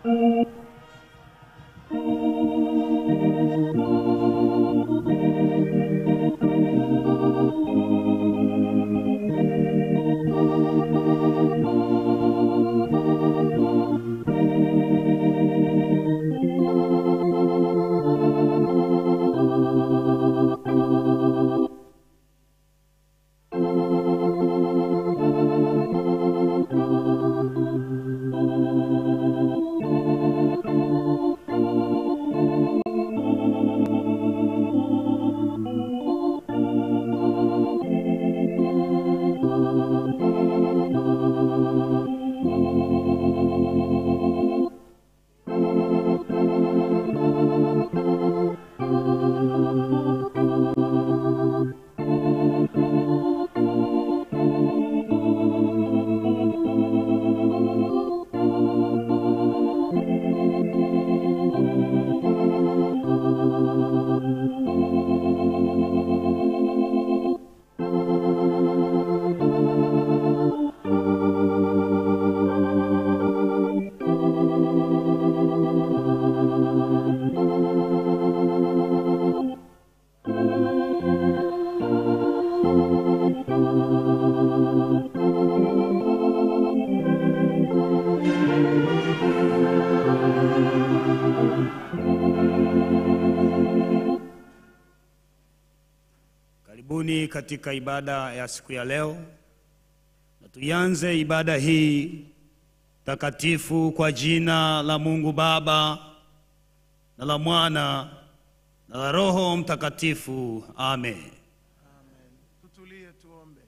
Karibuni katika ibada ya siku ya leo, na tuianze ibada hii takatifu kwa jina la Mungu Baba na la Mwana na la Roho Mtakatifu. Amen. Tutulie tuombe.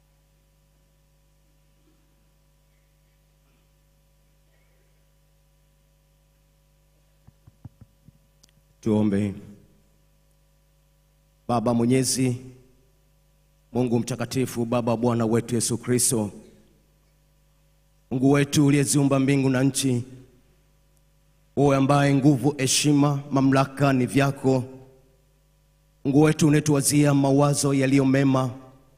Tuombe. Baba Mwenyezi, Mungu mtakatifu, Baba wa Bwana wetu Yesu Kristo, Mungu wetu uliyeziumba mbingu na nchi, wewe ambaye nguvu, heshima, mamlaka ni vyako. Mungu wetu unetuwazia mawazo yaliyo mema,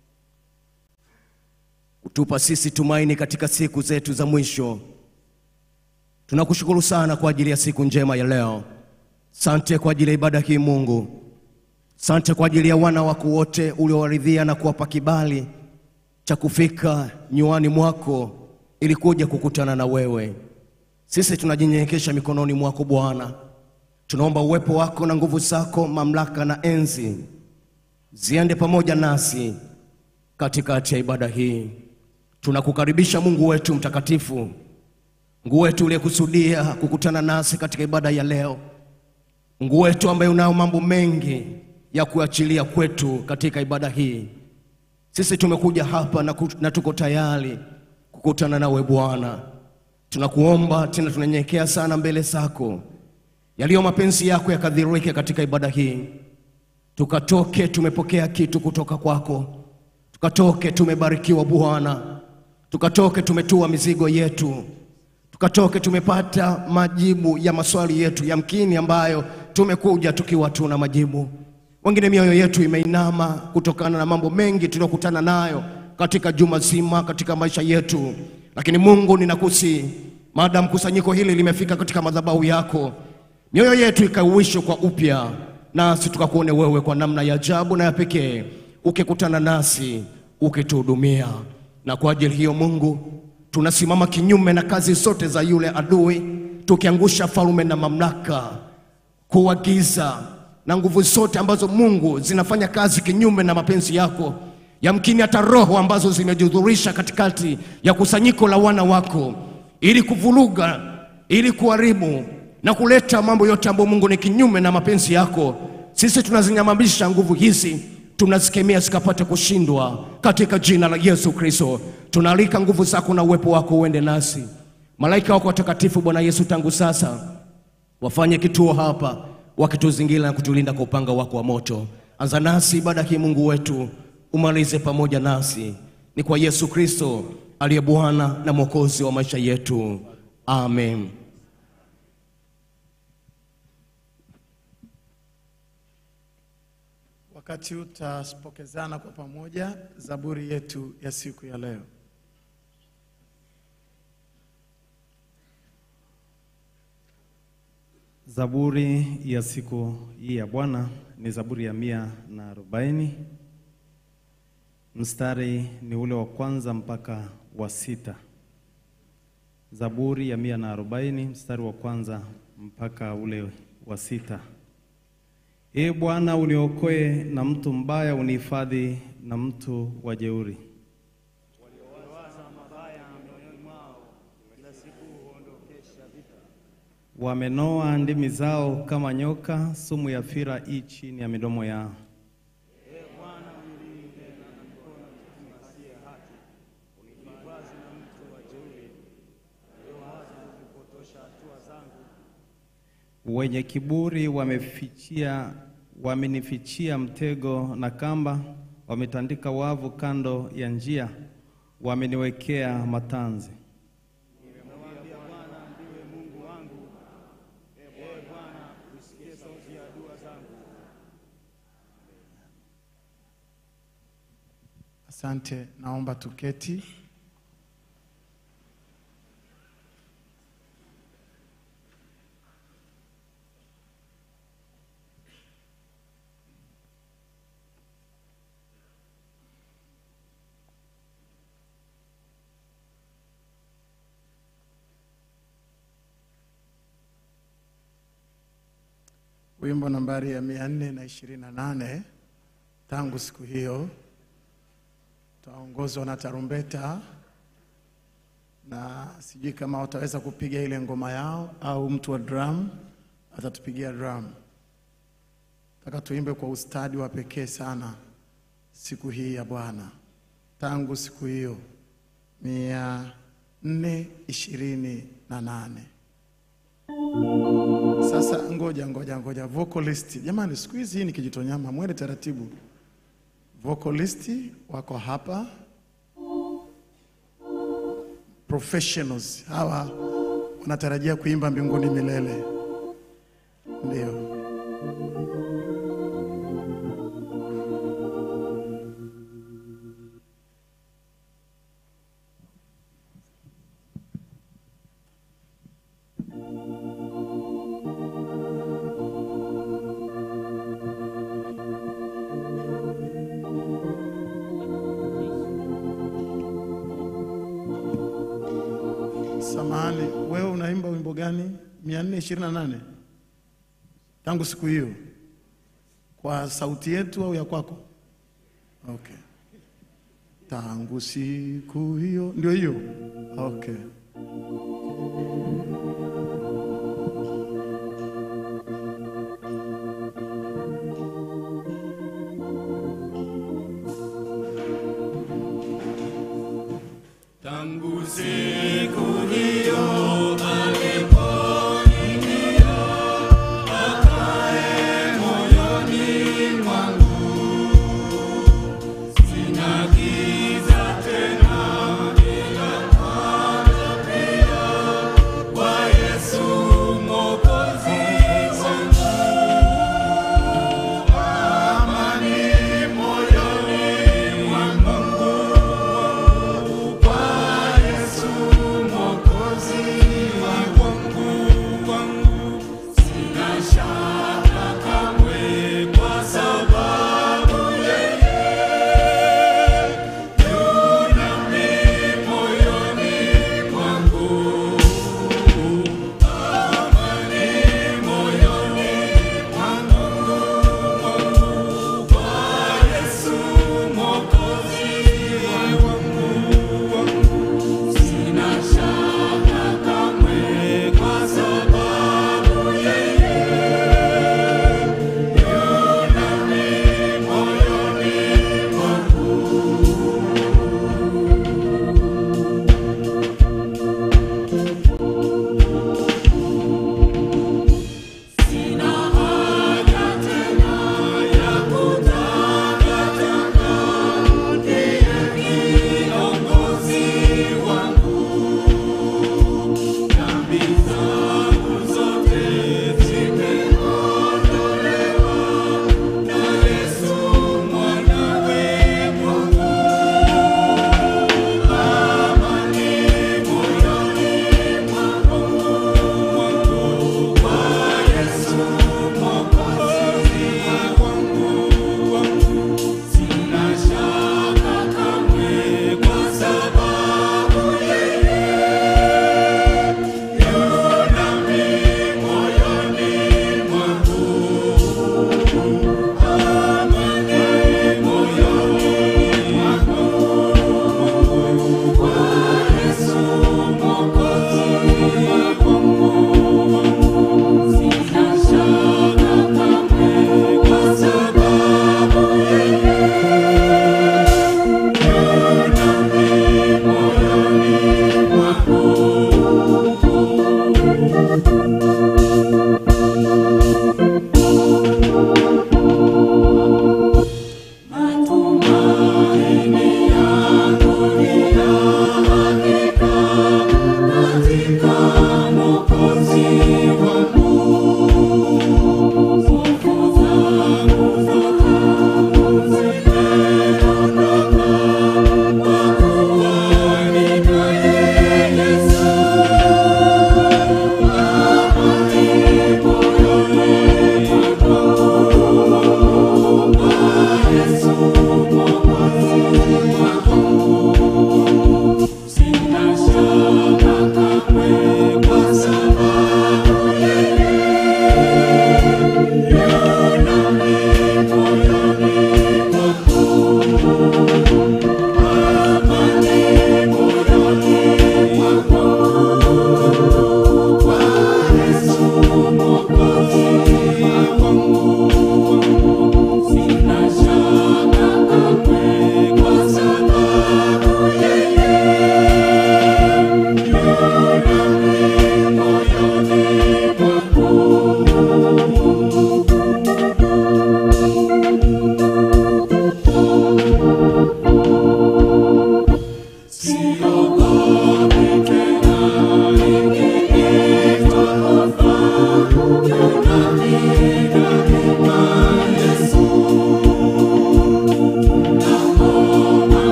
kutupa sisi tumaini katika siku zetu za mwisho. Tunakushukuru sana kwa ajili ya siku njema ya leo. Sante kwa ajili ya ibada hii Mungu. Sante kwa ajili ya wana wako wote uliowaridhia na kuwapa kibali cha kufika nyuani mwako ili kuja kukutana na wewe. Sisi tunajinyenyekesha mikononi mwako Bwana. Tunaomba uwepo wako na nguvu zako, mamlaka na enzi ziende pamoja nasi katikati ya ibada hii. Tunakukaribisha Mungu wetu mtakatifu, Mungu wetu uliyekusudia kukutana nasi katika ibada ya leo. Mungu wetu ambaye unao mambo mengi ya kuachilia kwetu katika ibada hii. Sisi tumekuja hapa na, ku, na tuko tayari kukutana nawe Bwana. Tunakuomba tena, tunanyenyekea sana mbele zako, yaliyo mapenzi yako yakadhihirike katika ibada hii, tukatoke tumepokea kitu kutoka kwako, tukatoke tumebarikiwa Bwana, tukatoke tumetua mizigo yetu tukatoke tumepata majibu ya maswali yetu yamkini ambayo tumekuja tukiwa tuna majibu. Wengine mioyo yetu imeinama kutokana na mambo mengi tuliyokutana nayo katika juma zima katika maisha yetu, lakini Mungu ninakusi, maadamu kusanyiko hili limefika katika madhabahu yako, mioyo yetu ikauishwe kwa upya, nasi tukakuone wewe kwa namna ya ajabu na ya pekee, ukikutana nasi ukituhudumia. Na kwa ajili hiyo Mungu tunasimama kinyume na kazi zote za yule adui, tukiangusha falme na mamlaka, kuagiza na nguvu zote ambazo Mungu zinafanya kazi kinyume na mapenzi yako. Yamkini hata roho ambazo zimejidhurisha katikati ya kusanyiko la wana wako, ili kuvuruga, ili kuharibu na kuleta mambo yote ambayo Mungu ni kinyume na mapenzi yako. Sisi tunazinyamamisha nguvu hizi, tunazikemea zikapate kushindwa katika jina la Yesu Kristo. Tunaalika nguvu zako na uwepo wako uende nasi. Malaika wako watakatifu, Bwana Yesu, tangu sasa wafanye kituo hapa, wakituzingira na kutulinda kwa upanga wako wa moto. Anza nasi ibada hii, Mungu wetu, umalize pamoja nasi. Ni kwa Yesu Kristo aliye Bwana na Mwokozi wa maisha yetu, amen. Wakati huu tutapokezana kwa pamoja zaburi yetu ya siku ya leo. Zaburi ya siku hii ya Bwana ni Zaburi ya mia na arobaini. Mstari ni ule wa kwanza mpaka wa sita. Zaburi ya mia na arobaini mstari wa kwanza mpaka ule wa sita. Ee Bwana, uniokoe na mtu mbaya, unihifadhi na mtu wa jeuri. Wamenoa ndimi zao kama nyoka, sumu ya fira i chini ya midomo yao. Wenye kiburi wamefichia, wamenifichia mtego na kamba, wametandika wavu kando ya njia, wameniwekea matanzi. Asante, naomba tuketi. Wimbo nambari ya mia nne na ishirini na nane. Tangu siku hiyo tutaongozwa na tarumbeta, na sijui kama wataweza kupiga ile ngoma yao au mtu wa drum atatupigia drum. Nataka tuimbe kwa ustadi wa pekee sana siku hii ya Bwana. Tangu siku hiyo mia nne ishirini na nane. Sasa ngoja ngoja ngoja, vocalist jamani, siku hizi hii ni kijitonyama, mwende taratibu. Vocalist wako hapa, professionals hawa wanatarajia kuimba mbinguni milele, ndio. Samahani, wewe unaimba wimbo gani? 428 tangu siku hiyo, kwa sauti yetu au ya kwako? Okay, tangu siku hiyo, ndio hiyo. Okay. Tangu siku hiyo Sina giza tena ila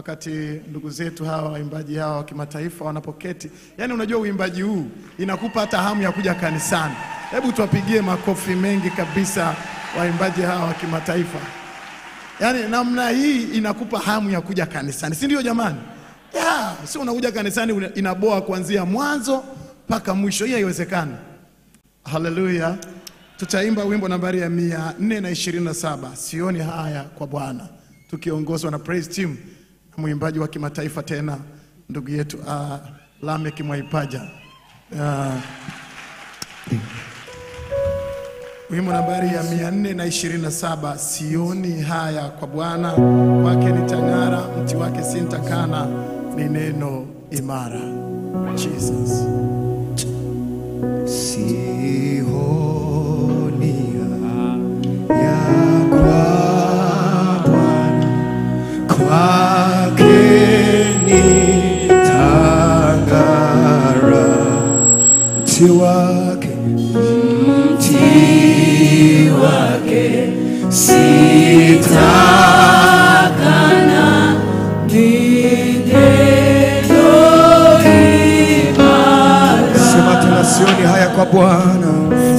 wakati ndugu zetu hawa waimbaji hawa wa kimataifa wanapoketi. Yaani unajua uimbaji huu inakupa hata hamu ya kuja kanisani. Hebu tuwapigie makofi mengi kabisa waimbaji hawa wa kimataifa. Yaani namna hii inakupa hamu ya kuja kanisani, si ndio jamani? Ya, si unakuja kanisani una- inaboa kuanzia mwanzo mpaka mwisho. Hii haiwezekani. Haleluya. Tutaimba wimbo nambari ya mia nne na ishirini na saba sioni haya kwa Bwana, tukiongozwa na praise team na mwimbaji wa kimataifa tena ndugu yetu uh, Lamek Mwaipaja uh, wimbo nambari ya mia nne na ishirini na saba sioni haya kwa Bwana, wake nitang'ara, mti wake sintakana, ni neno imara. Jesus. Sihonia ya kwa Bwana, kwake nitang'ara, mti wake mti wake sitakana, ni neno imara. Sema tena, sioni haya kwa Bwana,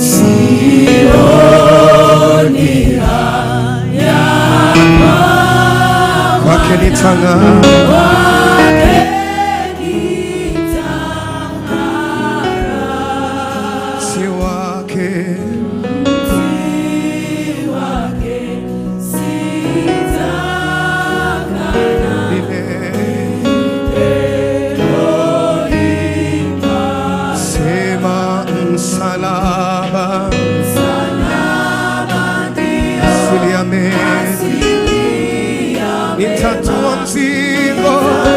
sioni haya kwake nitang'ara, si wake Sema msalaba, asili ya mezi, nitatua mzigo,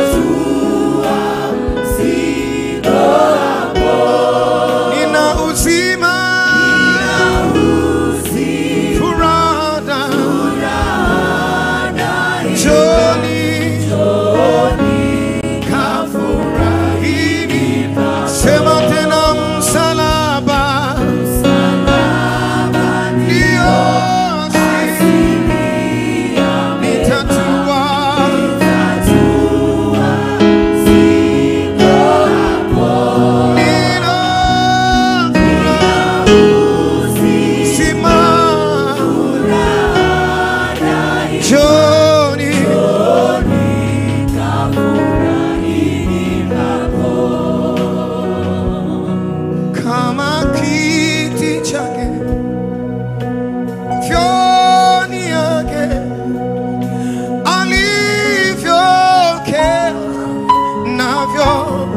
nina uzima, furaha, Njoni, kafurahini, sema tena msalaba, ndio asili, nitatua nina furaha, uzima, Njoni, kama kiti chake vyoni yake alivyokea navyo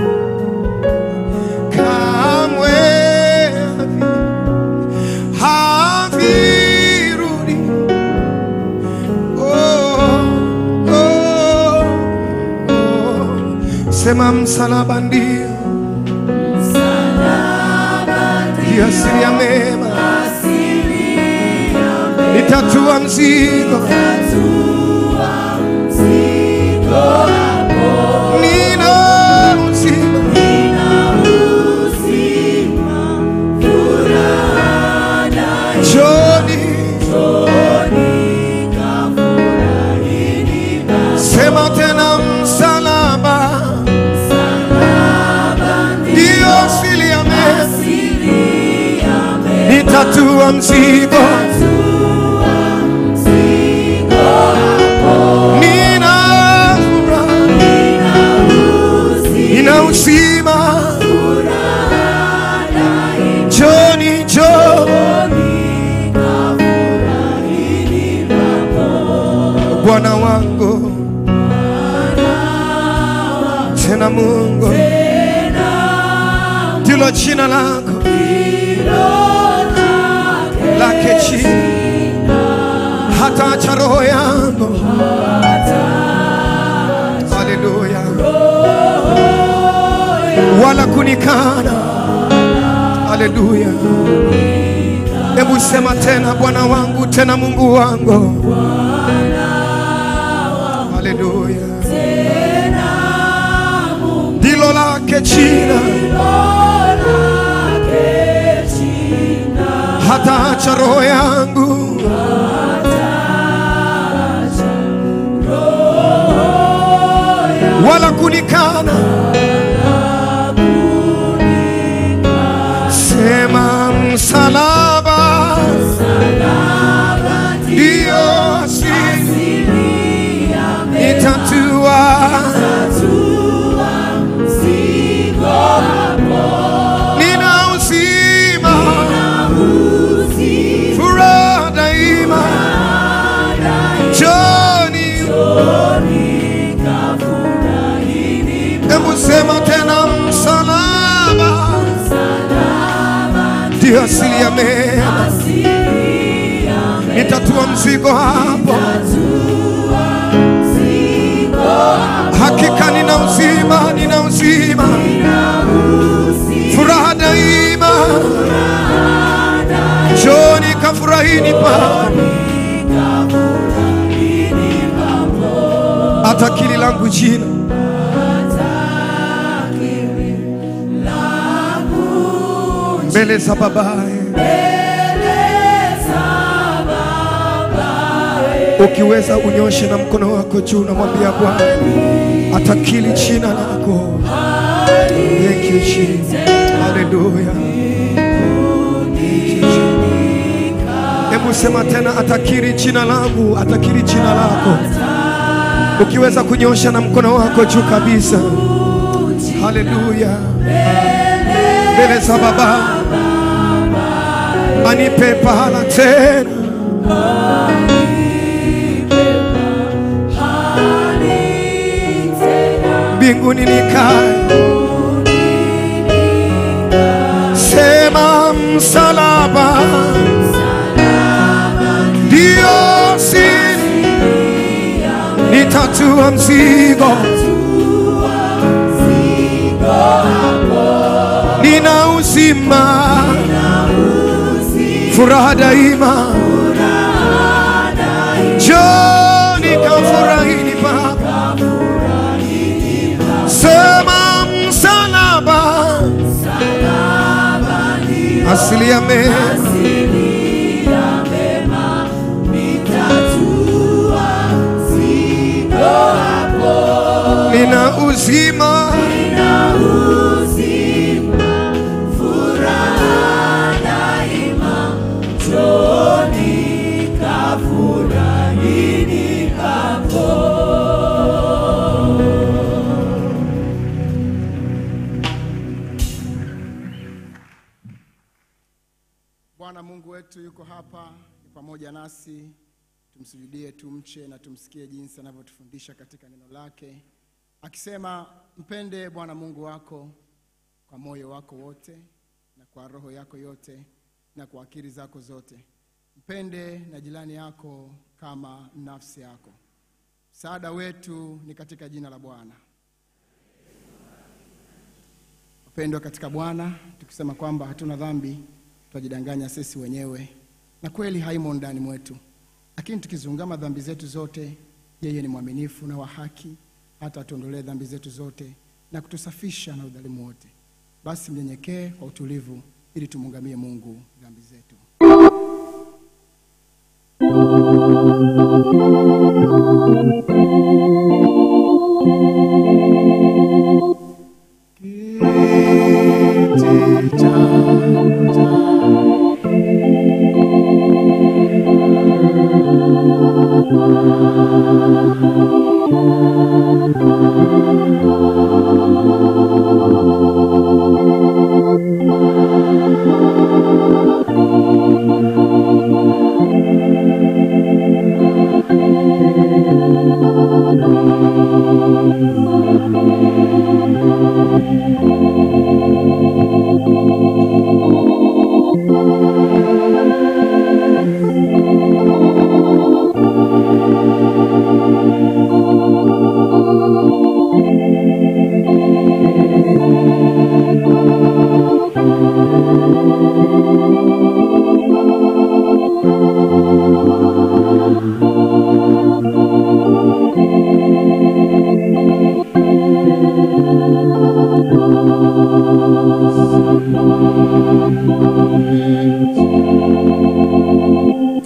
kamwe havirudi oh, oh, oh. sema msalaba ndio ndio asili ya mema, nitatua mzigo, nina uzima, Njoni, sema tena msalaba, ndio asili ya mema, nitatua mzigo, nina furaha, nina uzima, Njoni, njoni Bwana wangu tena Mungu ndilo jina lako lake chini hata acha roho yangu haleluya wala kunikana haleluya hebu sema tena bwana wangu tena mungu wangu haleluya ndilo lake jina hata acha roho yangu wala kunikana. Sema msalaba ndio asili itatua nina uzima furaha daima joni hebu sema tena msalaba ndio asili ya mema nitatua mzigo hapo hakika nina uzima nina uzima furaha daima joni kafurahini pa hata kili langu jina mbele za babaye ukiweza unyoshe na mkono wako juu namwambia bwana atakili jina lako Thank you, Jesus. Hallelujah. Thank you, Jesus. hebu sema tena atakiri jina langu atakiri jina lako ukiweza kunyosha na mkono wako juu kabisa haleluya mbele za baba anipe pahala tena mbinguni nikae sema msalaba ndio siri nitatua mzigo nina uzima furaha daima joni kafurahini baba sema msalaba asili ya mema nina uzima Bwana Mungu wetu yuko hapa ni pamoja nasi, tumsujudie, tumche na tumsikie jinsi anavyotufundisha katika neno lake, akisema mpende Bwana Mungu wako kwa moyo wako wote na kwa roho yako yote na kwa akili zako zote. Mpende na jirani yako kama nafsi yako. Msaada wetu ni katika jina la Bwana. Wapendwa katika Bwana, tukisema kwamba hatuna dhambi twajidanganya sisi wenyewe na kweli haimo ndani mwetu. Lakini tukizungama dhambi zetu zote, yeye ni mwaminifu na wa haki, hata atuondolee dhambi zetu zote na kutusafisha na udhalimu wote. Basi mnyenyekee kwa utulivu, ili tumwungamie Mungu dhambi zetu. Kiti cha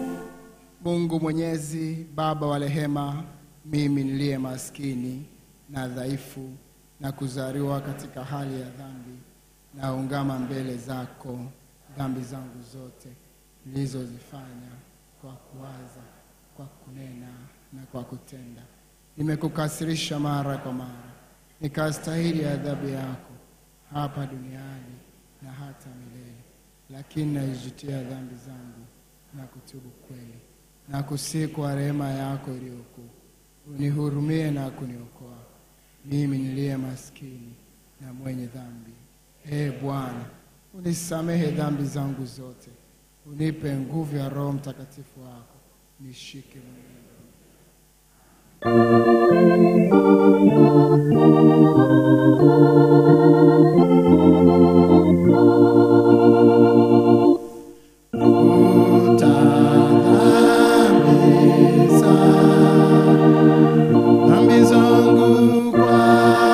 Mungu Mwenyezi, Baba wa rehema, mimi niliye maskini na dhaifu na kuzaliwa katika hali ya dhambi, naungama mbele zako dhambi zangu zote nilizozifanya kwa kuwaza, kwa kunena na kwa kutenda. Nimekukasirisha mara kwa mara, nikastahili adhabu yako hapa duniani na hata milele. Lakini naijutia dhambi zangu na kutubu kweli na kusihi kwa rehema yako iliyokuu, unihurumie na kuniokoa mimi niliye maskini na mwenye dhambi. Ee Bwana, unisamehe dhambi zangu zote, unipe nguvu ya Roho Mtakatifu wako, nishike mwenyewe. Dhambi zangu kwa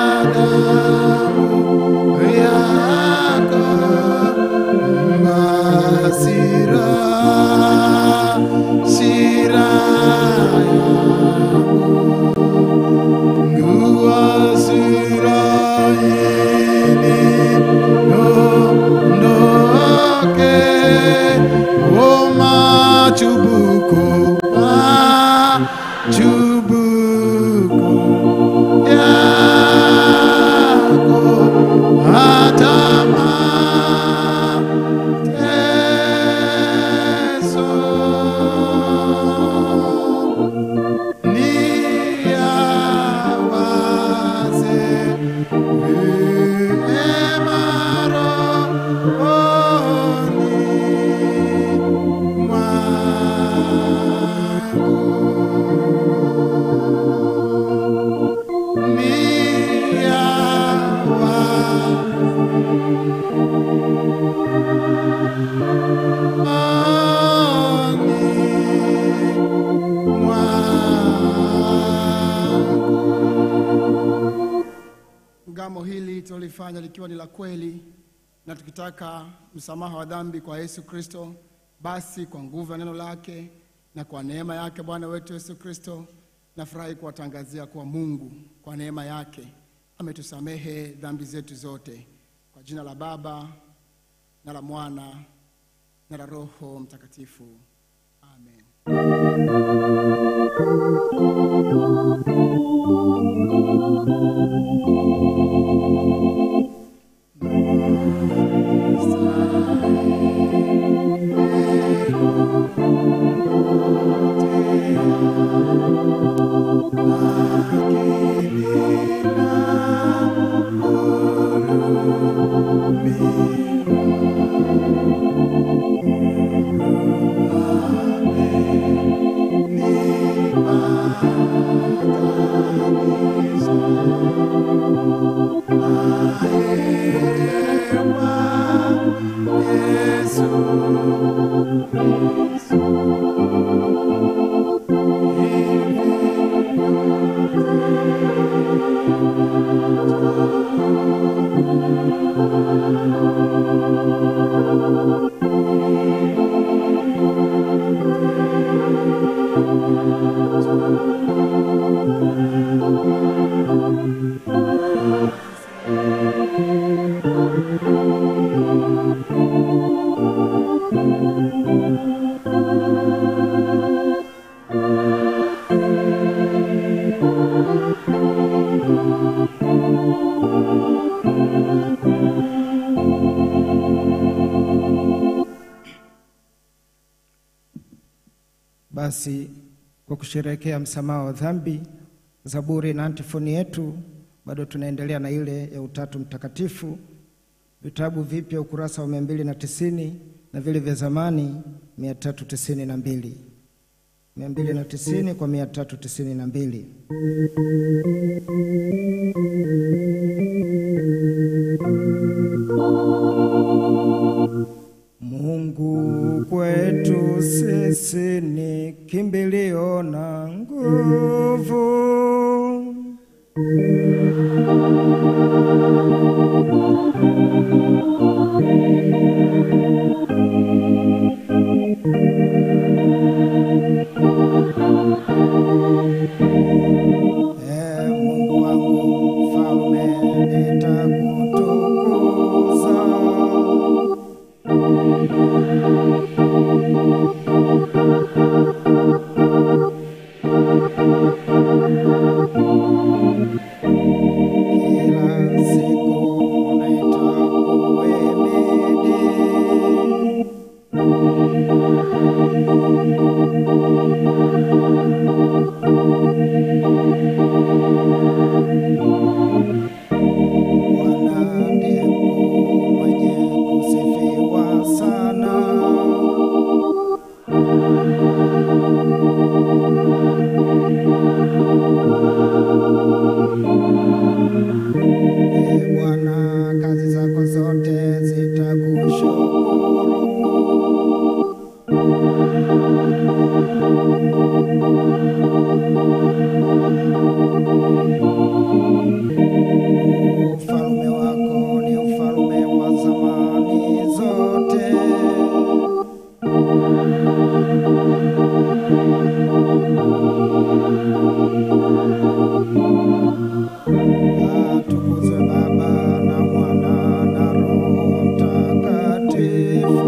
damu yako, hasira, hasira yangu, hasira ili ondoke, o machubuko, machubuko yako hata mateso niyawaze vyema rohoni mwangu niyawaze Ngamo hili tulifanya likiwa ni la kweli na tukitaka msamaha wa dhambi kwa Yesu Kristo, basi kwa nguvu ya neno lake na kwa neema yake Bwana wetu Yesu Kristo, nafurahi kuwatangazia kuwa Mungu kwa neema yake ametusamehe dhambi zetu zote, kwa jina la Baba na la Mwana na la Roho Mtakatifu, amen. Basi kwa kusherehekea msamaha wa dhambi, zaburi na antifoni yetu, bado tunaendelea na ile ya Utatu Mtakatifu, vitabu vipya ukurasa wa mia mbili na tisini na vile vya zamani mia tatu tisini na mbili mia mbili na tisini kwa mia tatu tisini na mbili. Mungu kwetu sisi ni kimbilio na nguvu. Ee Mungu wangu Bwana ndiye Mungu mwenye kusifiwa sana. Ee Bwana, kazi zako zote zitakushukuru. Ufalme wako ni ufalme wa zamani zote. Atukuzwe Baba na Mwana na Roho Mtakatifu.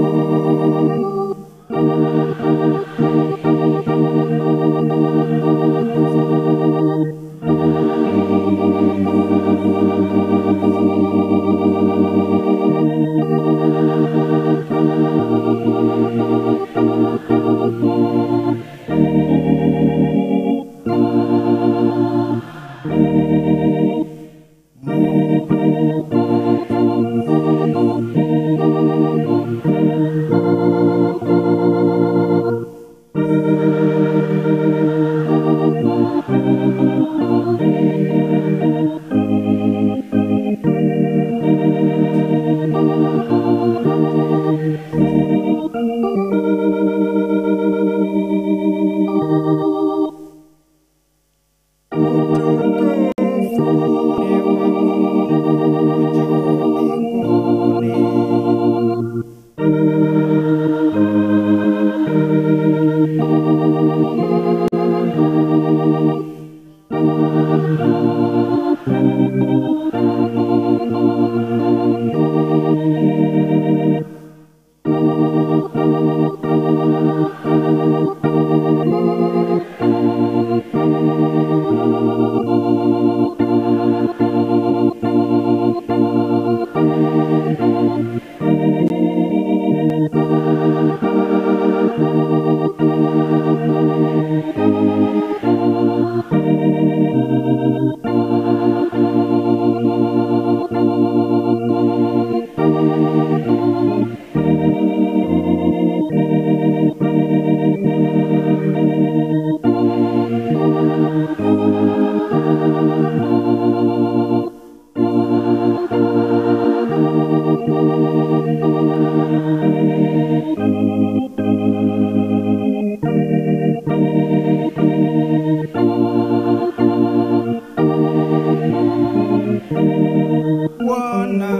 Bwana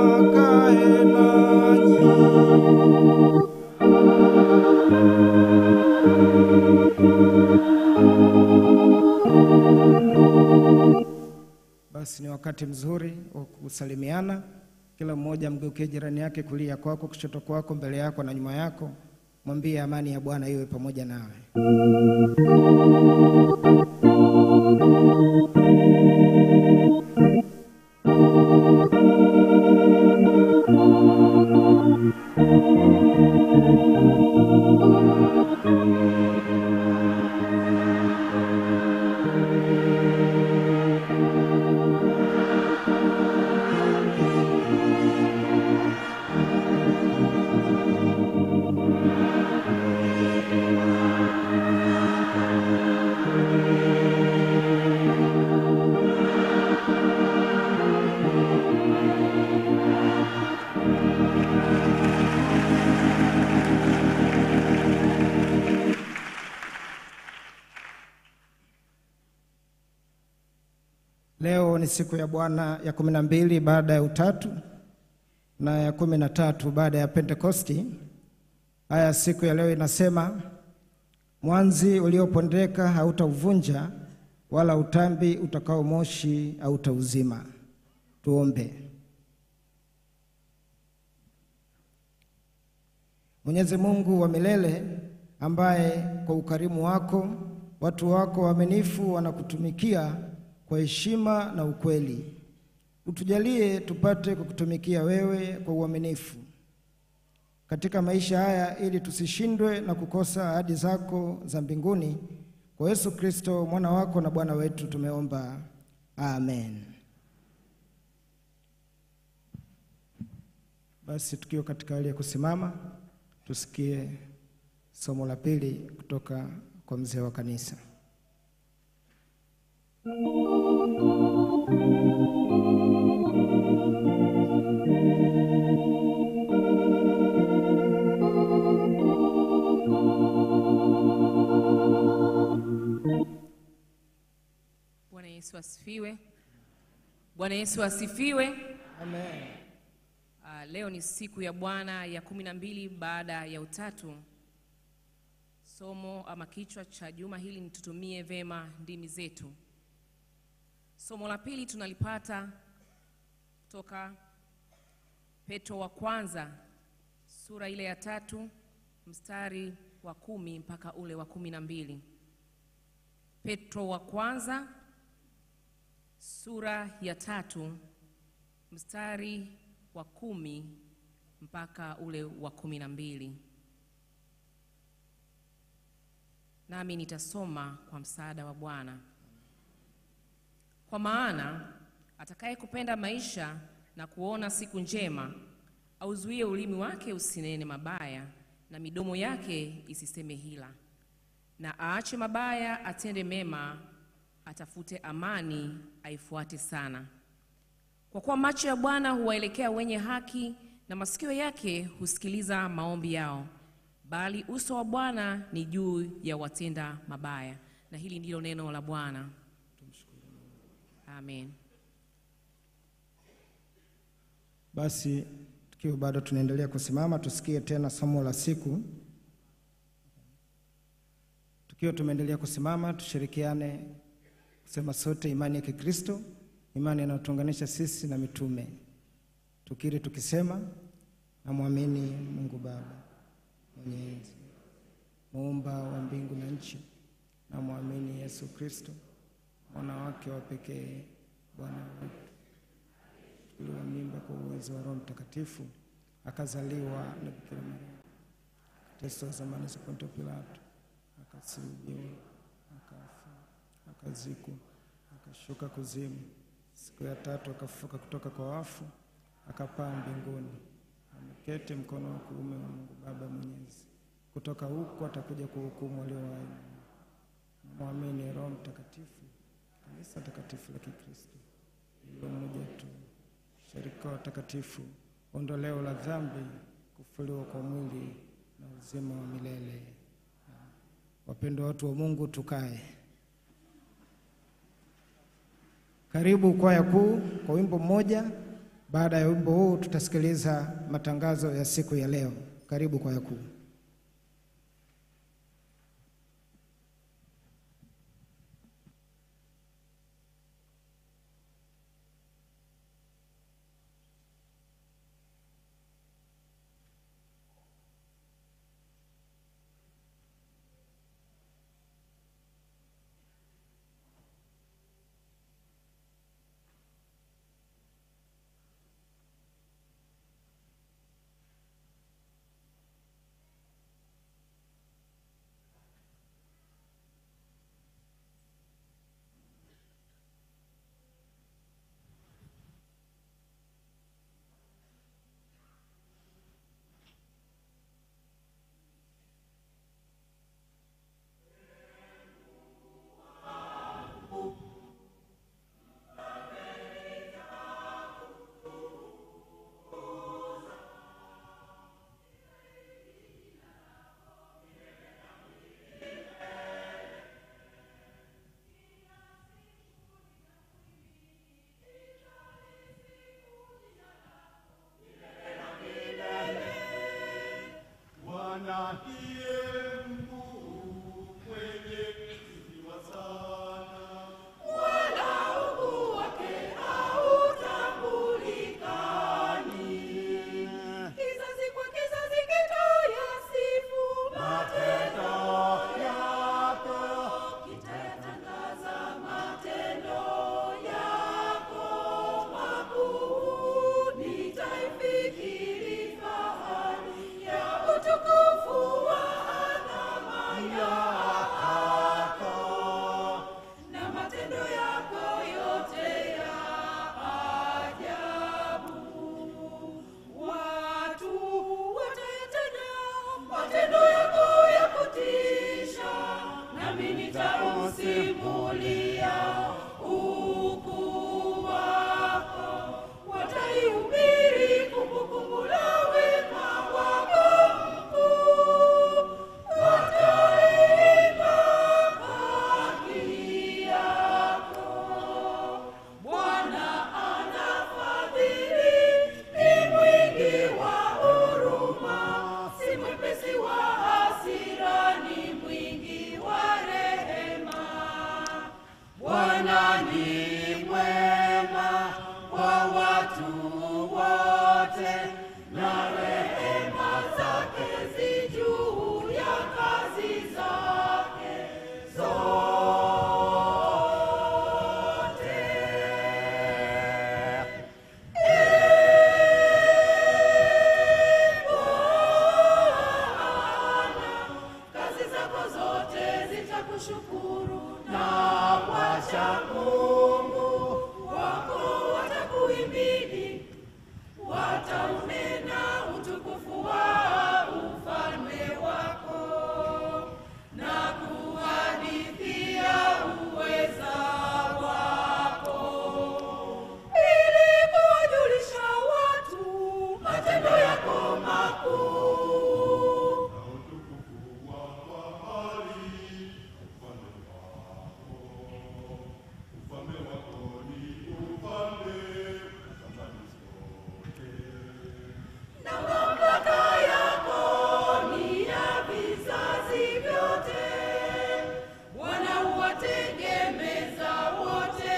akae nanyi. Basi ni wakati mzuri wa kusalimiana. Kila mmoja mgeukie jirani yake, kulia kwako, kushoto kwako, mbele yako na nyuma yako. Mwambie amani ya Bwana iwe pamoja nawe. Leo ni siku ya Bwana ya kumi na mbili baada ya Utatu na ya kumi na tatu baada ya Pentekosti. Haya, siku ya leo inasema, mwanzi uliopondeka hautauvunja, wala utambi utakao moshi hautauzima. Tuombe. Mwenyezi Mungu wa milele, ambaye kwa ukarimu wako watu wako waaminifu wanakutumikia kwa heshima na ukweli, utujalie tupate kukutumikia wewe kwa uaminifu. katika maisha haya, ili tusishindwe na kukosa ahadi zako za mbinguni. Kwa Yesu Kristo mwana wako na Bwana wetu tumeomba, amen. Basi tukiwa katika hali ya kusimama, tusikie somo la pili kutoka kwa mzee wa kanisa. Bwana Yesu asifiwe. Bwana Yesu asifiwe. Amen. Ah, leo ni siku ya Bwana ya kumi na mbili baada ya utatu. Somo ama kichwa cha juma hili ni tutumie vema ndimi zetu. Somo la pili tunalipata kutoka Petro wa kwanza sura ile ya tatu mstari wa kumi mpaka ule wa kumi na mbili. Petro wa kwanza sura ya tatu mstari wa kumi mpaka ule wa kumi na mbili. Nami nitasoma kwa msaada wa Bwana. Kwa maana atakaye kupenda maisha na kuona siku njema, auzuie ulimi wake usinene mabaya, na midomo yake isiseme hila, na aache mabaya, atende mema, atafute amani, aifuate sana. Kwa kuwa macho ya Bwana huwaelekea wenye haki, na masikio yake husikiliza maombi yao, bali uso wa Bwana ni juu ya watenda mabaya. Na hili ndilo neno la Bwana. Amen. Basi tukiwa bado tunaendelea kusimama, tusikie tena somo la siku. Tukiwa tumeendelea kusimama, tushirikiane kusema sote imani ya Kikristo, imani inayotuunganisha sisi na mitume, tukiri tukisema, namwamini Mungu Baba mwenye enzi, muumba wa mbingu na nchi, namwamini Yesu Kristo mwana wake wa pekee, Bwana wetu alichukuliwa mimba kwa uwezo wa Roho Mtakatifu, akazaliwa na Bikira Maria, akateswa zamani za Ponto Pilato, akasulubiwa, akafa, akazikwa, akashuka kuzimu, siku ya tatu akafufuka kutoka kwa wafu, akapaa mbinguni, ameketi mkono wa kuume wa Mungu Baba Mwenyezi. Kutoka huko atakuja kuhukumu walio hai. Mwamini Roho Mtakatifu, kanisa takatifu la Kikristo lililo moja tu, shirika wa watakatifu, ondoleo la dhambi, kufufuliwa kwa mwili na uzima wa milele. Wapendwa watu wa Mungu, tukae. Karibu kwaya kuu kwa wimbo mmoja. Baada ya wimbo huu, tutasikiliza matangazo ya siku ya leo. Karibu kwaya kuu. watakushukuru na wacha Mungu wako watakuhimidi, wataunena utukufu wa ufalme wako na kuhadithia uweza wako, ili kuwajulisha watu matendo yako makuu. na mamlaka yako ni ya vizazi vyote. Bwana huwategemeza wote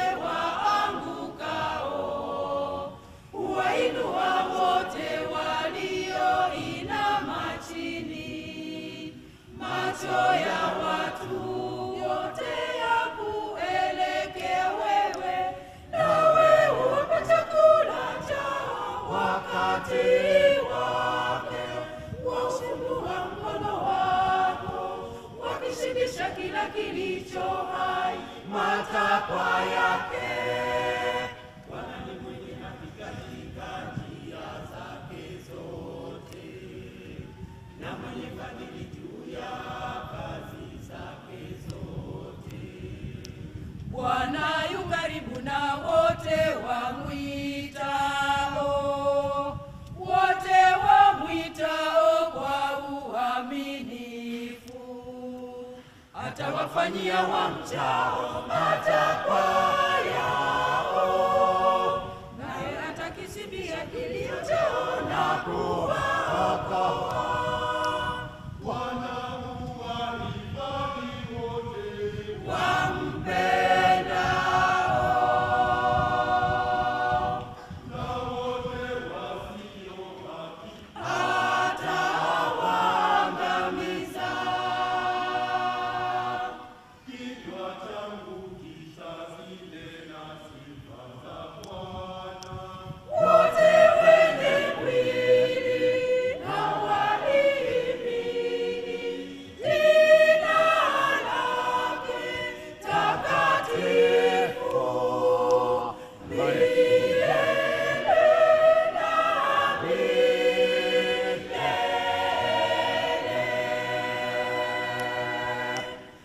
waangukao, huwainua wote walioinama chini. Macho ya watu yote yakuelekea wewe, nawe uwape chakula chao wakati wake. Waufunua mkono wako, wakishibisha kila kilicho hai matakwa yake. Bwana ni mwenye haki katika njia zake zote, na mwenye fadhili juu ya kazi zake zote. Bwana yu karibu na wote wamwitao, wote wamwitao kwa uaminifu. Atawafanyia wamchao matakwa yao, naye atakisibia kilio chao na kuwaokoa. wampendao atawaangamiza. Wote wenye mwili na walihimidi jina lake takatifu milele na milele.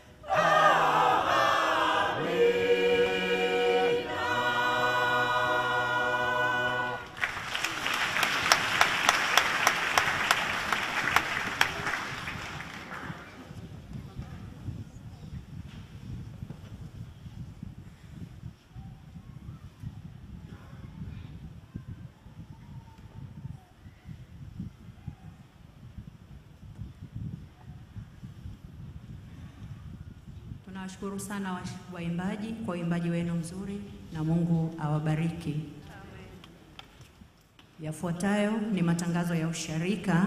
Tunawashukuru sana wa- waimbaji kwa uimbaji wenu mzuri na Mungu awabariki. Yafuatayo ni matangazo ya usharika.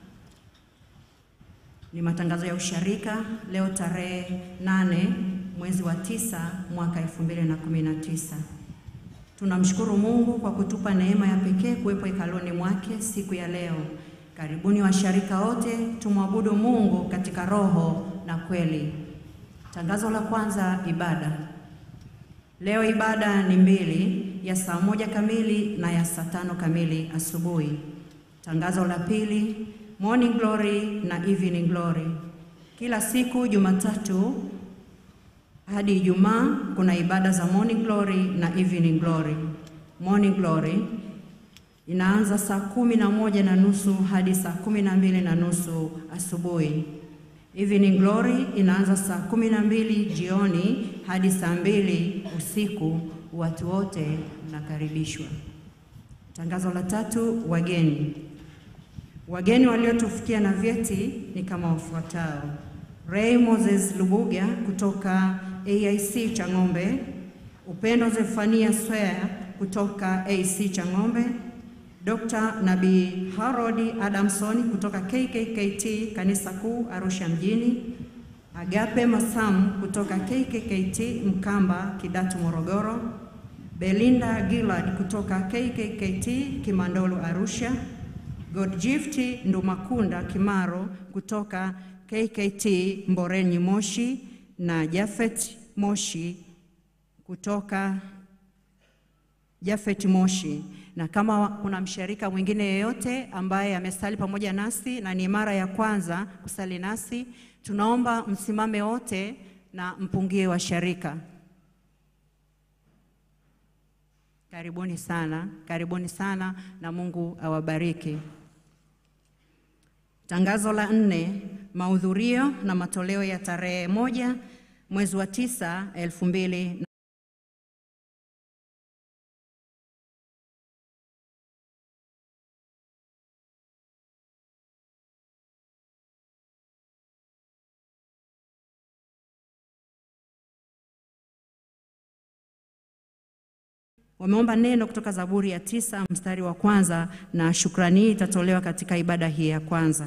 Ni matangazo ya usharika leo tarehe nane mwezi wa tisa mwaka 2019. Tunamshukuru Mungu kwa kutupa neema ya pekee kuwepo hekaluni mwake siku ya leo. Karibuni washarika wote, tumwabudu Mungu katika roho na kweli. Tangazo la kwanza, ibada. Leo ibada ni mbili, ya saa moja kamili na ya saa tano kamili asubuhi. Tangazo la pili, morning glory na evening glory. Kila siku Jumatatu hadi Ijumaa kuna ibada za morning glory na evening glory. Morning glory inaanza saa kumi na moja na nusu hadi saa kumi na mbili na nusu asubuhi. Evening Glory inaanza saa kumi na mbili jioni hadi saa mbili usiku. Watu wote mnakaribishwa. Tangazo la tatu, wageni. Wageni waliotufikia na vyeti ni kama wafuatao: Ray Moses Lubuga kutoka AIC Chang'ombe, Upendo Zefania Swea kutoka AC Chang'ombe, Dr. Nabii Harold Adamson kutoka KKKT Kanisa Kuu Arusha mjini, Agape Masamu kutoka KKKT Mkamba Kidatu Morogoro, Belinda Gillard kutoka KKKT Kimandolo Arusha, Godgift Ndumakunda Kimaro kutoka KKT Mborenyi Moshi, na Jafet Moshi kutoka Jafet Moshi. Na kama kuna mshirika mwingine yeyote ambaye amesali pamoja nasi na ni mara ya kwanza kusali nasi, tunaomba msimame wote na mpungie wa sharika. Karibuni sana, karibuni sana na Mungu awabariki. Tangazo la nne, mahudhurio na matoleo ya tarehe moja mwezi wa tisa elfu mbili wameomba neno kutoka Zaburi ya tisa mstari wa kwanza na shukrani hii itatolewa katika ibada hii ya kwanza.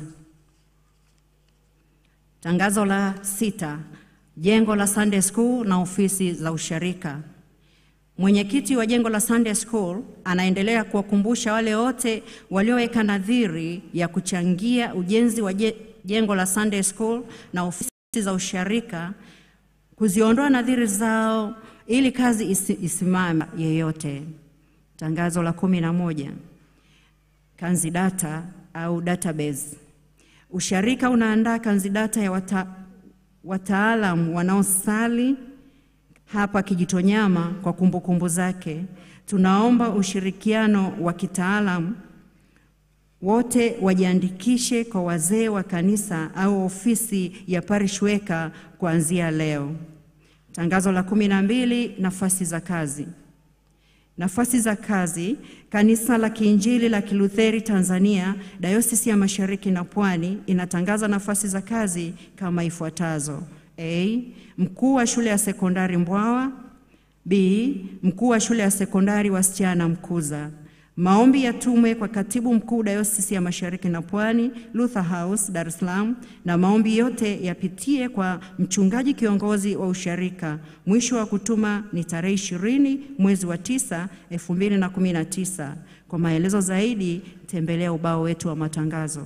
Tangazo la sita, jengo la Sunday School na ofisi za usharika. Mwenyekiti wa jengo la Sunday School anaendelea kuwakumbusha wale wote walioweka nadhiri ya kuchangia ujenzi wa je- jengo la Sunday School na ofisi za usharika kuziondoa nadhiri zao ili kazi isi, isimame yeyote. Tangazo la kumi na moja kanzidata au database. Usharika unaandaa kanzidata ya wata, wataalam wanaosali hapa Kijitonyama kwa kumbukumbu zake. Tunaomba ushirikiano wa kitaalam wote wajiandikishe kwa wazee wa kanisa au ofisi ya parish weka kuanzia leo. Tangazo la kumi na mbili, nafasi za kazi. Nafasi za kazi. Kanisa la Kiinjili la Kilutheri Tanzania, Dayosisi ya Mashariki na Pwani inatangaza nafasi za kazi kama ifuatazo: A. Mkuu wa shule ya sekondari Mbwawa. B. Mkuu wa shule ya sekondari wasichana Mkuza. Maombi yatumwe kwa katibu mkuu Dayosisi ya Mashariki na Pwani, Luther House, Dar es Salaam, na maombi yote yapitie kwa mchungaji kiongozi wa usharika. Mwisho wa kutuma ni tarehe ishirini mwezi wa tisa elfu mbili na kumi na tisa. Kwa maelezo zaidi tembelea ubao wetu wa matangazo.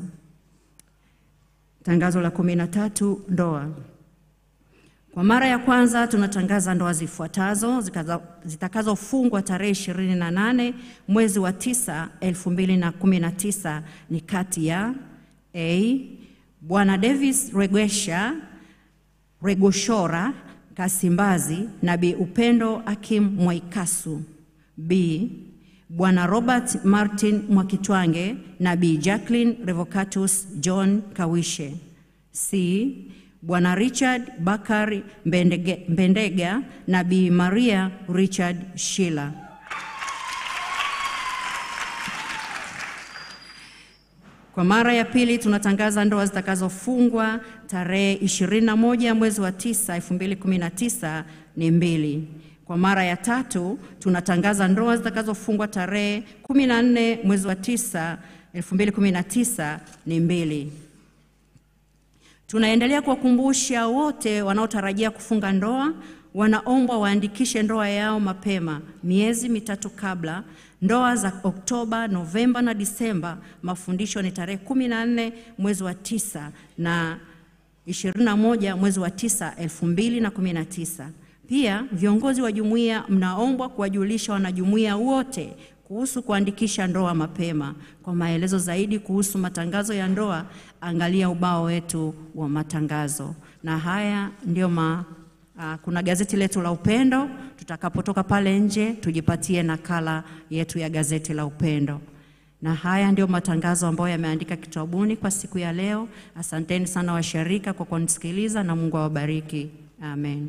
Tangazo la kumi na tatu, ndoa. Kwa mara ya kwanza tunatangaza ndoa zifuatazo zikaza- zitakazofungwa tarehe 28 mwezi wa 9 2019 ni kati ya A. Bwana Davis Regwesha Regoshora Kasimbazi na Bi Upendo Akim Mwaikasu. B. Bwana Robert Martin Mwakitwange na Bi Jacqueline Revocatus John Kawishe. C. Bwana Richard Bakari Mbendege- Mbendega na Bi Maria Richard Shila. Kwa mara ya pili tunatangaza ndoa zitakazofungwa tarehe 21 mwezi wa 9 2019 ni mbili. Kwa mara ya tatu tunatangaza ndoa zitakazofungwa tarehe 14 mwezi wa 9 2019 ni mbili. Tunaendelea kuwakumbusha wote wanaotarajia kufunga ndoa wanaombwa waandikishe ndoa yao mapema, miezi mitatu kabla. Ndoa za Oktoba, Novemba na Disemba, mafundisho ni tarehe 14 mwezi wa tisa na 21 mwezi wa tisa 2019. Pia viongozi wa jumuiya mnaombwa kuwajulisha wanajumuiya wote kuhusu kuandikisha ndoa mapema. Kwa maelezo zaidi kuhusu matangazo ya ndoa, angalia ubao wetu wa matangazo. Na haya ndio ma, ah, kuna gazeti letu la Upendo. Tutakapotoka pale nje, tujipatie nakala yetu ya gazeti la Upendo. Na haya ndio matangazo ambayo yameandika kitabuni kwa siku ya leo. Asanteni sana washirika kwa kunisikiliza na Mungu awabariki. Amen.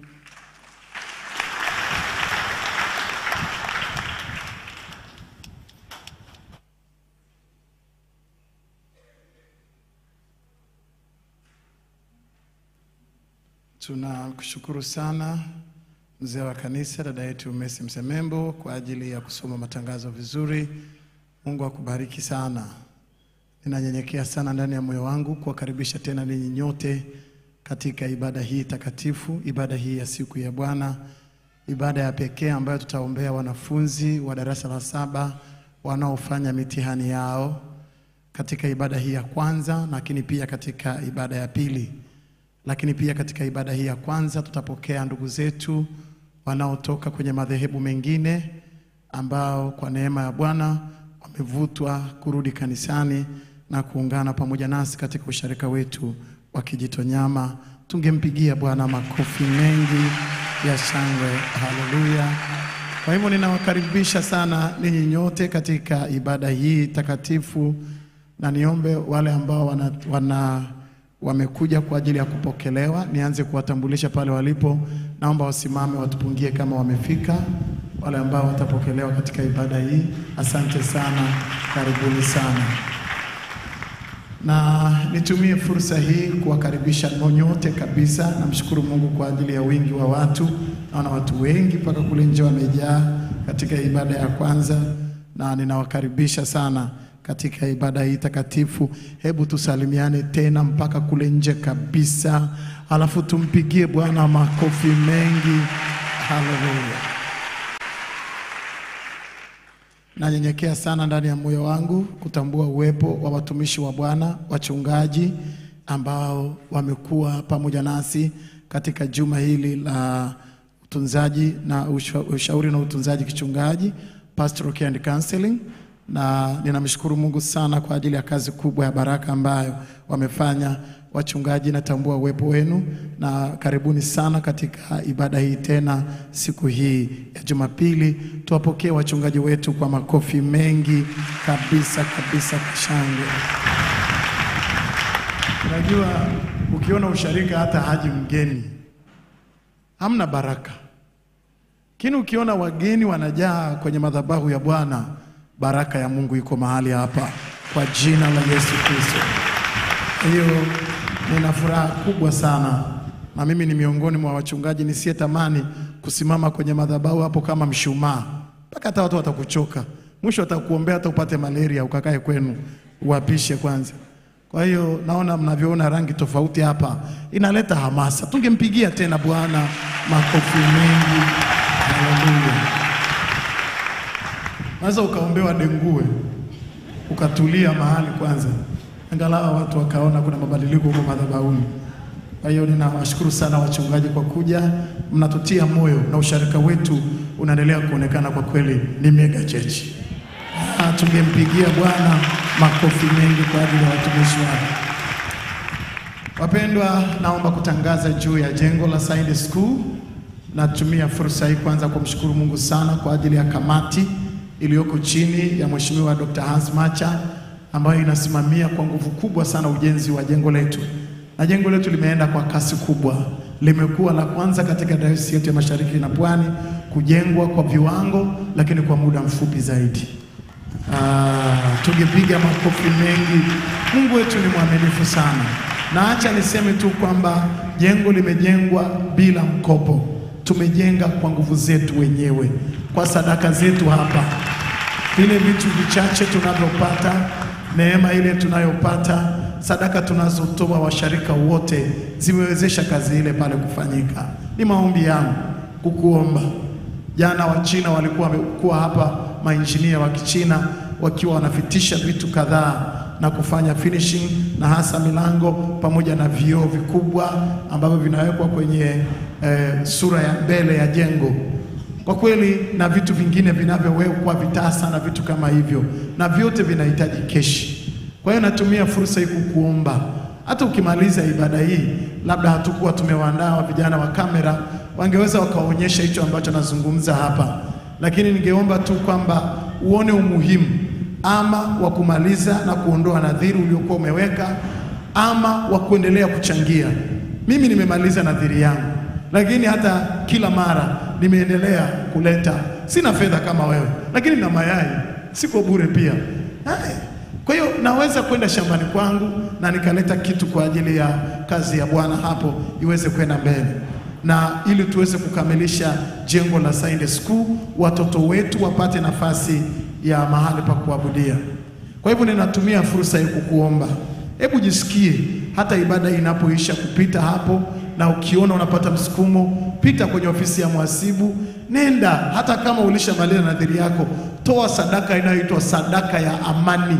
Tunakushukuru sana mzee wa kanisa, dada yetu Messi Msemembo, kwa ajili ya kusoma matangazo vizuri. Mungu akubariki sana. Ninanyenyekea sana ndani ya moyo wangu kuwakaribisha tena ninyi nyote katika ibada hii takatifu, ibada hii ya siku ya Bwana, ibada ya pekee ambayo tutaombea wanafunzi wa darasa la saba wanaofanya mitihani yao katika ibada hii ya kwanza, lakini pia katika ibada ya pili. lakini pia katika ibada hii ya kwanza tutapokea ndugu zetu wanaotoka kwenye madhehebu mengine ambao kwa neema ya Bwana wamevutwa kurudi kanisani na kuungana pamoja nasi katika usharika wetu wa Kijitonyama. Tungempigia Bwana makofi mengi ya shangwe. Haleluya! Kwa hivyo ninawakaribisha sana ninyi nyote katika ibada hii takatifu, na niombe wale ambao wana, wana wamekuja kwa ajili ya kupokelewa, nianze kuwatambulisha pale walipo. Naomba wasimame watupungie kama wamefika. Wale ambao watapokelewa katika ibada hii, asante sana, karibuni sana na nitumie fursa hii kuwakaribisha nyote kabisa. Namshukuru Mungu kwa ajili ya wingi wa watu. Naona watu wengi mpaka kule nje wamejaa katika ibada ya kwanza, na ninawakaribisha sana katika ibada hii takatifu. Hebu tusalimiane tena mpaka kule nje kabisa, alafu tumpigie Bwana makofi mengi. Haleluya! Nanyenyekea sana ndani ya moyo wangu kutambua uwepo wa watumishi wa Bwana, wachungaji ambao wamekuwa pamoja nasi katika juma hili la utunzaji na usha- ushauri na utunzaji kichungaji, pastoral care and counseling, na ninamshukuru Mungu sana kwa ajili ya kazi kubwa ya baraka ambayo wamefanya wachungaji. Natambua uwepo wenu na karibuni sana katika ibada hii tena siku hii ya Jumapili. Tuwapokee wachungaji wetu kwa makofi mengi kabisa kabisa, kwa shangwe. Unajua, ukiona usharika hata haji mgeni hamna baraka, lakini ukiona wageni wanajaa kwenye madhabahu ya Bwana, baraka ya Mungu iko mahali hapa kwa jina la Yesu Kristo. Kwa hiyo nina furaha kubwa sana, na mimi ni miongoni mwa wachungaji nisiyetamani kusimama kwenye madhabahu hapo kama mshumaa, mpaka hata watu watakuchoka, mwisho watakuombea hata upate malaria ukakae kwenu uwapishe kwanza. Kwa hiyo naona mnavyoona rangi tofauti hapa, inaleta hamasa. Tungempigia tena Bwana makofi mengi. Haleluya! Naweza ukaombewa dengue ukatulia mahali kwanza, angalau watu wakaona kuna mabadiliko huko madhabahuni. Kwa hiyo ninawashukuru sana wachungaji kwa kuja, mnatutia moyo na usharika wetu unaendelea kuonekana kwa kweli ni mega church. Ah, tungempigia Bwana makofi mengi kwa ajili ya watumishi wake. Wapendwa, naomba kutangaza juu ya jengo la Sunday School. Natumia fursa hii kwanza kumshukuru Mungu sana kwa ajili ya kamati iliyoko chini ya Mheshimiwa Dr. Hans Macha ambayo inasimamia kwa nguvu kubwa sana ujenzi wa jengo letu, na jengo letu limeenda kwa kasi kubwa. Limekuwa la kwanza katika dayosisi yetu ya Mashariki na Pwani kujengwa kwa viwango, lakini kwa muda mfupi zaidi. Ah, tungepiga makofi mengi. Mungu wetu ni mwaminifu sana, na acha niseme tu kwamba jengo limejengwa bila mkopo. Tumejenga kwa nguvu zetu wenyewe, kwa sadaka zetu hapa, vile vitu vichache tunavyopata, neema ile tunayopata, sadaka tunazotoa washarika wote zimewezesha kazi ile pale kufanyika. Ni maombi yangu kukuomba Jana Wachina walikuwa wamekuwa hapa, mainjinia wa Kichina wakiwa wanafitisha vitu kadhaa na kufanya finishing na hasa milango pamoja na vioo vikubwa ambavyo vinawekwa kwenye eh, sura ya mbele ya jengo kwa kweli, na vitu vingine vinavyowekwa vitasa na vitu kama hivyo, na vyote vinahitaji keshi. Kwa hiyo natumia fursa hii kukuomba, hata ukimaliza ibada hii, labda hatukuwa tumewaandaa vijana wa kamera, wangeweza wakaonyesha hicho ambacho nazungumza hapa, lakini ningeomba tu kwamba uone umuhimu ama wa kumaliza na kuondoa nadhiri uliokuwa umeweka ama wa kuendelea kuchangia. Mimi nimemaliza nadhiri yangu, lakini hata kila mara nimeendelea kuleta. Sina fedha kama wewe, lakini na mayai, siko bure pia. Hai. Kwa hiyo naweza kwenda shambani kwangu na nikaleta kitu kwa ajili ya kazi ya Bwana hapo iweze kwenda mbele, na ili tuweze kukamilisha jengo la Sunday School, watoto wetu wapate nafasi ya mahali pa kuabudia. Kwa hivyo ninatumia fursa hii kukuomba, hebu jisikie hata ibada hii inapoisha kupita hapo, na ukiona unapata msukumo, pita kwenye ofisi ya mhasibu, nenda. Hata kama ulishamaliza nadhiri yako, toa sadaka inayoitwa sadaka ya amani,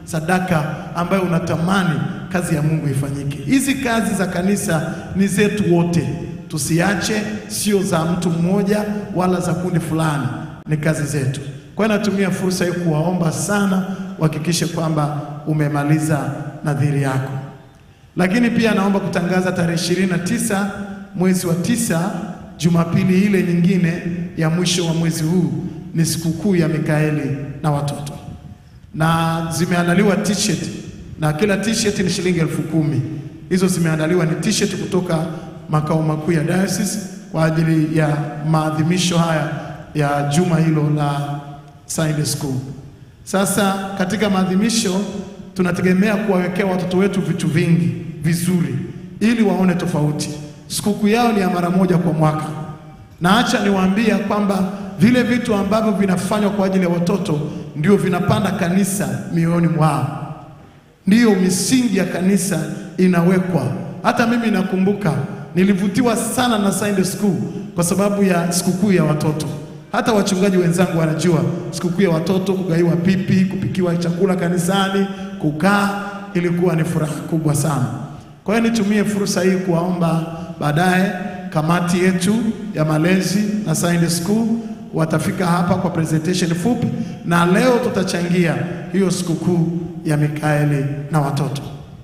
sadaka ambayo unatamani kazi ya Mungu ifanyike. Hizi kazi za kanisa ni zetu wote, tusiache, sio za mtu mmoja wala za kundi fulani, ni kazi zetu. Kwa hiyo natumia fursa hii kuwaomba sana uhakikishe kwamba umemaliza nadhiri yako. Lakini pia naomba kutangaza tarehe ishirini na tisa mwezi wa tisa, Jumapili ile nyingine ya mwisho wa mwezi huu ni sikukuu ya Mikaeli na watoto, na zimeandaliwa t-shirt na kila t-shirt ni shilingi elfu kumi. Hizo zimeandaliwa ni t-shirt kutoka makao makuu ya diocese kwa ajili ya maadhimisho haya ya juma hilo la Sunday School. Sasa katika maadhimisho tunategemea kuwawekea watoto wetu vitu vingi vizuri ili waone tofauti. Sikukuu yao ni ya mara moja kwa mwaka, na acha niwaambia kwamba vile vitu ambavyo vinafanywa kwa ajili ya watoto ndio vinapanda kanisa mioyoni mwao, ndiyo misingi ya kanisa inawekwa. Hata mimi nakumbuka nilivutiwa sana na Sunday School kwa sababu ya sikukuu ya watoto. Hata wachungaji wenzangu wanajua sikukuu ya watoto, kugaiwa pipi, kupikiwa chakula kanisani, kukaa, ilikuwa ni furaha kubwa sana. Kwa hiyo nitumie fursa hii kuwaomba baadaye kamati yetu ya malezi na Sunday School watafika hapa kwa presentation fupi, na leo tutachangia hiyo sikukuu ya Mikaeli na watoto.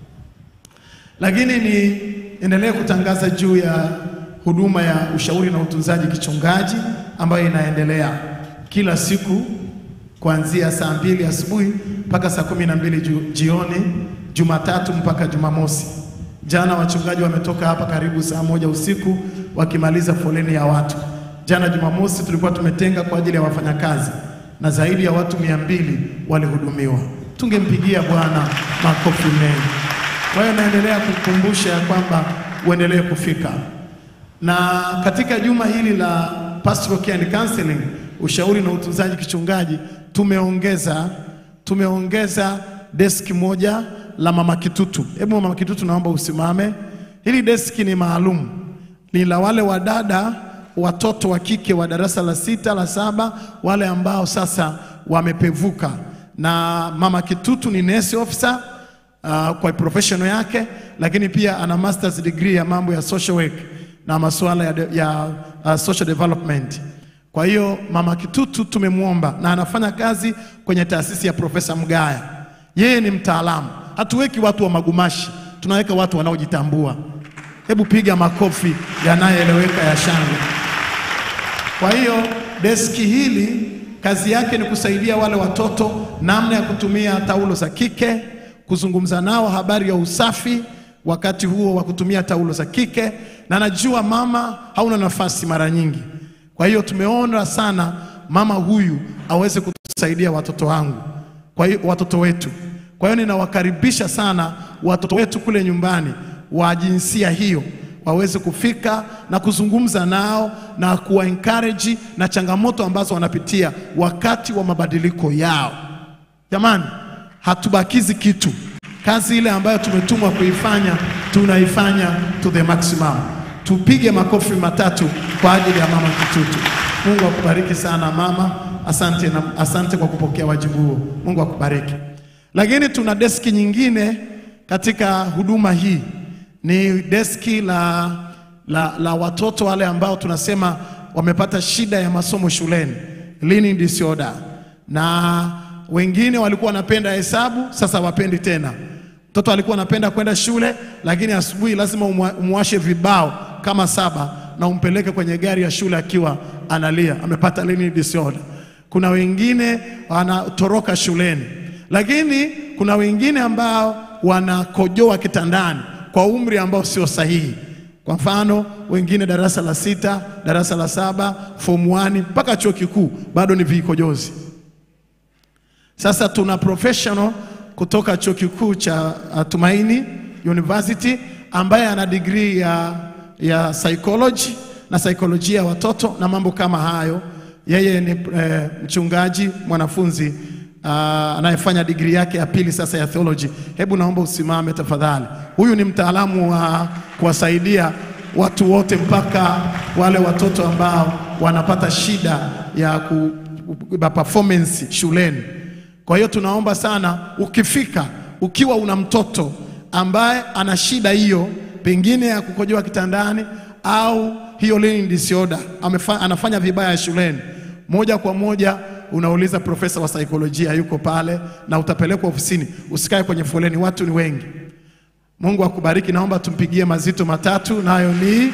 Lakini niendelee kutangaza juu ya huduma ya ushauri na utunzaji kichungaji ambayo inaendelea kila siku kuanzia saa mbili asubuhi mpaka saa kumi na mbili ju- jioni, Jumatatu mpaka Jumamosi. Jana wachungaji wametoka hapa karibu saa moja usiku wakimaliza foleni ya watu. Jana Jumamosi tulikuwa tumetenga kwa ajili ya wafanyakazi na zaidi ya watu mia mbili walihudumiwa. Tungempigia Bwana makofi mengi. Kwa hiyo naendelea kukumbusha ya kwamba uendelee kufika na katika juma hili la pastoral care and counseling, ushauri na utunzaji kichungaji, tumeongeza tumeongeza deski moja la mama Kitutu. Hebu mama Kitutu, naomba usimame. Hili deski ni maalum, ni la wale wadada watoto wa kike wa darasa la sita la saba, wale ambao sasa wamepevuka. Na mama Kitutu ni nurse officer uh, kwa professional yake, lakini pia ana masters degree ya mambo ya social work na masuala ya, de, ya uh, social development. Kwa hiyo mama Kitutu tumemwomba na anafanya kazi kwenye taasisi ya Profesa Mgaya. Yeye ni mtaalamu, hatuweki watu wa magumashi, tunaweka watu wanaojitambua. Hebu piga makofi yanayoeleweka ya shangwe. Kwa hiyo deski hili kazi yake ni kusaidia wale watoto namna ya kutumia taulo za kike, kuzungumza nao habari ya usafi wakati huo wa kutumia taulo za kike, na najua mama hauna nafasi mara nyingi. Kwa hiyo tumeona sana mama huyu aweze kutusaidia watoto wangu, kwa hiyo watoto wetu. Kwa hiyo ninawakaribisha sana watoto wetu kule nyumbani wa jinsia hiyo waweze kufika na kuzungumza nao na kuwa encourage na changamoto ambazo wanapitia wakati wa mabadiliko yao. Jamani, hatubakizi kitu. Kazi ile ambayo tumetumwa kuifanya tunaifanya to the maximum. Tupige makofi matatu kwa ajili ya mama Kitutu. Mungu akubariki sana mama, asante, na, asante kwa kupokea wajibu huo. Mungu akubariki. Lakini tuna deski nyingine katika huduma hii ni deski la, la, la watoto wale ambao tunasema wamepata shida ya masomo shuleni, learning disorder, na wengine walikuwa wanapenda hesabu, sasa wapendi tena. Mtoto alikuwa anapenda kwenda shule, lakini asubuhi lazima umwa- umwashe vibao kama saba na umpeleke kwenye gari ya shule akiwa analia, amepata learning disorder. Kuna wengine wanatoroka shuleni, lakini kuna wengine ambao wanakojoa kitandani kwa umri ambao sio sahihi. Kwa mfano, wengine darasa la sita, darasa la saba, form 1 mpaka chuo kikuu bado ni vikojozi. Sasa tuna professional kutoka chuo kikuu cha uh, Tumaini University ambaye ana degree ya, ya psychology na saikolojia ya watoto na mambo kama hayo. Yeye ni eh, mchungaji mwanafunzi uh, anayefanya digrii yake ya pili sasa ya theology. Hebu naomba usimame tafadhali. Huyu ni mtaalamu wa kuwasaidia watu wote mpaka wale watoto ambao wanapata shida ya ku, ku- performance shuleni. Kwa hiyo tunaomba sana, ukifika ukiwa una mtoto ambaye ana shida hiyo, pengine ya kukojoa kitandani au hiyo learning disorder, amefa, anafanya vibaya shuleni, moja kwa moja unauliza profesa wa saikolojia yuko pale, na utapelekwa ofisini. Usikae kwenye foleni, watu ni wengi. Mungu akubariki. Naomba tumpigie mazito matatu, nayo ni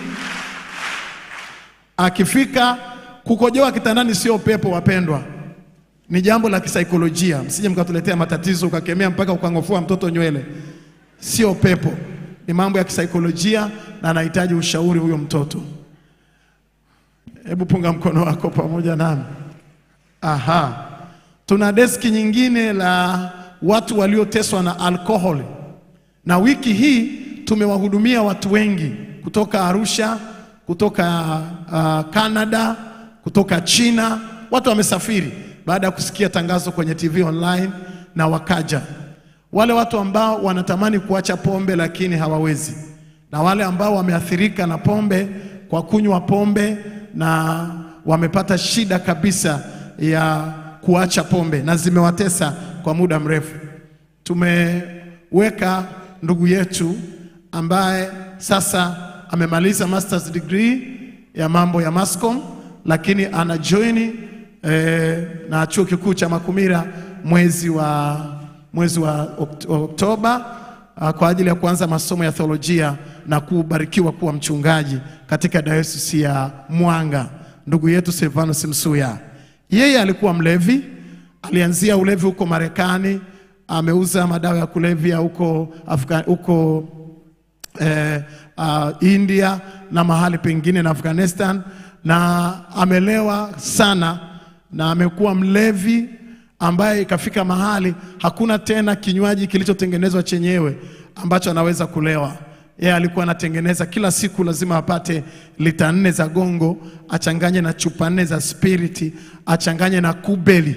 akifika kukojoa kitandani sio pepo, wapendwa, ni jambo la kisaikolojia. Msije mkatuletea matatizo ukakemea mpaka ukang'ofua mtoto nywele. Sio pepo, ni mambo ya kisaikolojia na anahitaji ushauri huyo mtoto. Hebu punga mkono wako pamoja nami. Aha, tuna deski nyingine la watu walioteswa na alkoholi, na wiki hii tumewahudumia watu wengi kutoka Arusha, kutoka uh, Canada, kutoka China. Watu wamesafiri baada ya kusikia tangazo kwenye TV online na wakaja. Wale watu ambao wanatamani kuacha pombe lakini hawawezi, na wale ambao wameathirika na pombe kwa kunywa pombe na wamepata shida kabisa ya kuacha pombe na zimewatesa kwa muda mrefu. Tumeweka ndugu yetu ambaye sasa amemaliza masters degree ya mambo ya Mascom, lakini ana join eh, na chuo kikuu cha Makumira mwezi wa, mwezi wa Okt- Oktoba ah, kwa ajili ya kuanza masomo ya theolojia na kubarikiwa kuwa mchungaji katika dayosisi ya Mwanga. Ndugu yetu Silvanus Msuya, yeye alikuwa mlevi, alianzia ulevi huko Marekani, ameuza madawa ya kulevya huko Afga, huko eh, uh, India na mahali pengine na Afghanistan, na amelewa sana na amekuwa mlevi ambaye ikafika mahali hakuna tena kinywaji kilichotengenezwa chenyewe ambacho anaweza kulewa. Yeye alikuwa anatengeneza kila siku, lazima apate lita nne za gongo, achanganye na chupa nne za spiriti, achanganye na kubeli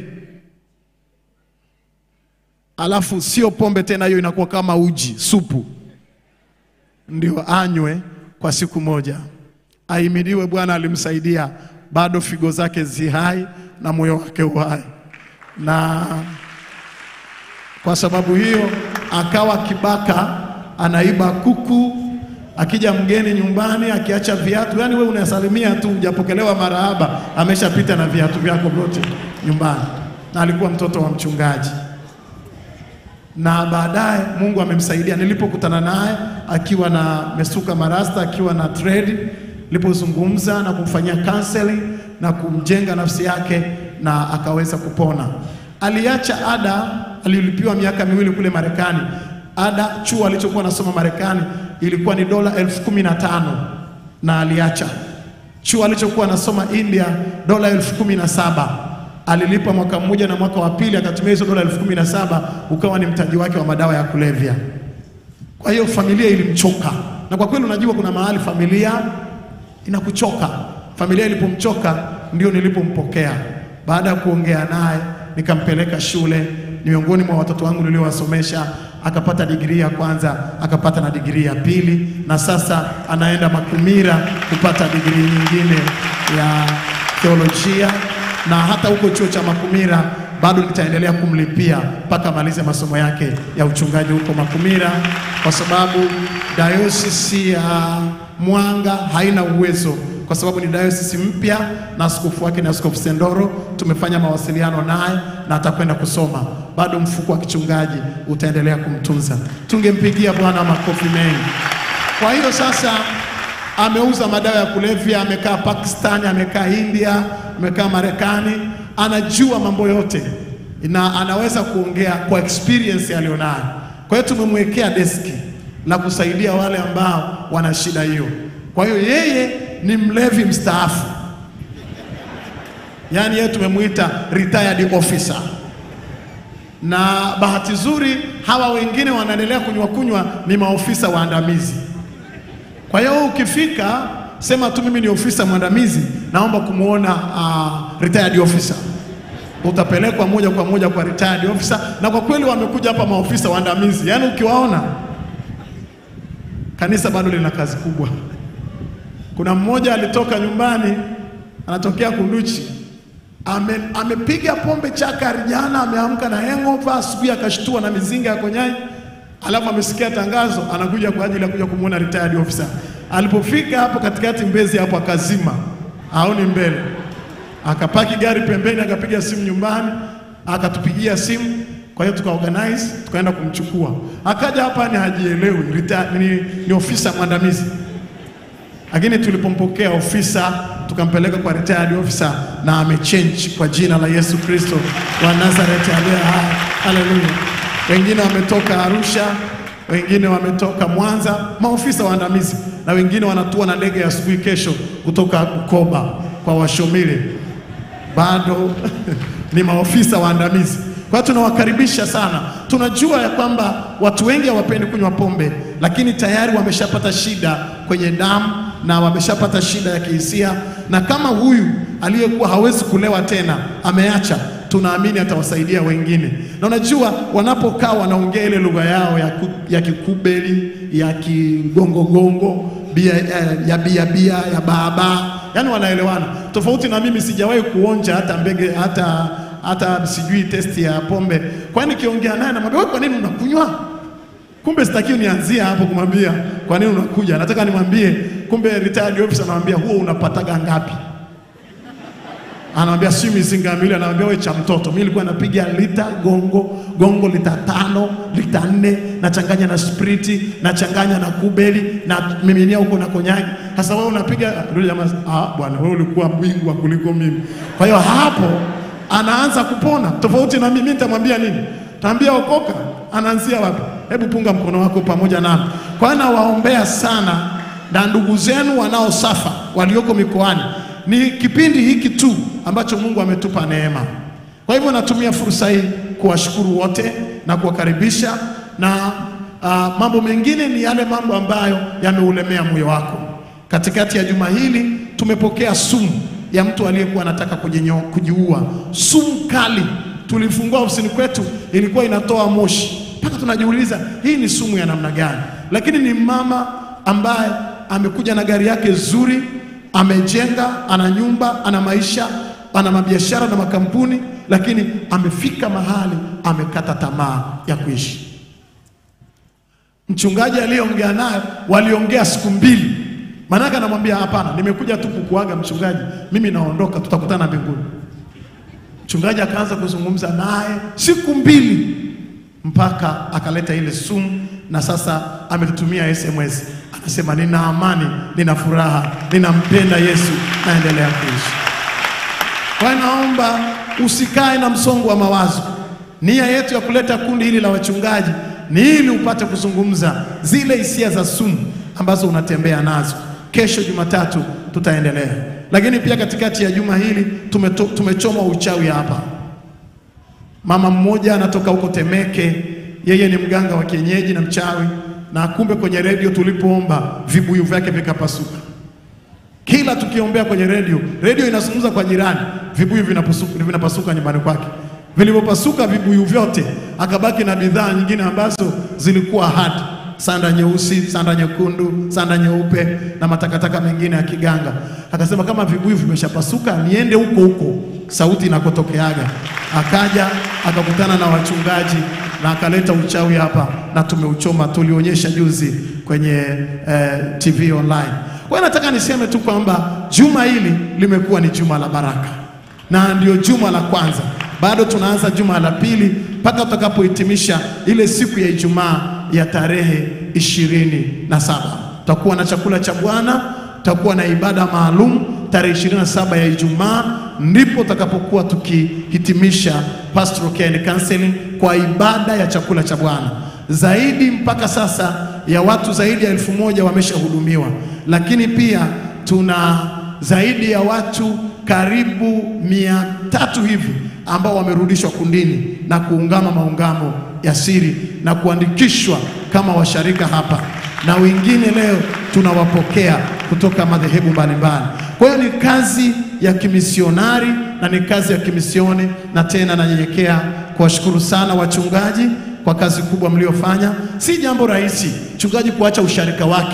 alafu sio pombe tena, hiyo inakuwa kama uji supu, ndio anywe kwa siku moja. Ahimidiwe Bwana, alimsaidia bado figo zake zi hai na moyo wake uhai, na kwa sababu hiyo akawa kibaka, anaiba kuku, akija mgeni nyumbani akiacha viatu, yani wewe unasalimia tu, hujapokelewa marahaba, ameshapita na viatu vyako vyote nyumbani, na alikuwa mtoto wa mchungaji na baadaye Mungu amemsaidia. Nilipokutana naye akiwa na mesuka marasta, akiwa na trade, nilipozungumza na kumfanyia counseling na kumjenga nafsi yake na akaweza kupona. Aliacha ada, alilipiwa miaka miwili kule Marekani. Ada chuo alichokuwa anasoma Marekani ilikuwa ni dola elfu kumi na tano na aliacha. Chuo alichokuwa anasoma India dola elfu kumi na saba alilipa mwaka mmoja na mwaka wa pili akatumia hizo dola elfu kumi na saba ukawa ni mtaji wake wa madawa ya kulevya. Kwa hiyo familia ilimchoka, na kwa kweli unajua kuna mahali familia inakuchoka. Familia ilipomchoka ndio nilipompokea. Baada ya kuongea naye, nikampeleka shule, ni miongoni mwa watoto wangu niliowasomesha. Akapata digrii ya kwanza, akapata na digrii ya pili, na sasa anaenda Makumira kupata digrii nyingine ya theolojia na hata huko chuo cha Makumira bado nitaendelea kumlipia mpaka amalize masomo yake ya uchungaji huko Makumira, kwa sababu dayosisi ya Mwanga haina uwezo, kwa sababu ni dayosisi mpya na askofu wake ni Askofu Sendoro. Tumefanya mawasiliano naye na atakwenda kusoma, bado mfuko wa kichungaji utaendelea kumtunza. Tungempigia Bwana makofi mengi. Kwa hiyo sasa ameuza madawa ya kulevya, amekaa Pakistan, amekaa India, amekaa Marekani, anajua mambo yote na anaweza kuongea kwa experience aliyonayo. Kwa hiyo tumemwekea deski la kusaidia wale ambao wana shida hiyo. Kwa hiyo yeye ni mlevi mstaafu, yaani yeye tumemwita retired officer, na bahati nzuri hawa wengine wanaendelea kunywa kunywa ni maofisa waandamizi. Kwa hiyo ukifika sema tu mimi ni ofisa mwandamizi, naomba kumwona uh, retired officer. Utapelekwa moja kwa moja kwa retired officer, na kwa kweli wamekuja hapa maofisa waandamizi, yaani ukiwaona kanisa bado lina kazi kubwa. Kuna mmoja alitoka nyumbani, anatokea Kunduchi, ame, amepiga pombe chakari jana, ameamka na hangover, asubuhi akashtua na mizinga ya konyai, alafu amesikia tangazo, anakuja kwa ajili ya kuja kumwona retired officer. Alipofika hapo katikati Mbezi hapo akazima, aoni mbele, akapaki gari pembeni, akapiga simu nyumbani, akatupigia simu. Kwa hiyo tukaorganize, tukaenda kumchukua. Akaja hapa ni hajielewi, retired- ni, ni ofisa mwandamizi lakini tulipompokea ofisa tukampeleka kwa retired officer na amechange kwa jina la Yesu Kristo wa Nazareti aliye hai. Haleluya! Wengine wametoka Arusha, wengine wametoka Mwanza, maofisa waandamizi, na wengine wanatua na ndege ya asubuhi kesho kutoka Bukoba kwa Washomile, bado ni maofisa waandamizi. Kwa hiyo tunawakaribisha sana. Tunajua ya kwamba watu wengi hawapendi kunywa pombe, lakini tayari wameshapata shida kwenye damu na wameshapata shida ya kihisia, na kama huyu aliyekuwa hawezi kulewa tena ameacha, tunaamini atawasaidia wengine. Na unajua wanapokaa wanaongea ile lugha yao ya, ku, ya kikubeli ya kigongogongo bia, ya, ya bia bia ya baabaa, yani wanaelewana tofauti na mimi. Sijawahi kuonja hata mbege hata hata sijui testi ya pombe. Kwani nikiongea naye namwambia wewe, kwa nini unakunywa? Kumbe sitakiwi nianzie hapo kumwambia kwa nini unakuja. Nataka nimwambie kumbe retired officer anamwambia huo unapataga ngapi? Anamwambia si mizinga miwili, anamwambia wewe cha mtoto. Mimi nilikuwa napiga lita gongo gongo lita tano lita nne nachanganya na spriti nachanganya na kubeli na miminia huko na konyagi. Sasa wewe unapiga ndio jamaa, ah bwana, wewe ulikuwa bingwa kuliko mimi. Kwa hiyo hapo anaanza kupona, tofauti na mimi. Mimi nitamwambia nini? Taambia okoka, anaanzia wapi? Hebu punga mkono wako pamoja nami. Kwa hiyo nawaombea sana na ndugu zenu wanaosafa walioko mikoani. Ni kipindi hiki tu ambacho Mungu ametupa neema. Kwa hivyo natumia fursa hii kuwashukuru wote na kuwakaribisha na uh, mambo mengine ni yale mambo ambayo yameulemea moyo wako. Katikati ya juma hili tumepokea sumu ya mtu aliyekuwa anataka kujinyo- kujiua, sumu kali. Tulifungua ofisini kwetu, ilikuwa inatoa moshi mpaka tunajiuliza hii ni sumu ya namna gani? Lakini ni mama ambaye amekuja na gari yake zuri, amejenga, ana nyumba, ana maisha, ana mabiashara na makampuni, lakini amefika mahali amekata tamaa ya kuishi. Mchungaji aliyeongea naye waliongea siku mbili, maanake anamwambia hapana, nimekuja tu kukuaga mchungaji, mimi naondoka, tutakutana mbinguni. Mchungaji akaanza kuzungumza naye siku mbili mpaka akaleta ile sumu, na sasa ametutumia SMS, anasema nina amani, nina furaha, ninampenda Yesu, naendelea kuishi. Kwa hiyo naomba usikae na msongo wa mawazo. Nia yetu ya kuleta kundi hili la wachungaji ni ili upate kuzungumza zile hisia za sumu ambazo unatembea nazo. Kesho Jumatatu tutaendelea, lakini pia katikati ya juma hili tumeto, tumechoma uchawi hapa. Mama mmoja anatoka huko Temeke, yeye ni mganga wa kienyeji na mchawi, na kumbe kwenye redio tulipoomba vibuyu vyake vikapasuka. Kila tukiombea kwenye redio, redio inazungumza kwa jirani, vibuyu vinapasuka, vinapasuka nyumbani kwake. Vilivyopasuka vibuyu vyote, akabaki na bidhaa nyingine ambazo zilikuwa hadi sanda nyeusi, sanda nyekundu, sanda nyeupe na matakataka mengine ya kiganga. Akasema kama vibuyu vimeshapasuka, niende huko huko sauti inakotokeaga. Akaja akakutana na wachungaji na akaleta uchawi hapa na tumeuchoma, tulionyesha juzi kwenye eh, TV online. Kwa hiyo nataka niseme tu kwamba juma hili limekuwa ni juma la baraka na ndio juma la kwanza, bado tunaanza juma la pili mpaka tutakapohitimisha ile siku ya Ijumaa ya tarehe ishirini na saba. Tutakuwa na chakula cha Bwana, tutakuwa na ibada maalum tarehe ishirini na saba ya Ijumaa, ndipo tutakapokuwa tukihitimisha pastoral care and counseling kwa ibada ya chakula cha Bwana. Zaidi mpaka sasa ya watu zaidi ya elfu moja wameshahudumiwa, lakini pia tuna zaidi ya watu karibu mia tatu hivi ambao wamerudishwa kundini na kuungama maungamo ya siri na kuandikishwa kama washarika hapa, na wengine leo tunawapokea kutoka madhehebu mbalimbali. Kwa hiyo ni kazi ya kimisionari na ni kazi ya kimisioni, na tena nanyenyekea kuwashukuru sana wachungaji kwa kazi kubwa mliofanya. Si jambo rahisi mchungaji kuacha usharika wake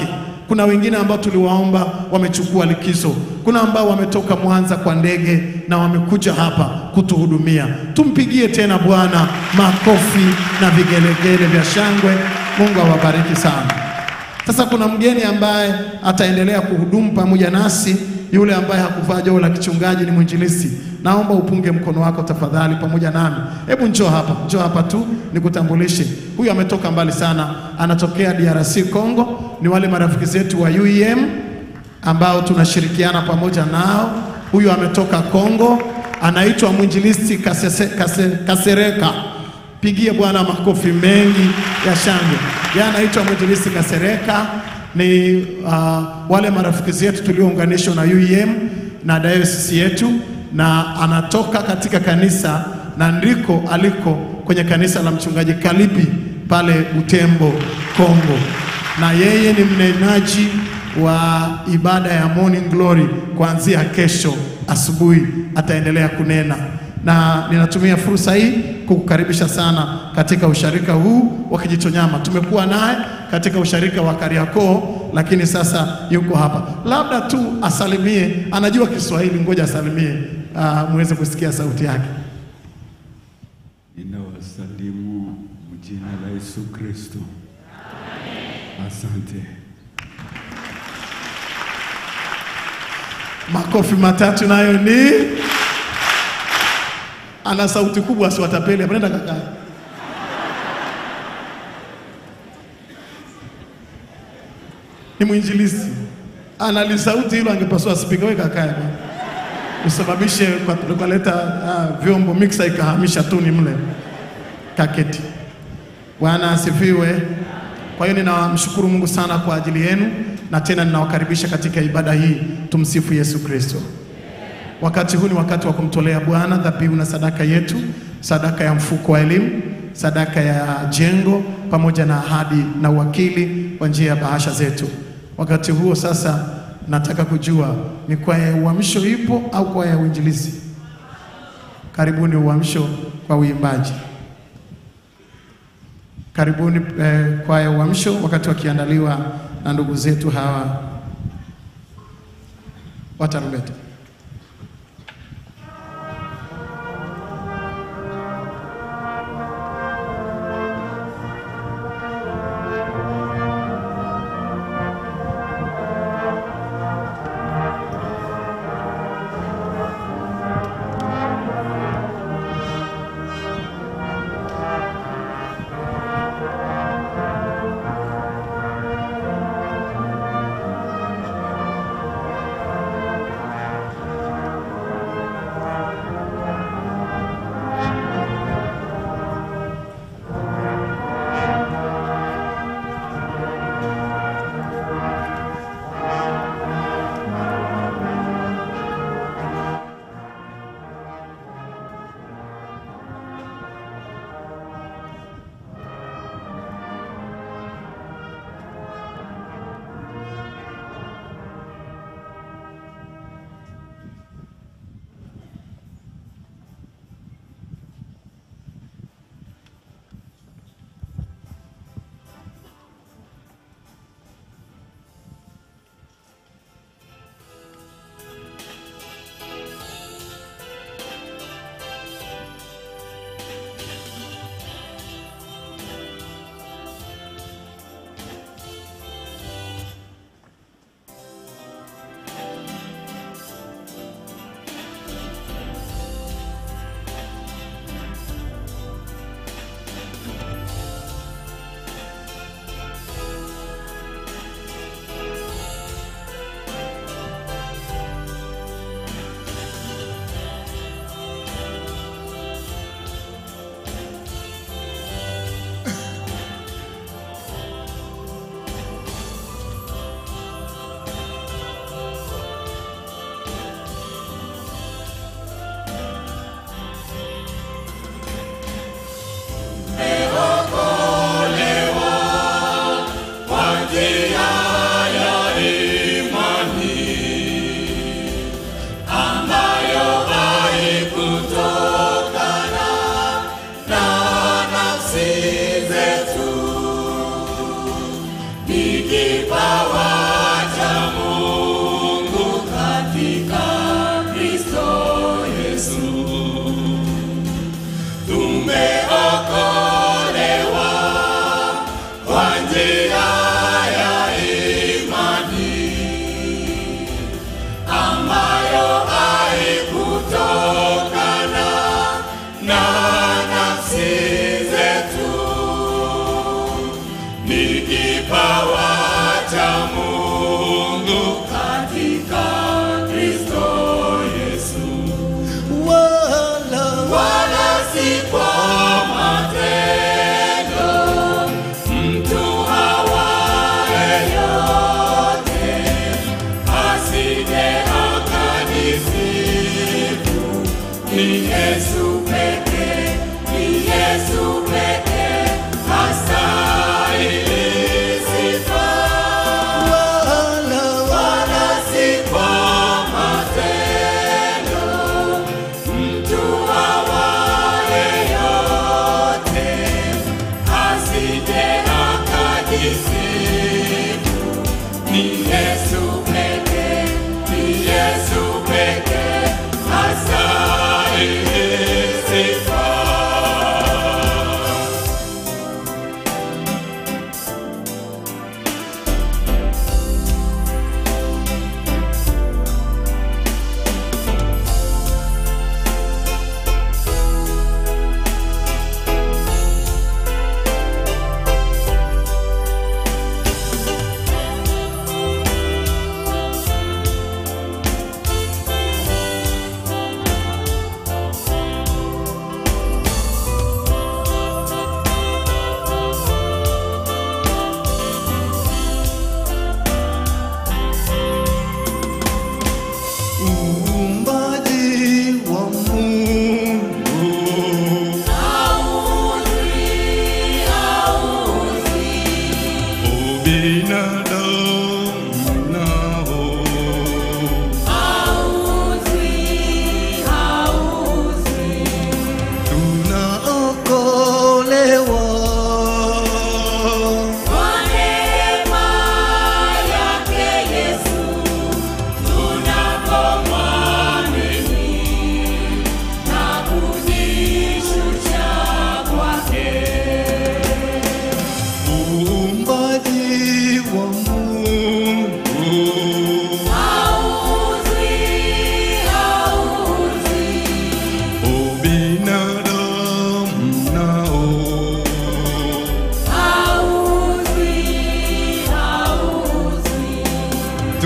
Kuna wengine ambao tuliwaomba wamechukua likizo. Kuna ambao wametoka Mwanza kwa ndege na wamekuja hapa kutuhudumia. Tumpigie tena Bwana makofi na vigelegele vya shangwe. Mungu awabariki sana. Sasa kuna mgeni ambaye ataendelea kuhudumu pamoja nasi, yule ambaye hakuvaa joho la kichungaji ni mwinjilisti. Naomba upunge mkono wako tafadhali pamoja nami. Hebu njoo hapa, njoo hapa tu nikutambulishe. Huyu ametoka mbali sana, anatokea DRC Congo. Ni wale marafiki zetu wa UEM ambao tunashirikiana pamoja nao. Huyu ametoka Congo, anaitwa mwinjilisti Kasese, Kase, Kasereka. Pigie Bwana makofi mengi ya shangwe. Yeye anaitwa mwinjilisti Kasereka, ni uh, wale marafiki zetu tuliounganishwa na UEM na dayosisi yetu, na anatoka katika kanisa na ndiko aliko kwenye kanisa la mchungaji Kalipi pale Butembo, Kongo, na yeye ni mnenaji wa ibada ya Morning Glory kuanzia kesho asubuhi ataendelea kunena, na ninatumia fursa hii kukukaribisha sana katika usharika huu wa Kijitonyama. Tumekuwa naye katika usharika wa Kariakoo, lakini sasa yuko hapa. Labda tu asalimie, anajua Kiswahili, ngoja asalimie, uh, muweze kusikia sauti yake. Ninawasalimu mjina la Yesu Kristo. Asante. Makofi matatu nayo ni ana sauti kubwa, asiwatapeli. Nenda kaka. Ni mwinjilisti, ana lisauti hilo, angepaswa spika. Wewe kakae bwana, usababishe kwa tukaleta uh, vyombo mixer ikahamisha tuni mle kaketi. Bwana asifiwe. Kwa hiyo ninamshukuru Mungu sana kwa ajili yenu na tena ninawakaribisha katika ibada hii. Tumsifu Yesu Kristo. Wakati huu ni wakati wa kumtolea Bwana dhabihu na sadaka yetu, sadaka ya mfuko wa elimu, sadaka ya jengo, pamoja na ahadi na uwakili kwa njia ya bahasha zetu. Wakati huo sasa, nataka kujua ni kwaya ya uamsho ipo au kwaya ya uinjilizi? Karibuni uamsho kwa uimbaji. Karibuni eh, kwaya ya uamsho wakati wakiandaliwa na ndugu zetu hawa wa tarumbeta. Thank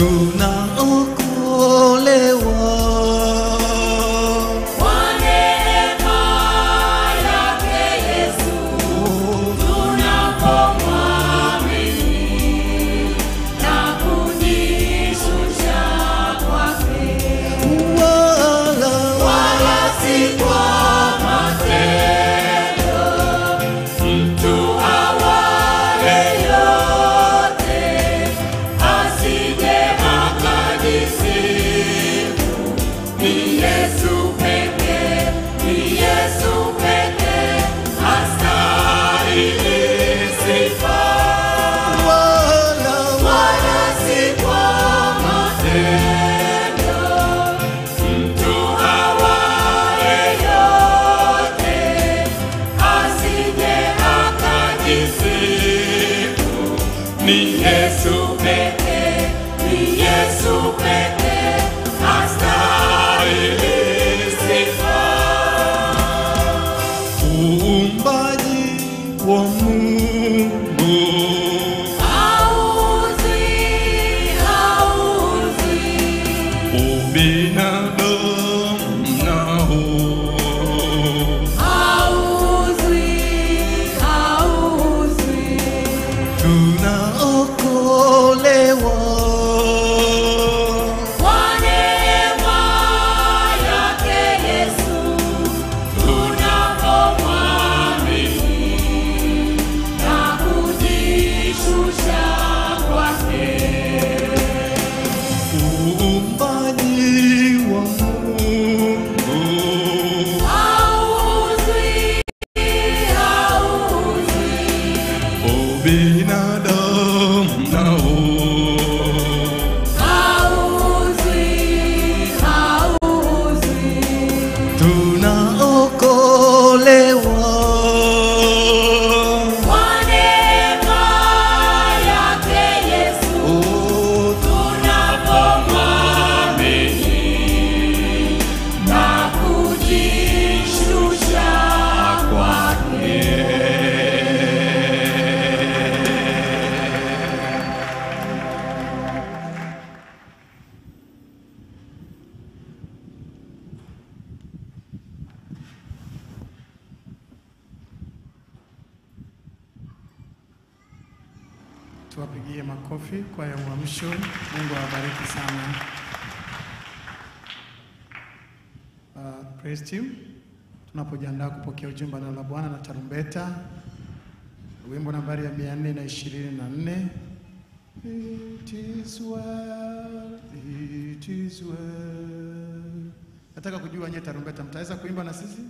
tunaokolewa Kwa neema yake Yesu tunapomwamini na kujishusha kwake, wala si kwa matendo, mtu awaye yote asije akajisifu. Ni Yesu pekee, ni Yesu pekee astahili sifa, wala si kwa matendo, mtu awaye yote asije akajisifu. Ni Yesu pekee, ni Yesu pekee astahili sifa. uumbaji wa Mungu Hauzwi, hauzwi, ubinadamu nao hauzwi, hauzwi. tunaokolewa Kwa neema yake Yesu tunapomwamini na kujishusha kwake, uumbaji wa Mungu hauzwi, hauzwi, ubinadamu nao hauzwi, hauzwi. tunaokolewa Kwa neema yake Yesu tunapomwamini na kujishusha kwake. Tuwapigie makofi kwa ya uamsho. Mungu awabariki sana. Uh, praise team, tunapojiandaa kupokea ujumbe wa neno la Bwana na tarumbeta, wimbo nambari ya mia nne na ishirini na nne It is well, it is well. Nataka kujua nyie tarumbeta mtaweza kuimba na sisi?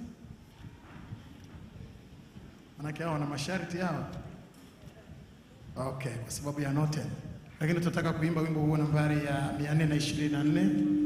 Manake hao wana masharti hao. Okay, kwa sababu ya note. Lakini tunataka kuimba wimbo huo nambari ya 424.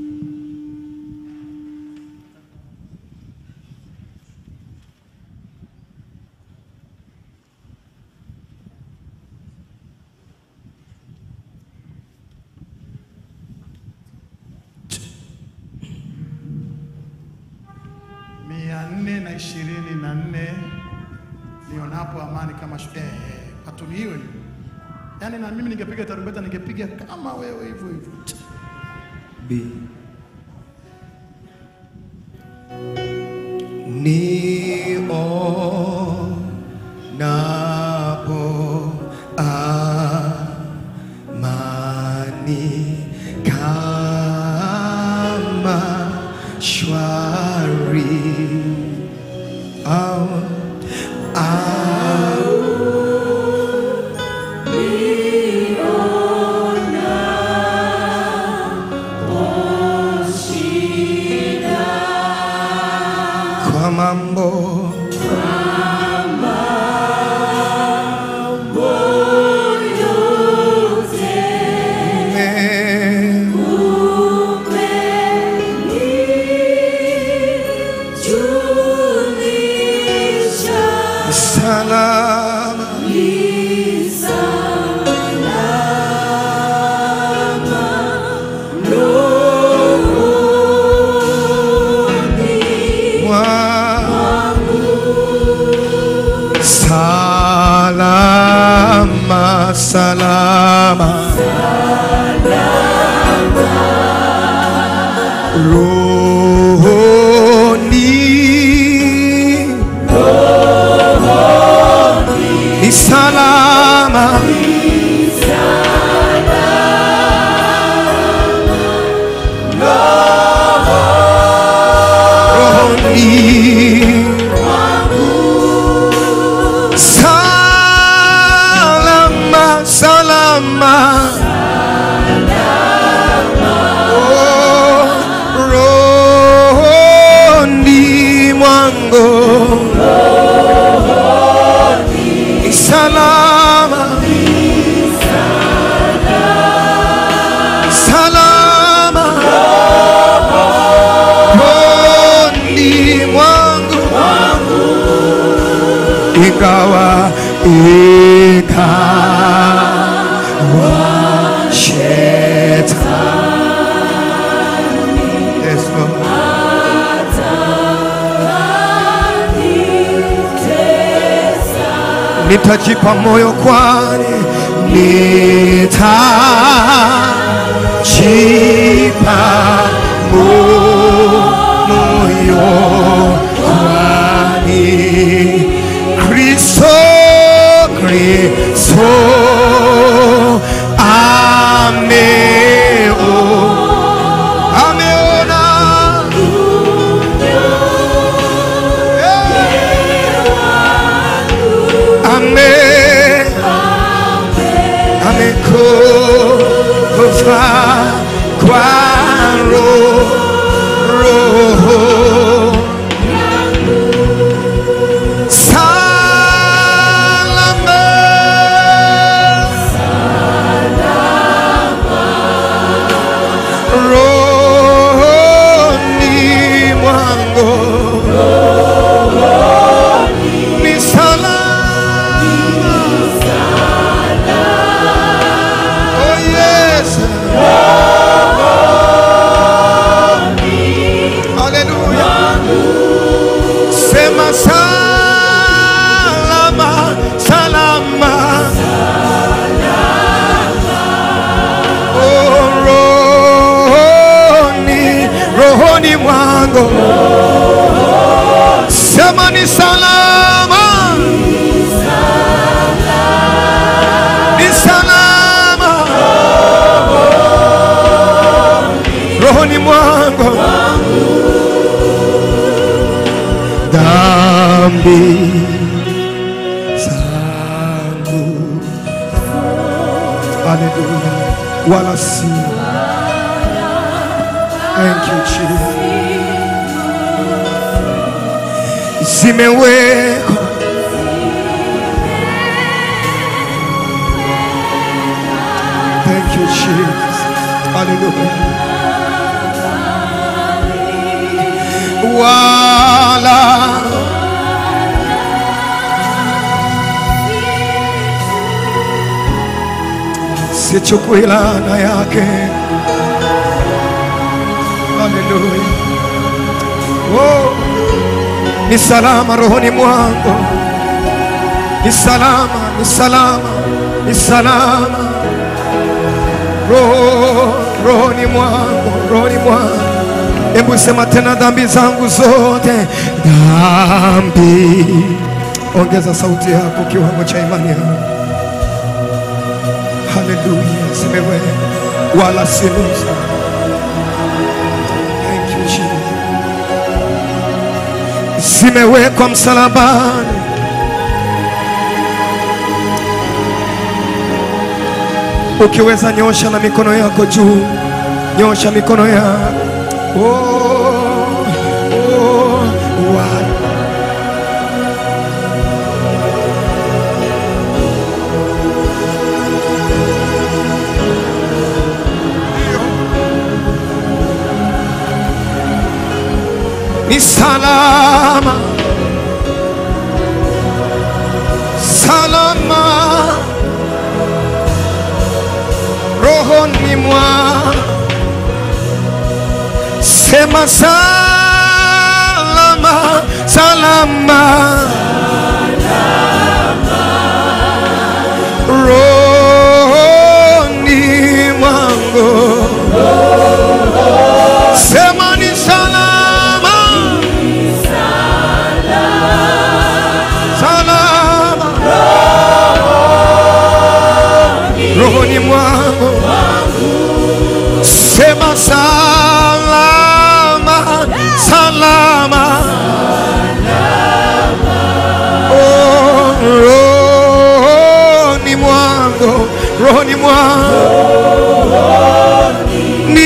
mia nne na ishirini na nne nionapo amani kama shu- eh, eh, patuni hiyo hiyo. Yaani na mimi ningepiga tarumbeta ningepiga kama wewe hivyo hivyo. B. Nionapo amani kama shwari au au kwa mambo me rohoni ni salama rohoni salama salama Oh, rohoni mwangu ni salama salama rohoni mwangu ingawa ikawa shetani yes, Lord. nitajipa moyo kwani nitajipa mo- moyo kwani Kristo Kristo ameo ameona ame amekufa kwa roho roho salama rohoni mwangu ni salama oh yes haleluya sema salama salama Oh, rohoni rohoni mwangu sema ni salama ni salama rohoni mwangu dhambi zangu haleluya wala si thank you Jesus zimewekwa thank you Jesus haleluya wala sichukui laana yake. Haleluya! Oh, ni salama rohoni mwangu, ni salama, ni salama, ni salama roho rohoni mwangu, rohoni mwangu. Hebu sema tena, dhambi zangu zote, dhambi. Ongeza sauti yako, kiwango cha imani yako. Haleluya, zimewe wala si nusu. Thank you Jesus. Zimewekwa msalabani, ukiweza nyosha na mikono yako juu, nyosha mikono yako. Oh, oh, wa- ni salama salama rohoni mwa sema salama salama rohoni mwangu sema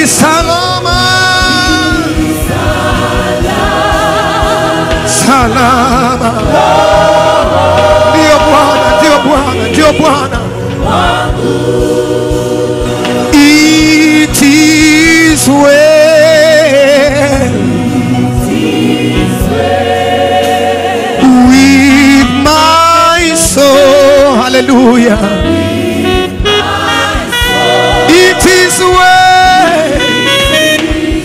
ni salama salama ndio bwana ndio bwana ndio bwana It is well with my soul. Hallelujah. It is well. It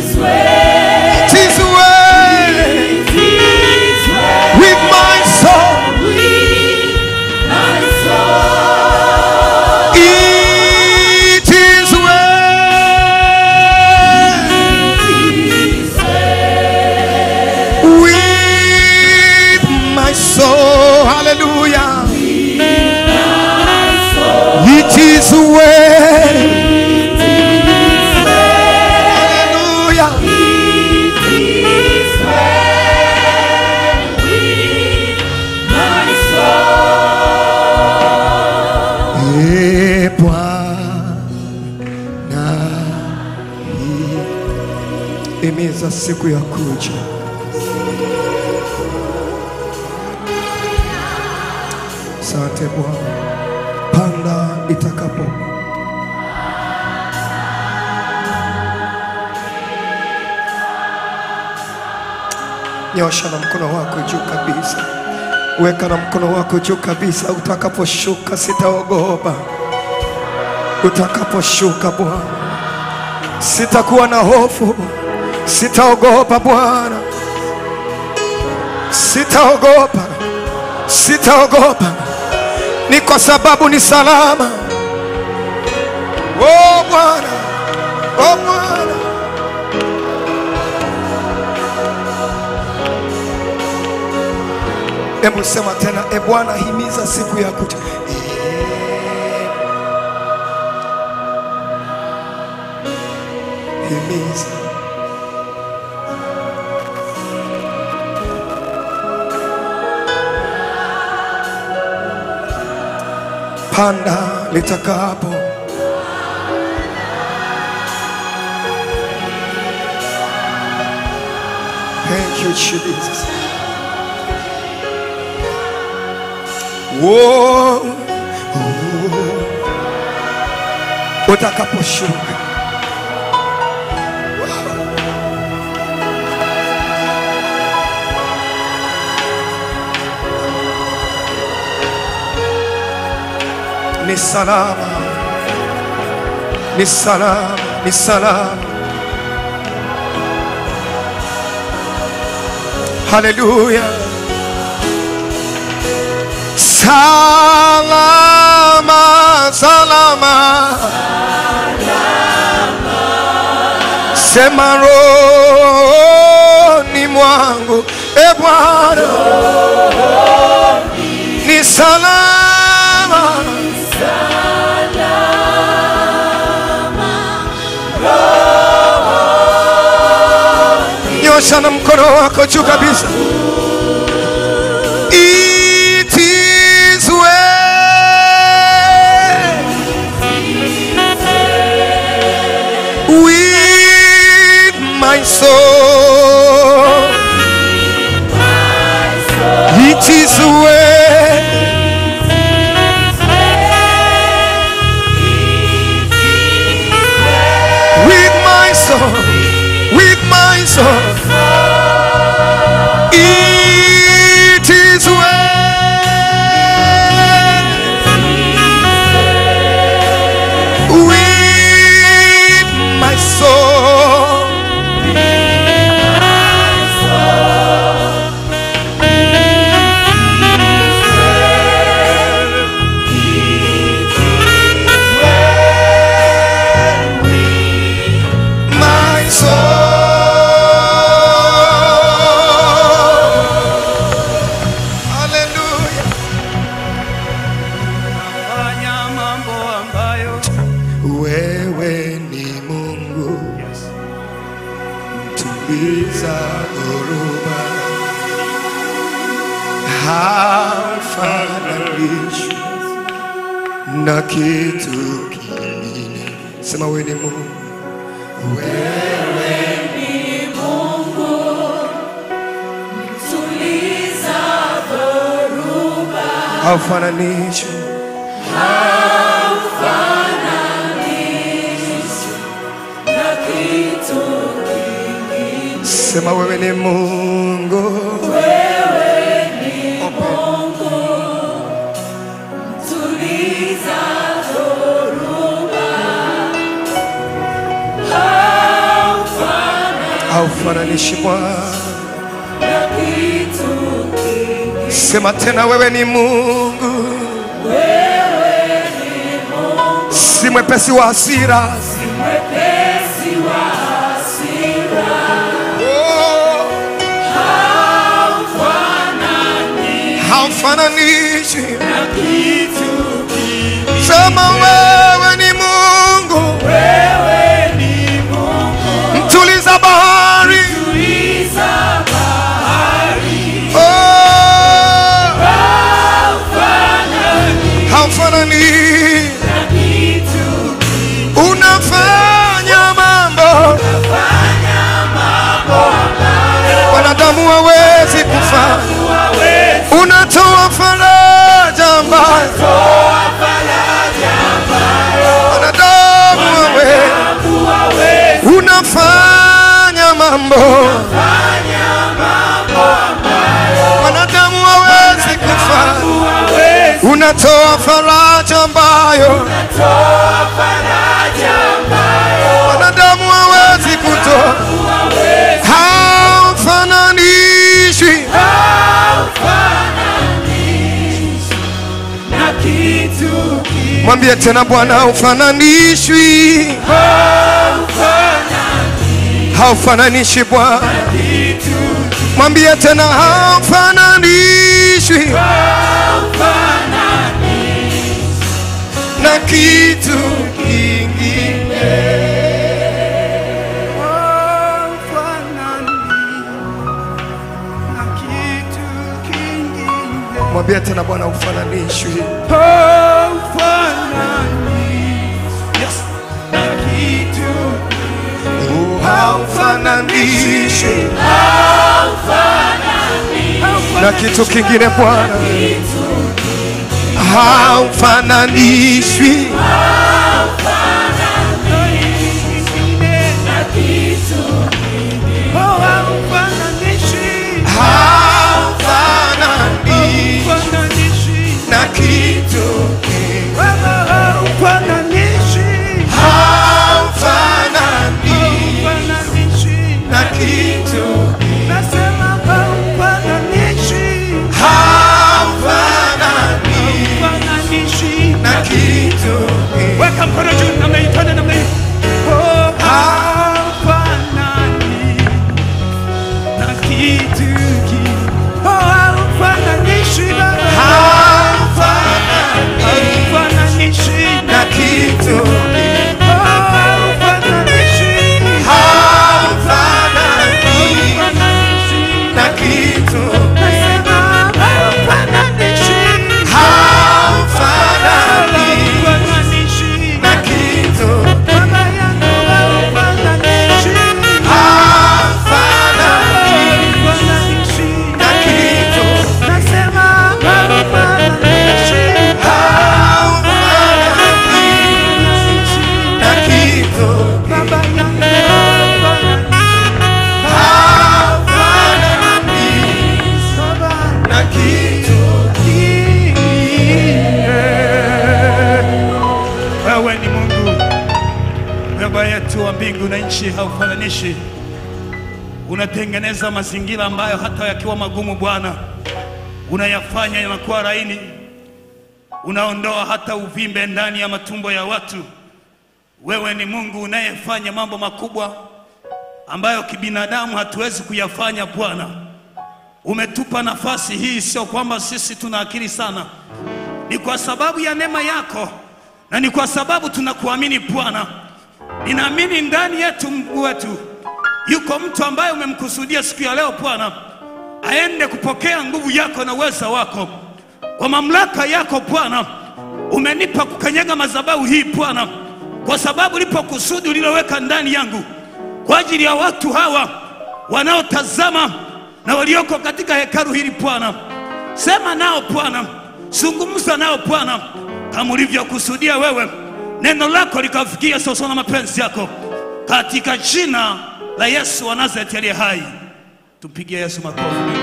is well with my soul. It is well with my soul. Hallelujah. It is well. Hallelujah. E Bwana, imiza siku ya kuja. Asante Bwana, panda itakapo nyosha na mkono wako juu kabisa, weka na mkono wako juu kabisa. Utakaposhuka sitaogopa, utakaposhuka Bwana sitakuwa na hofu, sitaogopa Bwana, sitaogopa, sitaogopa, ni kwa sababu ni salama. Oh Bwana, oh Bwana. Hebu sema tena, e Bwana, himiza siku ya kuja. E, himiza panda litakapo Thank you, Jesus. Whoa. Utakaposhuka ni salama, ni salama, ni salama. Haleluya. Salama, salama. Sema rohoni mwangu, e Bwana, ni salama. Nyosha na mkono wako juu kabisa. It is well with my soul. It is well with my soul, with my soul. It is well with my soul. My soul. Hallelujah. Fanya mambo ambayo Wewe ni Mungu mtuliza dhoruba, hafananishwi na kitu kingine. Sema wewe ni Mungu, haufananishi sema wewe ni Mungu haufananishi Bwana sema tena wewe ni Mungu si mwepesi wa hasira Oh. haufananishi sema wewe ni Mungu mtuliza bahari Oh. haufanani unafanya mambo wanadamu hawezi kufanya unatoa faraja ambayo wanadamu hawezi unafanya mambo wanadamu hawezi kufanya unatoa faraja ambayo wanadamu hawezi kutoa haufananishwi mwambie tena bwana haufananishwi haufananishi bwana mwambie tena haufananishwi na kitu kingine mwambie tena bwana ufananishwi haufananishwi na kitu kingine bwana haufananishwi haufananishwi na kitu haufananishwi na kitu haufananishwi na kitu Weka mkono juu namna hii, twende namna hii. Oh, hafanani na kitu ki- oh, hafananishi Baba. Hafananishi na kitu oh, hafananishi haufananishi na kitu Nasema hafananishi haufananishi hafananishi na kitu Baba yangu hafananishi haufananishi na kitu Nasema hafananishi haufananishi na kitu Baba yangu haufananishi na kitu Wewe ni Mungu, Baba yetu wa mbingu na nchi, haufananishi. Unatengeneza mazingira ambayo hata yakiwa magumu, Bwana, unayafanya yanakuwa laini. Unaondoa hata uvimbe ndani ya matumbo ya watu. Wewe ni Mungu unayefanya mambo makubwa ambayo kibinadamu hatuwezi kuyafanya, Bwana. Umetupa nafasi hii, sio kwamba sisi tuna akili sana, ni kwa sababu ya neema yako na ni kwa sababu tunakuamini Bwana. Ninaamini ndani yetu Mungu wetu yuko mtu ambaye umemkusudia siku ya leo Bwana, aende kupokea nguvu yako na uweza wako kwa mamlaka yako Bwana. Umenipa kukanyaga madhabahu hii Bwana, kwa sababu lipo kusudi uliloweka ndani yangu kwa ajili ya watu hawa wanaotazama na walioko katika hekalu hili Bwana. Sema nao Bwana, zungumza nao Bwana, kama ulivyokusudia wewe, neno lako likafikia sawasawa na mapenzi yako, katika jina la Yesu wa Nazareti aliye hai. Tupigie Yesu makofi.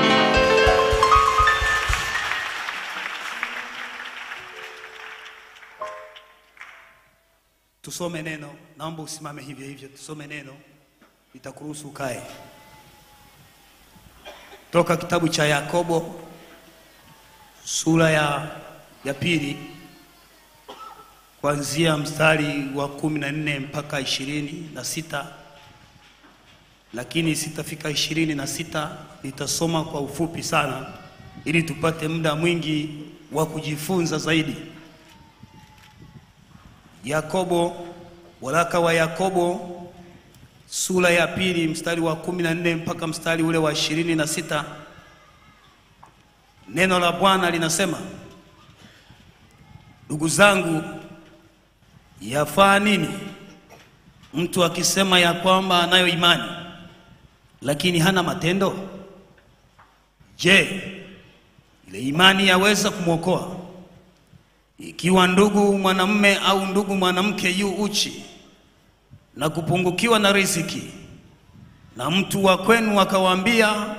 Tusome neno. Naomba usimame hivyo hivyo, tusome neno, nitakuruhusu ukae. Toka kitabu cha Yakobo sura ya, ya pili kuanzia mstari wa kumi na nne mpaka ishirini na sita lakini sitafika ishirini na sita nitasoma kwa ufupi sana ili tupate muda mwingi wa kujifunza zaidi. Yakobo, waraka wa Yakobo sura ya pili mstari wa kumi na nne mpaka mstari ule wa ishirini na sita neno la Bwana linasema, ndugu zangu, yafaa nini mtu akisema ya kwamba anayo imani lakini hana matendo? Je, ile imani yaweza kumwokoa? Ikiwa ndugu mwanamume au ndugu mwanamke yu uchi na kupungukiwa na riziki, na mtu wa kwenu akawaambia,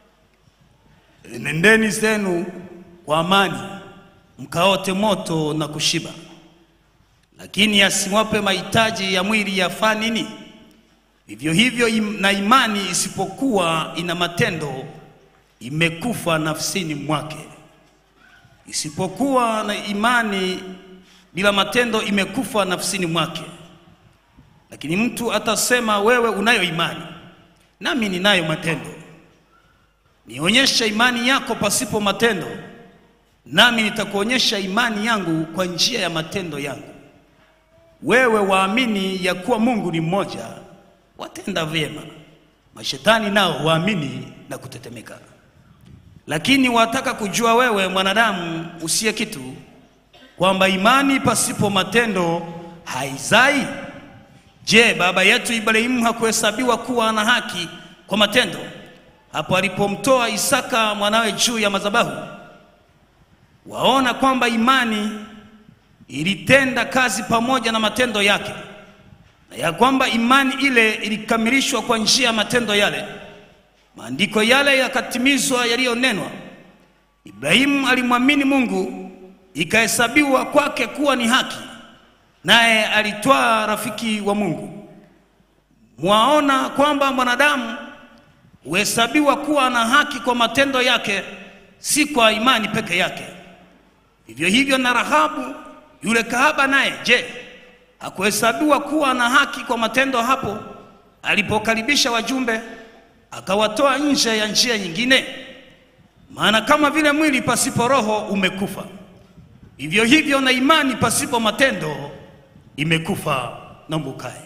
nendeni zenu kwa amani, mkaote moto na kushiba, lakini asiwape mahitaji ya mwili, yafaa nini? Vivyo hivyo im, na imani isipokuwa ina matendo imekufa nafsini mwake. Isipokuwa na imani bila matendo imekufa nafsini mwake. Lakini mtu atasema, wewe unayo imani, nami ninayo matendo. Nionyesha imani yako pasipo matendo, nami nitakuonyesha imani yangu kwa njia ya matendo yangu. Wewe waamini ya kuwa Mungu ni mmoja, watenda vyema. Mashetani nao waamini na kutetemeka. Lakini wataka kujua wewe mwanadamu usiye kitu, kwamba imani pasipo matendo haizai. Je, baba yetu Ibrahimu hakuhesabiwa kuwa ana haki kwa matendo hapo alipomtoa Isaka mwanawe juu ya madhabahu? Waona kwamba imani ilitenda kazi pamoja na matendo yake, na ya kwamba imani ile ilikamilishwa kwa njia ya matendo yale. Maandiko yale yakatimizwa yaliyonenwa, Ibrahimu alimwamini Mungu, ikahesabiwa kwake kuwa ni haki, naye alitwaa rafiki wa Mungu. Mwaona kwamba mwanadamu huhesabiwa kuwa na haki kwa matendo yake, si kwa imani peke yake. Vivyo hivyo na Rahabu yule kahaba naye, je, hakuhesabiwa kuwa na haki kwa matendo hapo alipokaribisha wajumbe akawatoa nje ya njia nyingine? Maana kama vile mwili pasipo roho umekufa, vivyo hivyo na imani pasipo matendo imekufa. Naomba ukae.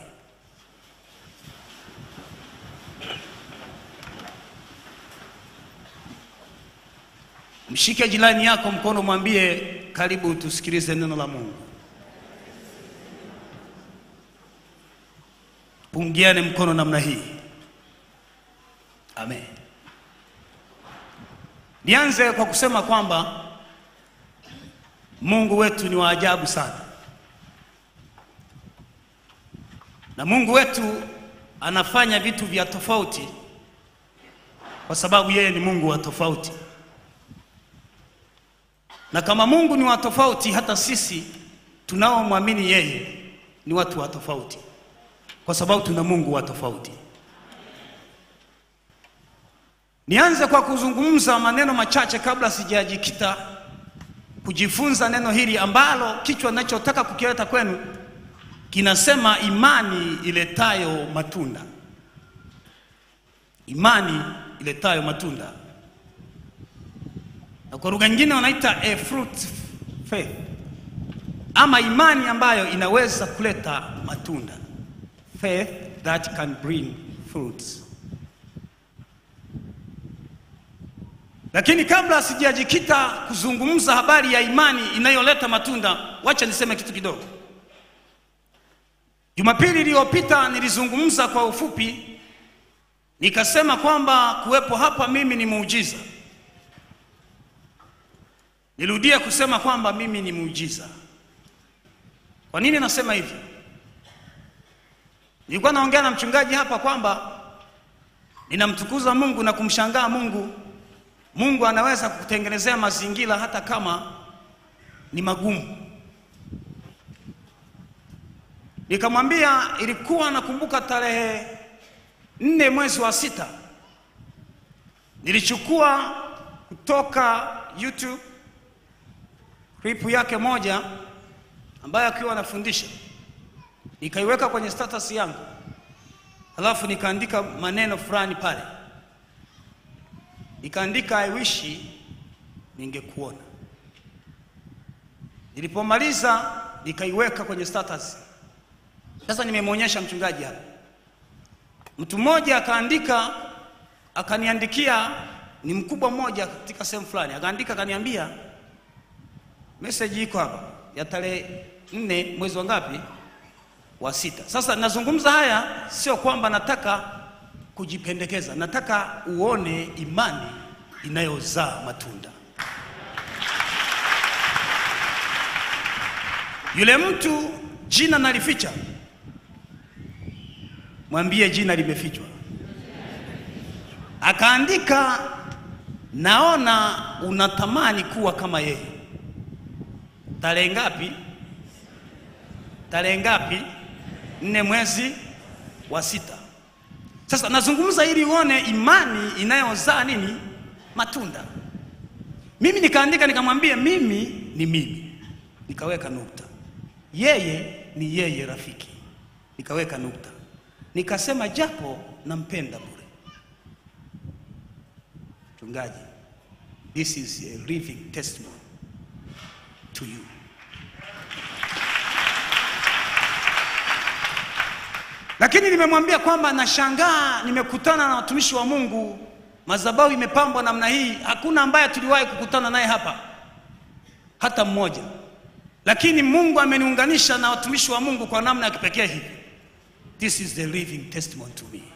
Mshike jirani yako mkono, mwambie karibu, tusikilize neno la Mungu. Pungiane mkono namna hii. Amen. Nianze kwa kusema kwamba Mungu wetu ni wa ajabu sana, na Mungu wetu anafanya vitu vya tofauti kwa sababu yeye ni Mungu wa tofauti na kama Mungu ni wa tofauti, hata sisi tunaomwamini yeye ni watu wa tofauti, kwa sababu tuna Mungu wa tofauti. Nianze kwa kuzungumza maneno machache kabla sijajikita kujifunza neno hili ambalo kichwa ninachotaka kukileta kwenu kinasema imani iletayo matunda. Imani iletayo matunda na kwa lugha nyingine wanaita a fruit faith, ama imani ambayo inaweza kuleta matunda, faith that can bring fruits. Lakini kabla sijajikita kuzungumza habari ya imani inayoleta matunda, wacha niseme kitu kidogo. Jumapili iliyopita nilizungumza kwa ufupi, nikasema kwamba kuwepo hapa mimi ni muujiza. Nirudie kusema kwamba mimi ni muujiza. Kwa nini nasema hivi? Nilikuwa naongea na mchungaji hapa kwamba ninamtukuza Mungu na kumshangaa Mungu. Mungu anaweza kukutengenezea mazingira hata kama ni magumu. Nikamwambia ilikuwa nakumbuka tarehe nne mwezi wa sita nilichukua kutoka YouTube clip yake moja ambayo akiwa anafundisha nikaiweka kwenye status yangu, halafu nikaandika maneno fulani pale, nikaandika I wish ningekuona. Nilipomaliza nikaiweka kwenye status. Sasa nimemwonyesha mchungaji hapa, mtu mmoja akaandika, akaniandikia, ni mkubwa mmoja katika sehemu fulani, akaandika akaniambia, message iko hapa ya tarehe nne mwezi wa ngapi? Wa sita. Sasa nazungumza haya sio kwamba nataka kujipendekeza, nataka uone imani inayozaa matunda. Yule mtu jina nalificha, mwambie jina limefichwa. Akaandika, naona unatamani kuwa kama yeye. Tarehe ngapi? Tarehe ngapi? Nne mwezi wa sita. Sasa nazungumza ili uone imani inayozaa nini? Matunda. Mimi nikaandika nikamwambia, mimi ni mimi, nikaweka nukta. Yeye ni yeye, rafiki, nikaweka nukta. Nikasema japo nampenda bure. Mchungaji, this is a living testimony to you. Lakini nimemwambia kwamba nashangaa, nimekutana na watumishi wa Mungu, madhabahu imepambwa namna hii, hakuna ambaye tuliwahi kukutana naye hapa, hata mmoja. Lakini Mungu ameniunganisha na watumishi wa Mungu kwa namna ya kipekee hivi. This is the living testimony to me.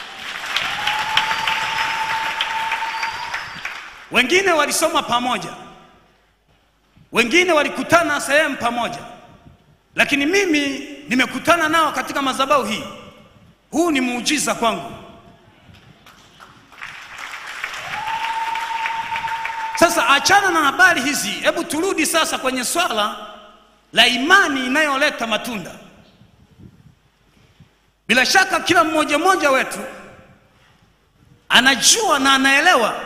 Wengine walisoma pamoja, wengine walikutana sehemu pamoja, lakini mimi nimekutana nao katika madhabahu hii. Huu ni muujiza kwangu. Sasa achana na habari hizi, hebu turudi sasa kwenye swala la imani inayoleta matunda. Bila shaka kila mmoja mmoja wetu anajua na anaelewa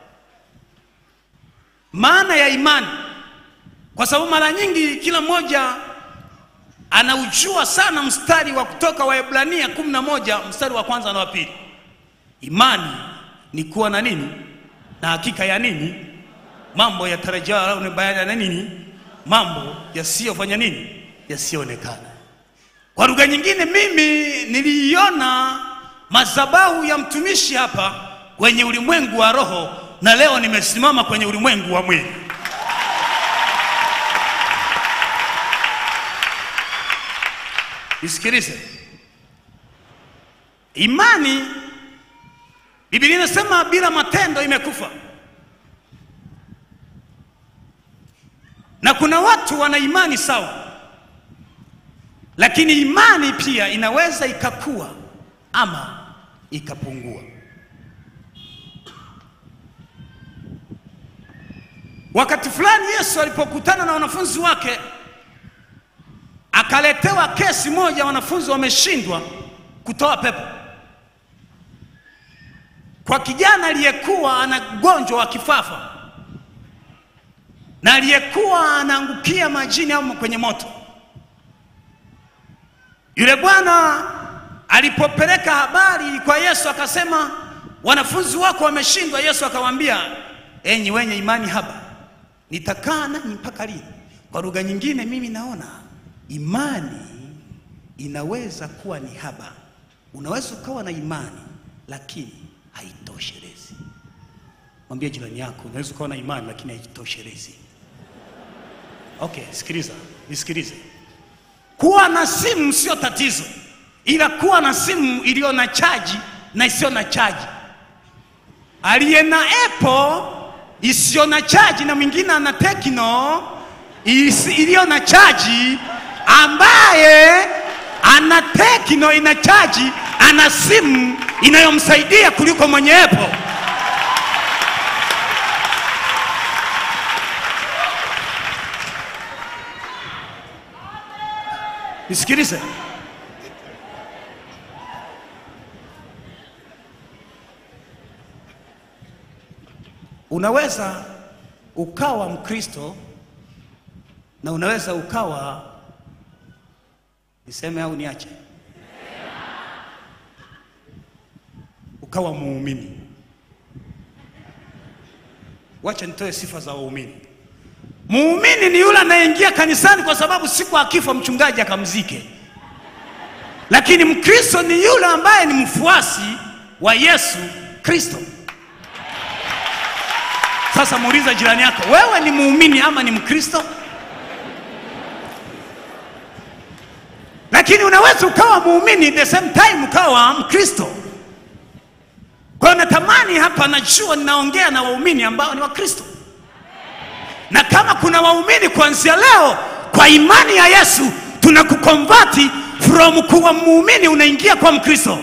maana ya imani, kwa sababu mara nyingi kila mmoja anaujua sana mstari wa kutoka Waebrania kumi na moja mstari wa kwanza na wa pili. Imani ni kuwa na nini? Na hakika ya nini? Mambo yatarajiwa au ni bayana na nini? Mambo yasiyofanya nini? Yasiyoonekana. Kwa lugha nyingine, mimi niliiona madhabahu ya mtumishi hapa kwenye ulimwengu wa roho, na leo nimesimama kwenye ulimwengu wa mwili. Nisikilize, imani, Biblia inasema bila matendo imekufa, na kuna watu wana imani sawa, lakini imani pia inaweza ikakua ama ikapungua. Wakati fulani Yesu alipokutana na wanafunzi wake akaletewa kesi moja, wanafunzi wameshindwa kutoa pepo kwa kijana aliyekuwa ana ugonjwa wa kifafa na aliyekuwa anaangukia majini au kwenye moto. Yule bwana alipopeleka habari kwa Yesu akasema, wanafunzi wako wameshindwa. Yesu akawaambia, enyi wenye imani haba, nitakaa nanyi mpaka lini? Kwa lugha nyingine, mimi naona imani inaweza kuwa ni haba. Unaweza ukawa na imani lakini haitoshelezi. Mwambie jirani yako, unaweza ukawa na imani lakini haitoshelezi. Okay, sikiliza, nisikilize. Kuwa na simu sio tatizo, ila kuwa na simu iliyo na chaji na isiyo na chaji. Aliye na Apple isiyo na chaji na mwingine ana Tecno isi- iliyo na chaji, ambaye ana Tecno ina chaji, ana simu inayomsaidia kuliko mwenye Apple. Nisikilize. Unaweza ukawa Mkristo na unaweza ukawa niseme au niache, ukawa muumini. Wacha nitoe sifa za waumini. Muumini ni yule anayeingia kanisani kwa sababu siku akifa mchungaji akamzike, lakini Mkristo ni yule ambaye ni mfuasi wa Yesu Kristo. Sasa muuliza jirani yako, wewe ni muumini ama ni Mkristo? Lakini unaweza ukawa muumini the same time ukawa Mkristo. Kwa hiyo natamani hapa, najua ninaongea na waumini ambao ni Wakristo, na kama kuna waumini kuanzia leo, kwa imani ya Yesu tunakukonvati from kuwa muumini unaingia kwa Mkristo.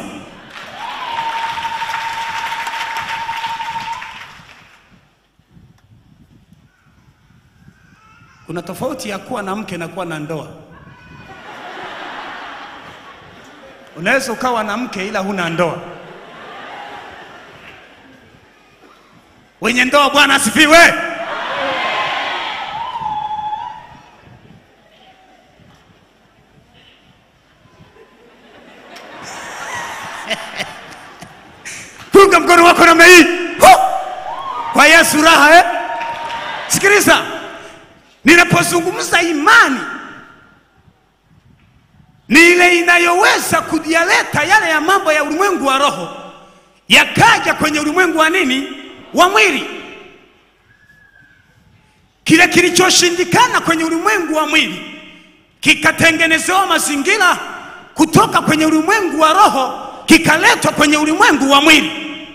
Kuna tofauti ya kuwa na mke na kuwa na ndoa. Unaweza ukawa na mke ila huna ndoa. Wenye ndoa, Bwana asifiwe. Punga mkono wako namna hii Hu! kwa Yesu raha eh? Sikiliza, ninapozungumza imani ni ile inayoweza kuyaleta yale ya mambo ya ulimwengu wa roho yakaja kwenye ulimwengu wa nini, wa mwili. Kile kilichoshindikana kwenye ulimwengu wa mwili kikatengenezewa mazingira kutoka kwenye ulimwengu wa roho kikaletwa kwenye ulimwengu wa mwili.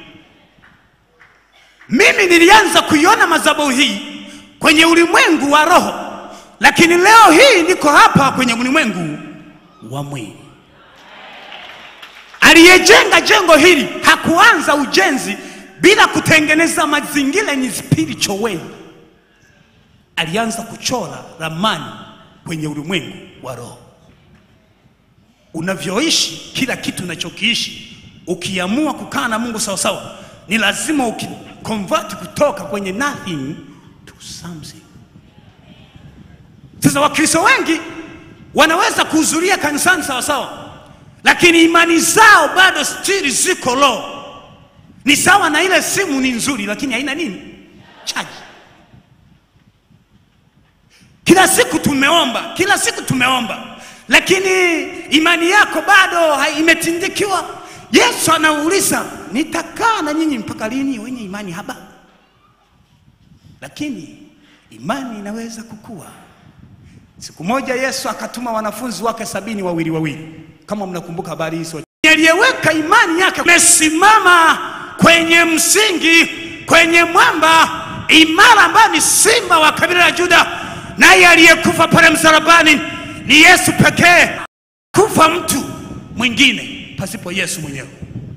Mimi nilianza kuiona madhabahu hii kwenye ulimwengu wa roho, lakini leo hii niko hapa kwenye ulimwengu wa mwili. Aliyejenga jengo hili hakuanza ujenzi bila kutengeneza mazingira ni spiritual way. Alianza kuchora ramani kwenye ulimwengu wa roho. Unavyoishi, kila kitu unachokiishi, ukiamua kukaa na Mungu sawasawa, ni lazima ukiconvert kutoka kwenye nothing to something. Sasa Wakristo wengi wanaweza kuhudhuria kanisani sawasawa, lakini imani zao bado still ziko low. Ni sawa na ile simu ni nzuri, lakini haina nini, chaji. Kila siku tumeomba, kila siku tumeomba, lakini imani yako bado hai- imetindikiwa. Yesu anauliza, nitakaa na nyinyi mpaka lini, wenye imani haba? Lakini imani inaweza kukua. Siku moja Yesu akatuma wanafunzi wake sabini wawili wawili, kama mnakumbuka habari hizo. Aliyeweka imani yake amesimama kwenye msingi, kwenye mwamba imara, ambayo ni simba wa kabila la Juda, naye aliyekufa pale msalabani ni Yesu pekee. Kufa mtu mwingine pasipo Yesu mwenyewe.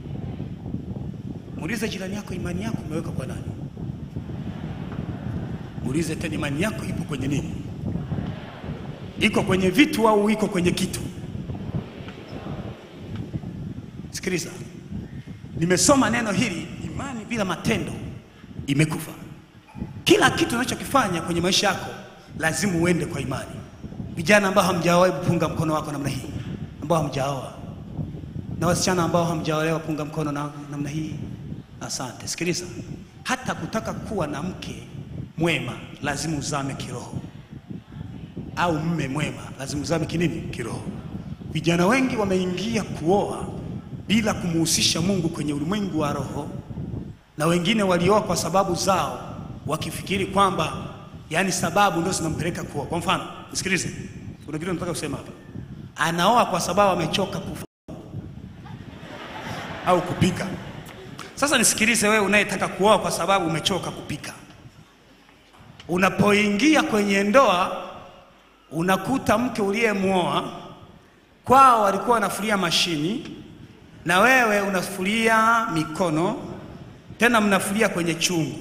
Muulize jirani yako, imani yako umeweka kwa nani? Muulize tena, imani yako ipo kwenye nini? iko kwenye vitu au iko kwenye kitu? Sikiliza, nimesoma neno hili, imani bila matendo imekufa. Kila kitu unachokifanya kwenye maisha yako lazima uende kwa imani. Vijana ambao hamjaoa, hebu punga mkono wako namna hii, ambao hamjaoa, na wasichana ambao hamjaolewa, punga mkono na namna hii. Asante. Sikiliza, hata kutaka kuwa na mke mwema lazima uzame kiroho au mme mwema lazima uzame kinini? Kiroho. Vijana wengi wameingia kuoa bila kumuhusisha Mungu kwenye ulimwengu wa roho, na wengine walioa kwa sababu zao, wakifikiri kwamba yani sababu ndio zinampeleka kuoa. Kwa mfano, nisikilize, kuna kitu nataka kusema hapa. anaoa kwa sababu amechoka kufa au kupika. Sasa nisikilize wewe unayetaka kuoa kwa sababu umechoka kupika. Unapoingia kwenye ndoa unakuta mke uliyemwoa kwao walikuwa wanafulia mashini na wewe unafulia mikono, tena mnafulia kwenye chungu.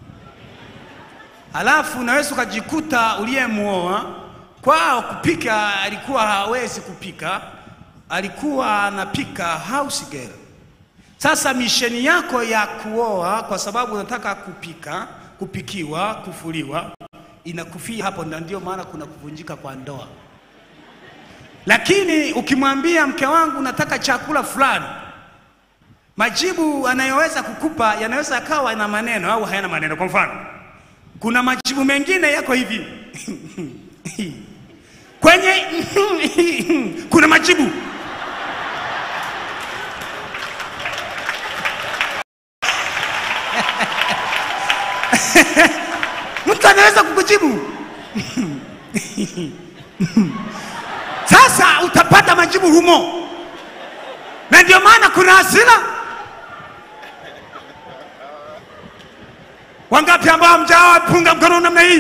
Alafu unaweza ukajikuta uliyemwoa kwao kupika alikuwa hawezi kupika, alikuwa anapika house girl. Sasa misheni yako ya kuoa kwa sababu unataka kupika, kupikiwa, kufuliwa inakufia hapo, na ndio maana kuna kuvunjika kwa ndoa. Lakini ukimwambia mke wangu nataka chakula fulani, majibu anayoweza kukupa yanaweza yakawa na maneno au hayana maneno. Kwa mfano, kuna majibu mengine yako hivi kwenye kuna majibu mtu anaweza kukujibu sasa utapata majibu humo, na ndio maana kuna hasira. Wangapi ambao hamjaoa punga mkono namna hii?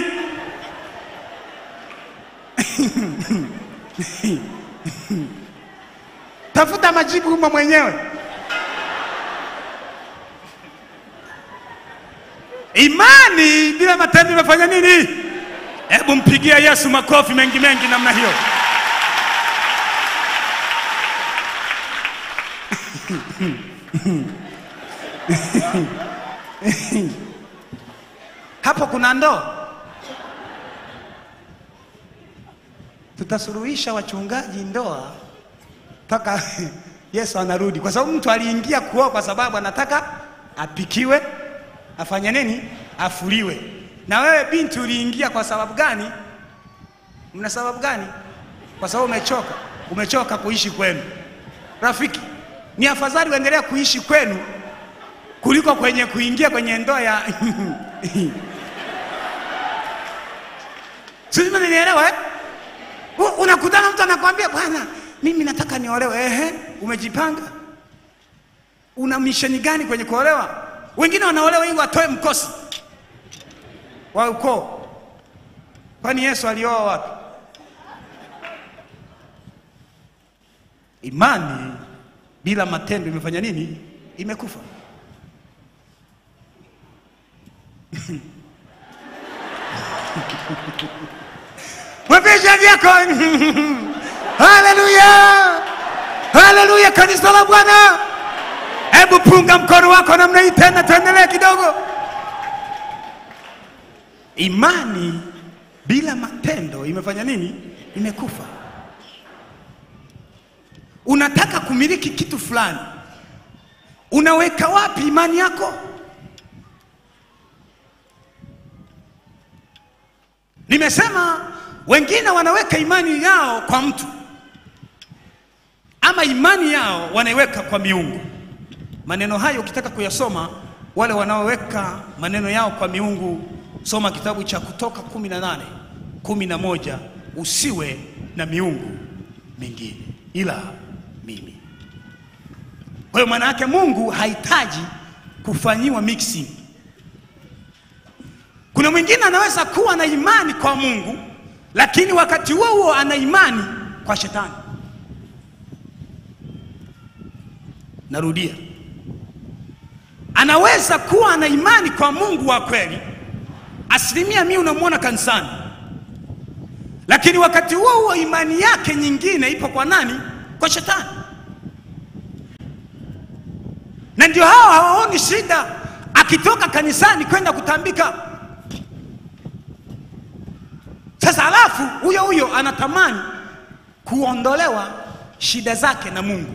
Tafuta majibu humo mwenyewe. Imani bila matendo imefanya nini? Hebu mpigie Yesu makofi mengi mengi namna hiyo. Hapo kuna ndoo. Tutasuluhisha wachungaji ndoa mpaka Yesu anarudi, kwa sababu mtu aliingia kuoa kwa sababu anataka apikiwe, afanye nini? Afuliwe. Na wewe binti uliingia kwa sababu gani? Mna sababu gani? Kwa sababu umechoka, umechoka kuishi kwenu. Rafiki, ni afadhali uendelea kuishi kwenu kuliko kwenye kuingia kwenye ndoa ya sisi mnanielewa eh? U- Unakutana mtu anakwambia bwana, mimi nataka niolewe. Ehe, umejipanga? Una misheni gani kwenye kuolewa? Wengine wanaolewa ili watoe mkosi wa ukoo. Kwani Yesu alioa wapi? Imani bila matendo imefanya nini? Imekufa. Mwapisha vyako. Haleluya, haleluya, kanisa la Bwana. Hebu punga mkono wako namna hii tena, tuendelee kidogo. Imani bila matendo imefanya nini? Imekufa. Unataka kumiliki kitu fulani, unaweka wapi imani yako? Nimesema wengine wanaweka imani yao kwa mtu ama imani yao wanaiweka kwa miungu. Maneno hayo ukitaka kuyasoma, wale wanaoweka maneno yao kwa miungu, soma kitabu cha Kutoka kumi na nane kumi na moja usiwe na miungu mingine ila mimi. Kwa hiyo maana yake Mungu hahitaji kufanyiwa mixing. Kuna mwingine anaweza kuwa na imani kwa Mungu, lakini wakati huo huo ana imani kwa shetani. Narudia, anaweza kuwa na imani kwa Mungu wa kweli, asilimia mia unamwona kanisani, lakini wakati huo huo imani yake nyingine ipo kwa nani? Kwa shetani. Na ndio hao hawaoni shida akitoka kanisani kwenda kutambika. Sasa alafu huyo huyo anatamani kuondolewa shida zake na Mungu.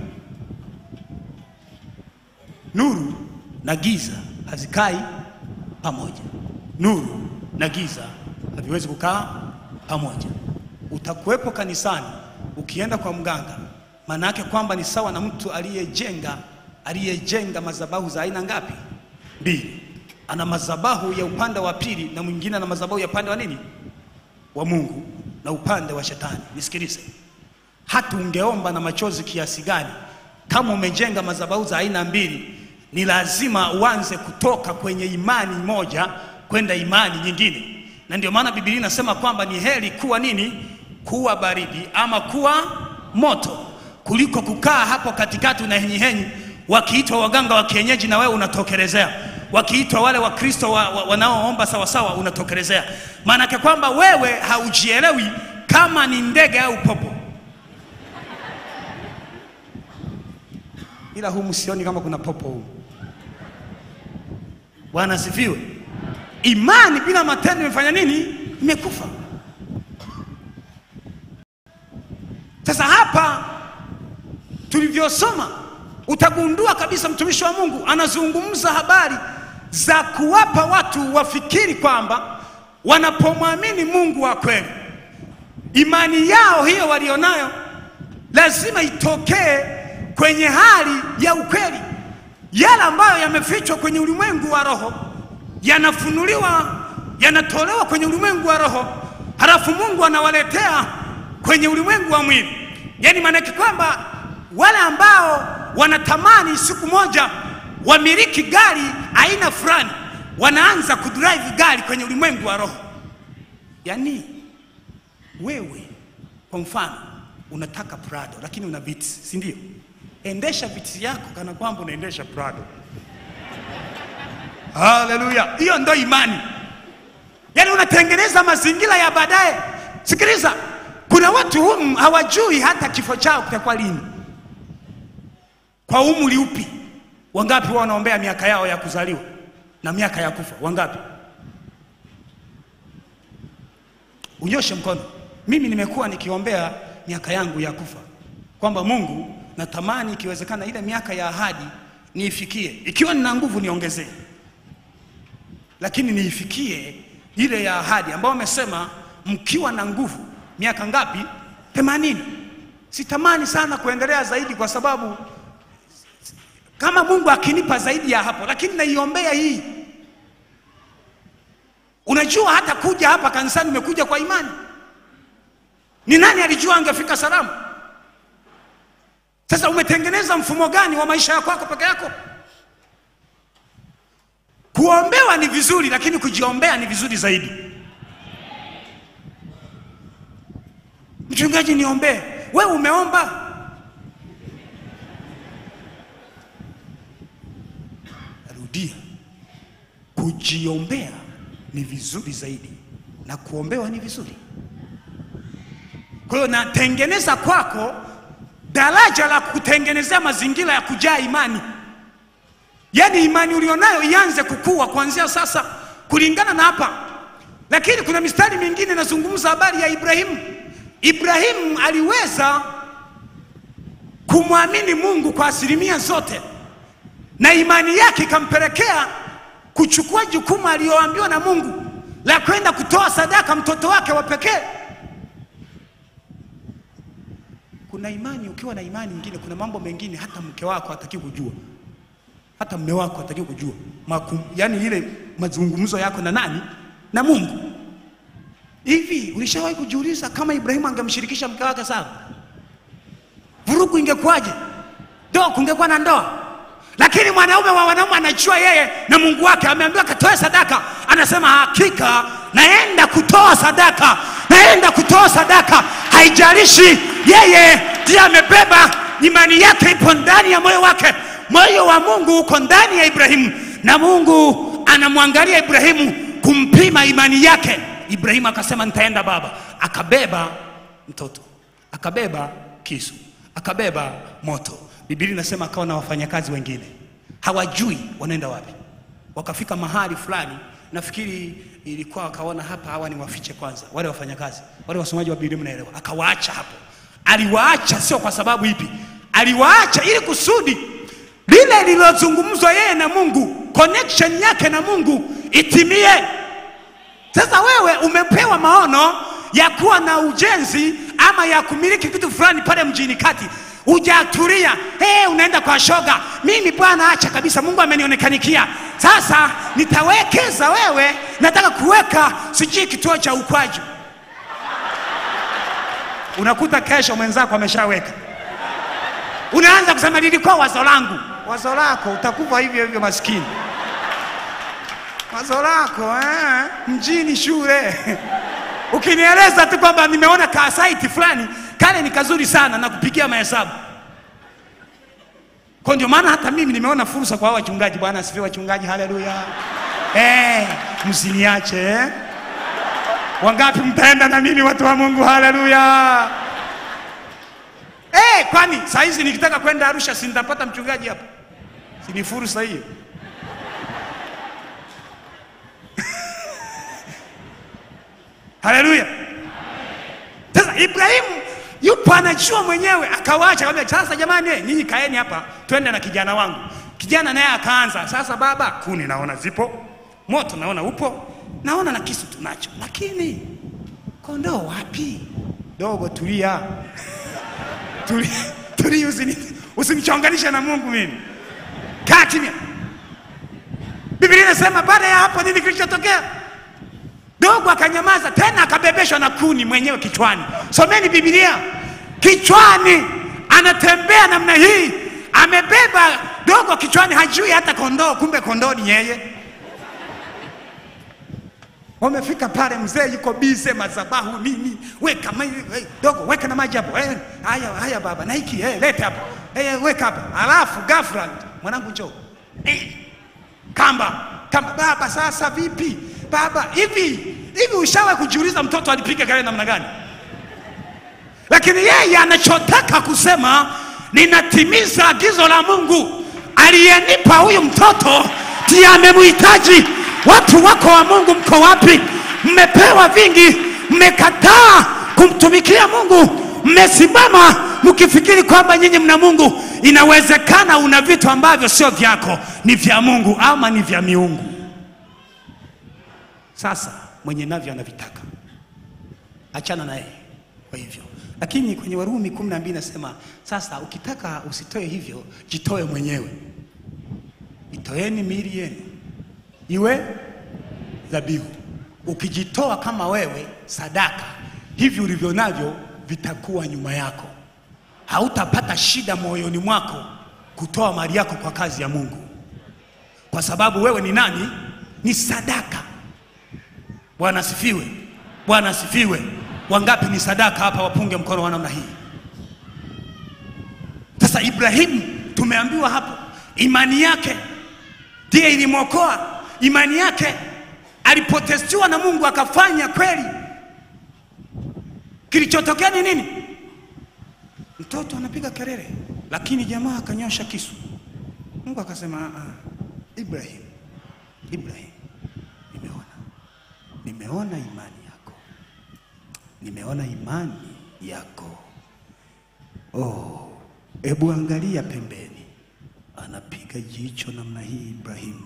Nuru na giza hazikai pamoja. Nuru na giza haviwezi kukaa pamoja. Utakuwepo kanisani, ukienda kwa mganga, maana yake kwamba ni sawa na mtu aliyejenga aliyejenga madhabahu za aina ngapi? Mbili. Ana madhabahu ya upande wa pili na mwingine ana madhabahu ya upande wa nini? Wa Mungu na upande wa shetani. Nisikilize, hata ungeomba na machozi kiasi gani, kama umejenga madhabahu za aina mbili, ni lazima uanze kutoka kwenye imani moja kwenda imani nyingine, na ndio maana Biblia inasema kwamba ni heri kuwa nini, kuwa baridi ama kuwa moto kuliko kukaa hapo katikati unahenyihenyi, wakiitwa waganga wa kienyeji na wewe unatokelezea, wakiitwa wale Wakristo wa, wa, wanaoomba sawasawa unatokelezea. Maanake kwamba wewe haujielewi kama ni ndege au popo. Ila humu sioni kama kuna popo humu. Bwana asifiwe. Imani bila matendo imefanya nini? Imekufa. Sasa hapa tulivyosoma utagundua kabisa mtumishi wa Mungu anazungumza habari za kuwapa watu wafikiri kwamba wanapomwamini Mungu wa kweli, imani yao hiyo walionayo lazima itokee kwenye hali ya ukweli. Yale ambayo yamefichwa kwenye ulimwengu wa roho yanafunuliwa, yanatolewa kwenye ulimwengu wa roho, halafu Mungu anawaletea kwenye ulimwengu wa mwili. Yaani maanake kwamba wale ambao wanatamani siku moja wamiliki gari aina fulani, wanaanza kudrive gari kwenye ulimwengu wa roho. Yaani wewe kwa mfano unataka Prado lakini una Vitz, si ndio? Endesha Vitz yako kana kwamba unaendesha Prado. Haleluya! Hiyo ndo imani. Yaani unatengeneza mazingira ya baadaye. Sikiliza, kuna watu humu hawajui hata kifo chao kitakuwa lini, kwa umri upi. Wangapi wao wanaombea miaka yao ya kuzaliwa na miaka ya kufa? Wangapi? Unyoshe mkono. Mimi nimekuwa nikiombea miaka yangu ya kufa, kwamba Mungu, natamani ikiwezekana ile miaka ya ahadi niifikie, ikiwa nina nguvu niongezee, lakini niifikie ile ya ahadi ambayo amesema mkiwa na nguvu. Miaka ngapi? Themanini. Sitamani sana kuendelea zaidi, kwa sababu kama Mungu akinipa zaidi ya hapo, lakini naiombea hii. Unajua, hata kuja hapa kanisani umekuja kwa imani. Ni nani alijua angefika salama? Sasa umetengeneza mfumo gani wa maisha yako yako peke yako? Kuombewa ni vizuri, lakini kujiombea ni vizuri zaidi. Mchungaji, niombee. Wewe umeomba? Rudia, kujiombea ni vizuri zaidi na kuombewa ni vizuri. Kwa hiyo natengeneza kwako daraja la kutengenezea mazingira ya kujaa imani, yaani imani ulionayo ianze kukua kuanzia sasa, kulingana na hapa. Lakini kuna mistari mingine inazungumza habari ya Ibrahimu. Ibrahimu aliweza kumwamini Mungu kwa asilimia zote, na imani yake ikampelekea kuchukua jukumu aliyoambiwa na Mungu la kwenda kutoa sadaka mtoto wake wa pekee. Kuna imani, ukiwa na imani nyingine, kuna mambo mengine hata mke wako hataki kujua, hata mme wako hataki kujua Makum, yani ile mazungumzo yako na nani? Na Mungu. Hivi ulishawahi kujiuliza kama Ibrahimu angemshirikisha mke wake sawa, vurugu ingekuwaje? Ndoa kungekuwa na ndoa lakini mwanaume wa wanaume anajua yeye na Mungu wake, ameambiwa katoe sadaka, anasema hakika naenda kutoa sadaka, naenda kutoa sadaka. Haijalishi yeye ndiye amebeba, imani yake ipo ndani ya moyo wake. Moyo wa Mungu uko ndani ya Ibrahimu, na Mungu anamwangalia Ibrahimu kumpima imani yake. Ibrahimu akasema nitaenda baba, akabeba mtoto, akabeba kisu, akabeba moto Biblia inasema akawa na wafanyakazi wengine, hawajui wanaenda wapi. Wakafika mahali fulani, nafikiri ilikuwa akaona hapa, hawa ni wafiche kwanza, wale wafanyakazi wale. Wasomaji wa Biblia mnaelewa, akawaacha hapo. Aliwaacha sio kwa sababu ipi, aliwaacha ili kusudi lile lililozungumzwa yeye na Mungu, connection yake na Mungu itimie. Sasa wewe umepewa maono ya kuwa na ujenzi ama ya kumiliki kitu fulani pale mjini kati hujatulia hey, unaenda kwa shoga. Mimi bwana, acha kabisa, Mungu amenionekanikia. Sasa nitawekeza wewe, nataka kuweka sijui kituo cha ukwaju. unakuta kesho mwenzako ameshaweka. Unaanza kusema lilikuwa wazo langu. Wazo lako utakufa hivyo hivyo, maskini. Wazo lako eh, mjini shule ukinieleza tu kwamba nimeona ka site fulani kale ni kazuri sana na kupigia mahesabu kwa ndio maana hata mimi nimeona fursa kwa hao wachungaji. Bwana asifiwe, wachungaji, haleluya. Eh, msiniache eh. Wangapi mtaenda na mimi watu wa Mungu? Haleluya. Eh, kwani saa hizi nikitaka kwenda Arusha si nitapata mchungaji hapa? Si ni fursa hiyo? Haleluya. Sasa Ibrahimu yupo anajua mwenyewe, akawaacha akamwambia, sasa jamani, eh, nyinyi kaeni hapa, twende na kijana wangu. Kijana naye akaanza, sasa baba, kuni naona zipo, moto naona upo, naona na kisu tunacho, lakini kondoo wapi? Dogo, tulia tulia, tulia, usini usinichonganishe na Mungu mimi, kaa kimya. Biblia inasema baada ya hapo nini kilichotokea? Dogo akanyamaza tena, akabebeshwa na kuni mwenyewe kichwani. Someni Biblia, kichwani anatembea namna hii, amebeba dogo kichwani, hajui hata kondoo, kumbe kondoo ni yeye. Wamefika pale, mzee yuko bize, madhabahu nini, weka ma, eh, dogo, weka na maji hapo. Eh, haya haya baba, na hiki eh, lete hapo, eh, weka hapa. Alafu ghafla mwanangu, njoo eh, kamba kamba, baba, sasa vipi baba? Hivi hivi, ushawahi kujiuliza mtoto alipiga kelele namna gani? Lakini yeye anachotaka kusema, ninatimiza agizo la Mungu aliyenipa huyu mtoto, ndiye amemhitaji. Watu wako wa Mungu, mko wapi? Mmepewa vingi, mmekataa kumtumikia Mungu, mmesimama mkifikiri kwamba nyinyi mna Mungu. Inawezekana una vitu ambavyo sio vyako, ni vya Mungu ama ni vya miungu. Sasa mwenye navyo anavitaka, achana naye. Kwa hivyo, lakini kwenye Warumi kumi na mbili nasema sasa, ukitaka usitoe hivyo, jitoe mwenyewe. Itoeni miili yenu iwe dhabihu. Ukijitoa kama wewe sadaka, hivi ulivyo navyo vitakuwa nyuma yako. Hautapata shida moyoni mwako kutoa mali yako kwa kazi ya Mungu, kwa sababu wewe ni nani? Ni sadaka. Bwana asifiwe, Bwana asifiwe. Wangapi ni sadaka hapa? Wapunge mkono wa namna hii. Sasa Ibrahimu tumeambiwa hapo, imani yake ndiye ilimwokoa. Imani yake alipotestiwa na Mungu akafanya kweli. Kilichotokea ni nini? Mtoto anapiga kelele, lakini jamaa akanyosha kisu. Mungu akasema, "Ah, Ibrahim, Ibrahim, nimeona nimeona imani yako, nimeona imani yako. Oh, hebu angalia pembeni. Anapiga jicho namna hii Ibrahimu.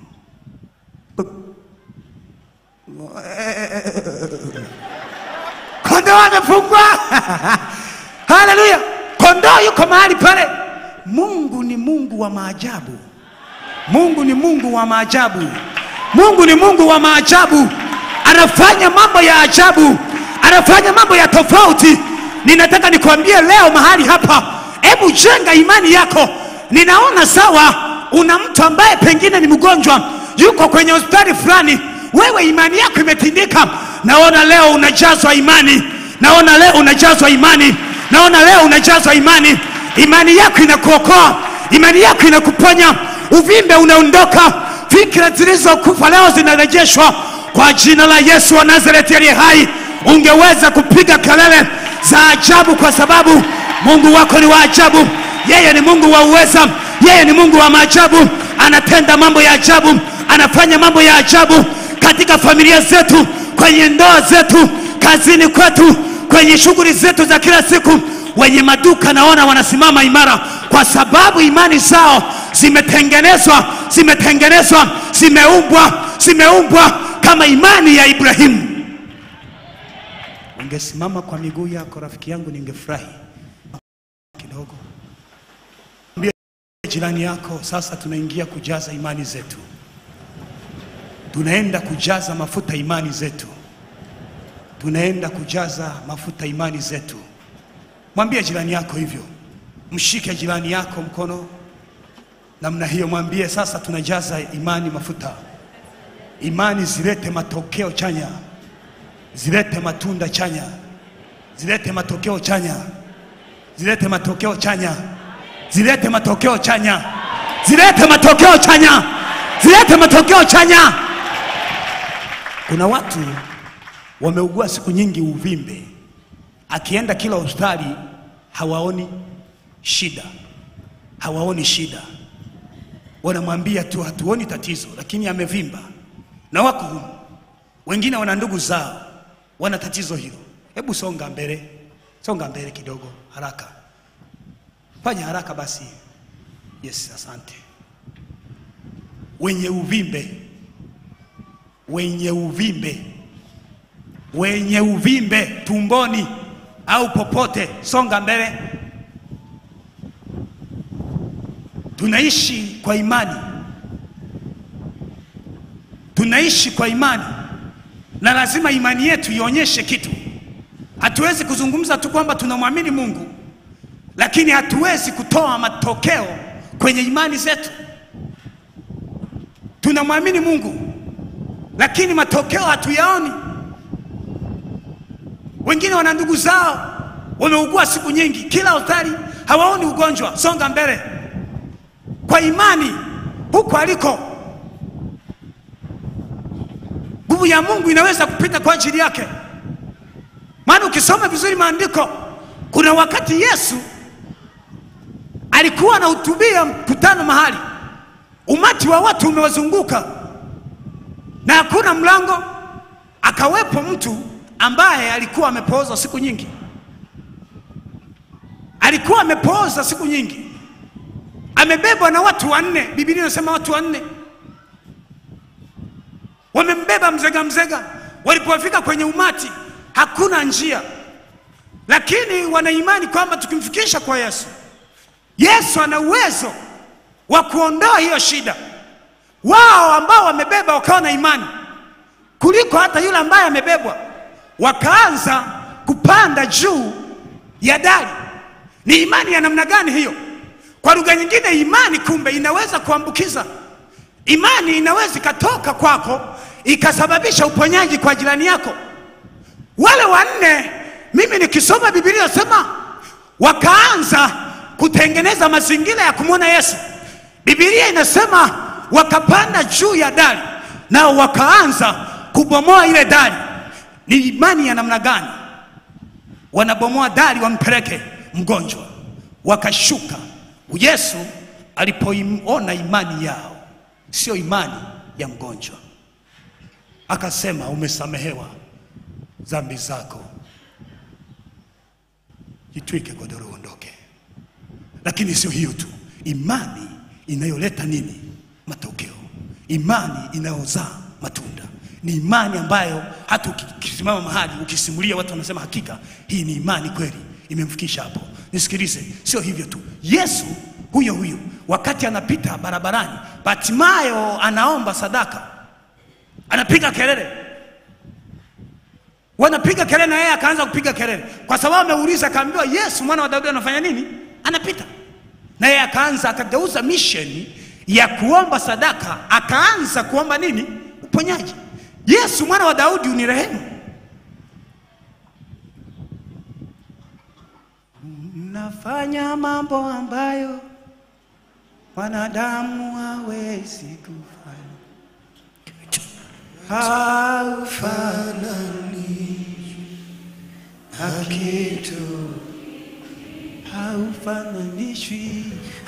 Kondoo amefungwa. Haleluya! Kondoo yuko mahali pale. Mungu ni Mungu wa maajabu. Mungu ni Mungu wa maajabu. Mungu ni Mungu wa maajabu, anafanya mambo ya ajabu, anafanya mambo ya tofauti. Ninataka nikwambie leo mahali hapa, hebu jenga imani yako. Ninaona sawa, una mtu ambaye pengine ni mgonjwa, yuko kwenye hospitali fulani, wewe imani yako imetindika. Naona leo unajazwa imani, naona leo unajazwa imani, naona leo unajazwa imani. Imani yako inakuokoa, imani yako inakuponya, uvimbe unaondoka, fikra zilizokufa leo zinarejeshwa kwa jina la Yesu wa Nazareti aliye hai. Ungeweza kupiga kelele za ajabu, kwa sababu Mungu wako ni wa ajabu. Yeye ni Mungu wa uweza, yeye ni Mungu wa maajabu. Anatenda mambo ya ajabu, anafanya mambo ya ajabu katika familia zetu, kwenye ndoa zetu, kazini kwetu, kwenye shughuli zetu za kila siku. Wenye maduka naona wanasimama imara, kwa sababu imani zao zimetengenezwa, zimetengenezwa, zimeumbwa, zimeumbwa kama imani ya Ibrahimu. Ungesimama kwa miguu yako rafiki yangu, ningefurahi kidogo. Mwambie jirani yako, sasa tunaingia kujaza imani zetu, tunaenda kujaza mafuta imani zetu, tunaenda kujaza mafuta imani zetu. Mwambie jirani yako hivyo, mshike jirani yako mkono namna hiyo, mwambie sasa, tunajaza imani mafuta. Imani zilete matokeo chanya, zilete matunda chanya, zilete matokeo chanya, zilete matokeo chanya, zilete matokeo chanya, zilete matokeo chanya, zilete matokeo chanya. Kuna watu wameugua siku nyingi uvimbe, akienda kila hospitali hawaoni shida, hawaoni shida, wanamwambia tu hatuoni tatizo, lakini amevimba na wako humu. Wengine wana ndugu zao wana tatizo hilo. Hebu songa mbele, songa mbele kidogo, haraka, fanya haraka basi. Yes, asante. Wenye uvimbe, wenye uvimbe, wenye uvimbe tumboni au popote, songa mbele. Tunaishi kwa imani, tunaishi kwa imani, na lazima imani yetu ionyeshe kitu. Hatuwezi kuzungumza tu kwamba tunamwamini Mungu, lakini hatuwezi kutoa matokeo kwenye imani zetu. Tunamwamini Mungu, lakini matokeo hatuyaoni. Wengine wana ndugu zao wameugua siku nyingi, kila hospitali hawaoni ugonjwa. Songa mbele kwa imani, huko aliko nguvu ya Mungu inaweza kupita kwa ajili yake. Maana ukisoma vizuri maandiko, kuna wakati Yesu alikuwa anahutubia mkutano mahali, umati wa watu umewazunguka na hakuna mlango, akawepo mtu ambaye alikuwa amepooza siku nyingi, alikuwa amepooza siku nyingi, amebebwa na watu wanne. Biblia inasema watu wanne wamembeba mzega mzega. Walipofika kwenye umati, hakuna njia, lakini wana imani kwamba tukimfikisha kwa Yesu, Yesu ana uwezo wa kuondoa hiyo shida. Wao ambao wamebeba wakawa na imani kuliko hata yule ambaye amebebwa, wakaanza kupanda juu ya dari. Ni imani ya namna gani hiyo? Kwa lugha nyingine, imani kumbe inaweza kuambukiza. Imani inaweza ikatoka kwako ikasababisha uponyaji kwa jirani yako. Wale wanne, mimi nikisoma Biblia nasema wakaanza kutengeneza mazingira ya kumwona Yesu. Biblia inasema wakapanda juu ya dari, nao wakaanza kubomoa ile dari. Ni imani ya namna gani? Wanabomoa dari wampeleke mgonjwa, wakashuka. Yesu alipoiona imani yao, sio imani ya mgonjwa, akasema umesamehewa dhambi zako, jitwike godoro uondoke. Lakini sio hiyo tu, imani inayoleta nini? Matokeo. Imani inayozaa matunda ni imani ambayo hata ukisimama mahali ukisimulia, watu wanasema hakika hii ni imani kweli, imemfikisha hapo. Nisikilize, sio hivyo tu. Yesu huyo huyo wakati anapita barabarani, Batimayo anaomba sadaka, anapiga kelele, wanapiga kelele, na yeye akaanza kupiga kelele kwa sababu ameuliza, akaambiwa Yesu mwana wa Daudi anafanya nini? Anapita na yeye akaanza, akageuza misheni ya kuomba sadaka, akaanza kuomba nini? Uponyaji. Yesu mwana wa Daudi unirehemu. Mnafanya mambo ambayo wanadamu hawezi kufanya, haufanani na kitu, haufananishwi,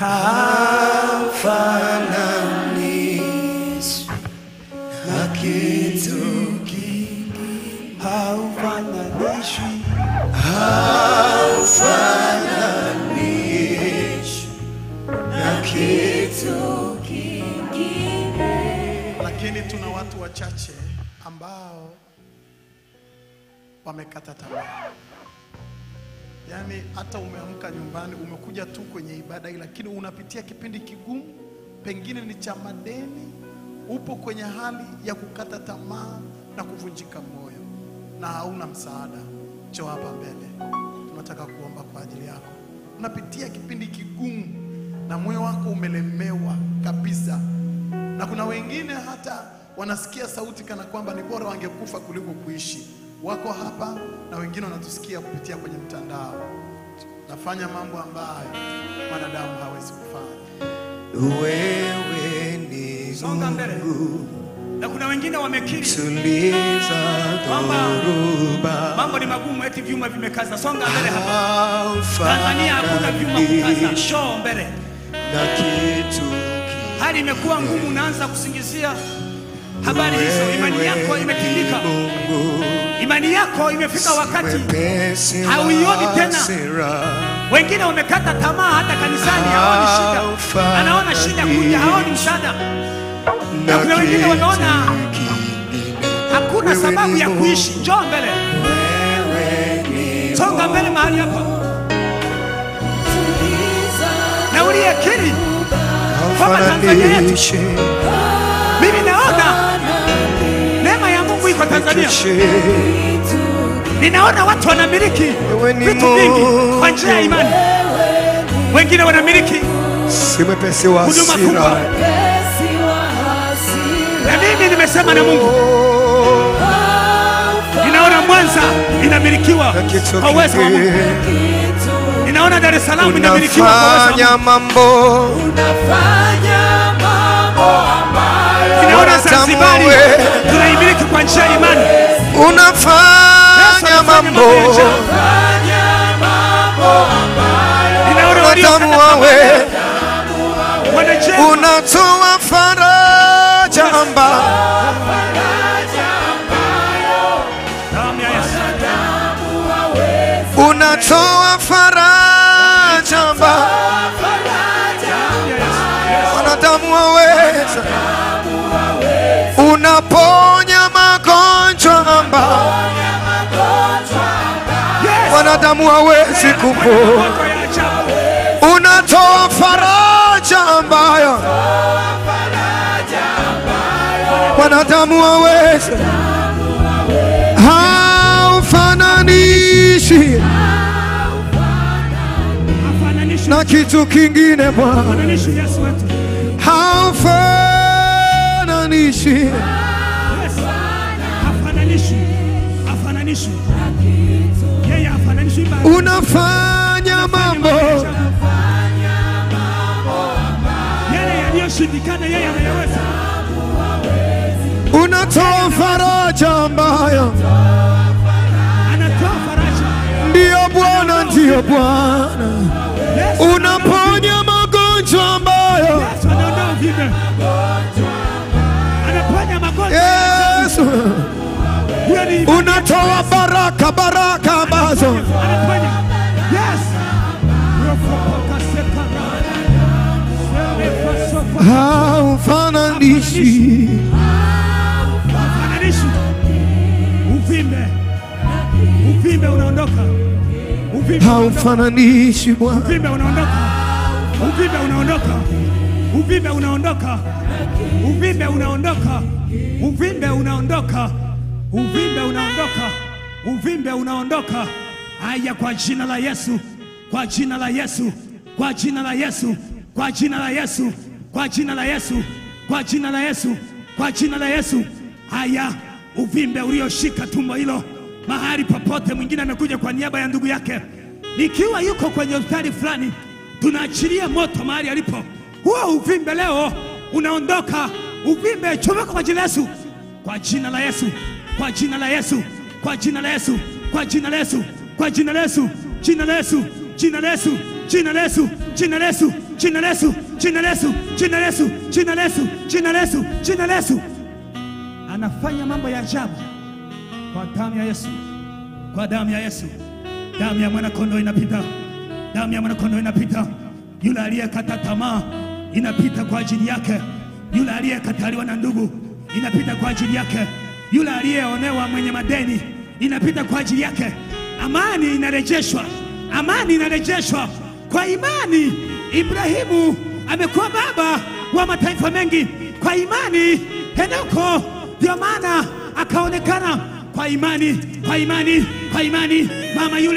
haufananishwi na kitu kingi, haufananishwi, haufananishwi na kitu kingine. Lakini tuna watu wachache ambao wamekata tamaa. Yaani hata umeamka nyumbani, umekuja tu kwenye ibada hii, lakini unapitia kipindi kigumu, pengine ni cha madeni, upo kwenye hali ya kukata tamaa na kuvunjika moyo na hauna msaada. Njoo hapa mbele, tunataka kuomba naomba kwa ajili yako. Unapitia kipindi kigumu na moyo wako umelemewa kabisa, na kuna wengine hata wanasikia sauti kana kwamba ni bora wangekufa kuliko kuishi. Wako hapa na wengine wanatusikia kupitia kwenye mtandao. Nafanya mambo ambayo mwanadamu hawezi kufanya. Wewe ni Songa mbele. Na kuna wengine wamekiri tuliza kwamba dhoruba mambo ni magumu, eti vyuma vimekaza. Songa mbele hapa. Tanzania hakuna vyuma kukaza. Shoo mbele. na kitu Hali imekuwa ngumu, unaanza kusingizia habari hizo. Imani yako imetindika, imani yako imefika wakati mwepesi wa hauioni tena. hasira. Wengine wamekata tamaa, hata kanisani haoni shida, anaona shida kuja, haoni msaada. Na kuna wengine wameona hakuna sababu ya kuishi. Njoo mbele, songa mbele mahali hapa, na uliyekiri kwamba Tanzania yetu, Haufananishi mimi naona neema ya Mungu iko Tanzania. Ninaona watu wanamiliki vitu vingi kwa njia ya imani, wengine wanamiliki si mwepesi wa huduma kubwa, hasira. na mimi nimesema na Mungu, ninaona Mwanza inamilikiwa kwa uwezo wa Mungu, ninaona Dar es Salaam inamilikiwa kwa uwezo wa Mungu, Unafanya mambo ninaona Zanzibari wewe. tunaimiliki kwa njia ya imani. unafanya mambo Ninaona waliokata unadamu wawe wanajenga unatoa faraja amba damu ya Yesu. unatoa faraja amba wanadamu waweza unaponya magonjwa amba wanadamu hawezi kupona Mambo ya ajabu. unatoa faraja ambayo wanadamu waweza haufananishi Hafananishi na kitu kingine Bwana, hafananishi Yesu wetu. haufananishi Yesu. Hafananishi. Hafananishi. Yeye hafananishi ibada. unafanya mambo Yale yaliyoshindikana yeye anayaweza. unatoa faraja ambayo Anatoa faraja. ndiyo Bwana, ndiyo Bwana, Yesu unaponya magonjwa ambayo Yesu anaondoa uvimbe. Anaponya magonjwa. Yesu Huyo ni unatoa baraka, baraka ambazo anaponya. Yes. Rofoka sekara. Sele fasofa. haufananishi Hafananishi. Uvimbe. Uvimbe unaondoka. Uvimbe unaondoka. haufananishi Bwana, Uvimbe unaondoka. Uvimbe unaondoka. Uvimbe unaondoka. Uvimbe unaondoka. Uvimbe unaondoka. Uvimbe unaondoka. Uvimbe unaondoka. Haya, kwa jina la Yesu, kwa jina la Yesu, kwa jina la Yesu, kwa jina la Yesu, kwa jina la Yesu, kwa jina la Yesu, kwa jina la Yesu. Haya, uvimbe ulioshika tumbo hilo mahali popote, mwingine amekuja kwa niaba ya ndugu yake, ikiwa yuko kwenye hospitali fulani, tunaachilia moto mahali alipo. Huo uvimbe leo unaondoka. Uvimbe chomeka kwa jina la Yesu, kwa jina la Yesu, kwa jina la Yesu, kwa jina la Yesu, kwa jina la Yesu, kwa jina la Yesu, jina la Yesu, jina la Yesu, jina la Yesu, jina la Yesu, jina la Yesu, jina la Yesu, jina la Yesu, jina la Yesu, jina la Yesu, jina la Yesu. Anafanya mambo ya ajabu kwa damu ya Yesu, kwa damu ya Yesu. Damu ya mwana kondoo inapita, damu ya mwana kondoo inapita. Yule aliyekata tamaa inapita kwa ajili yake, yule aliyekataliwa na ndugu inapita kwa ajili yake, yule aliyeonewa mwenye madeni inapita kwa ajili yake. Amani inarejeshwa, amani inarejeshwa kwa imani. Ibrahimu amekuwa baba wa mataifa mengi kwa imani. Henoko ndio maana akaonekana kwa imani, kwa imani, kwa imani. Mama yule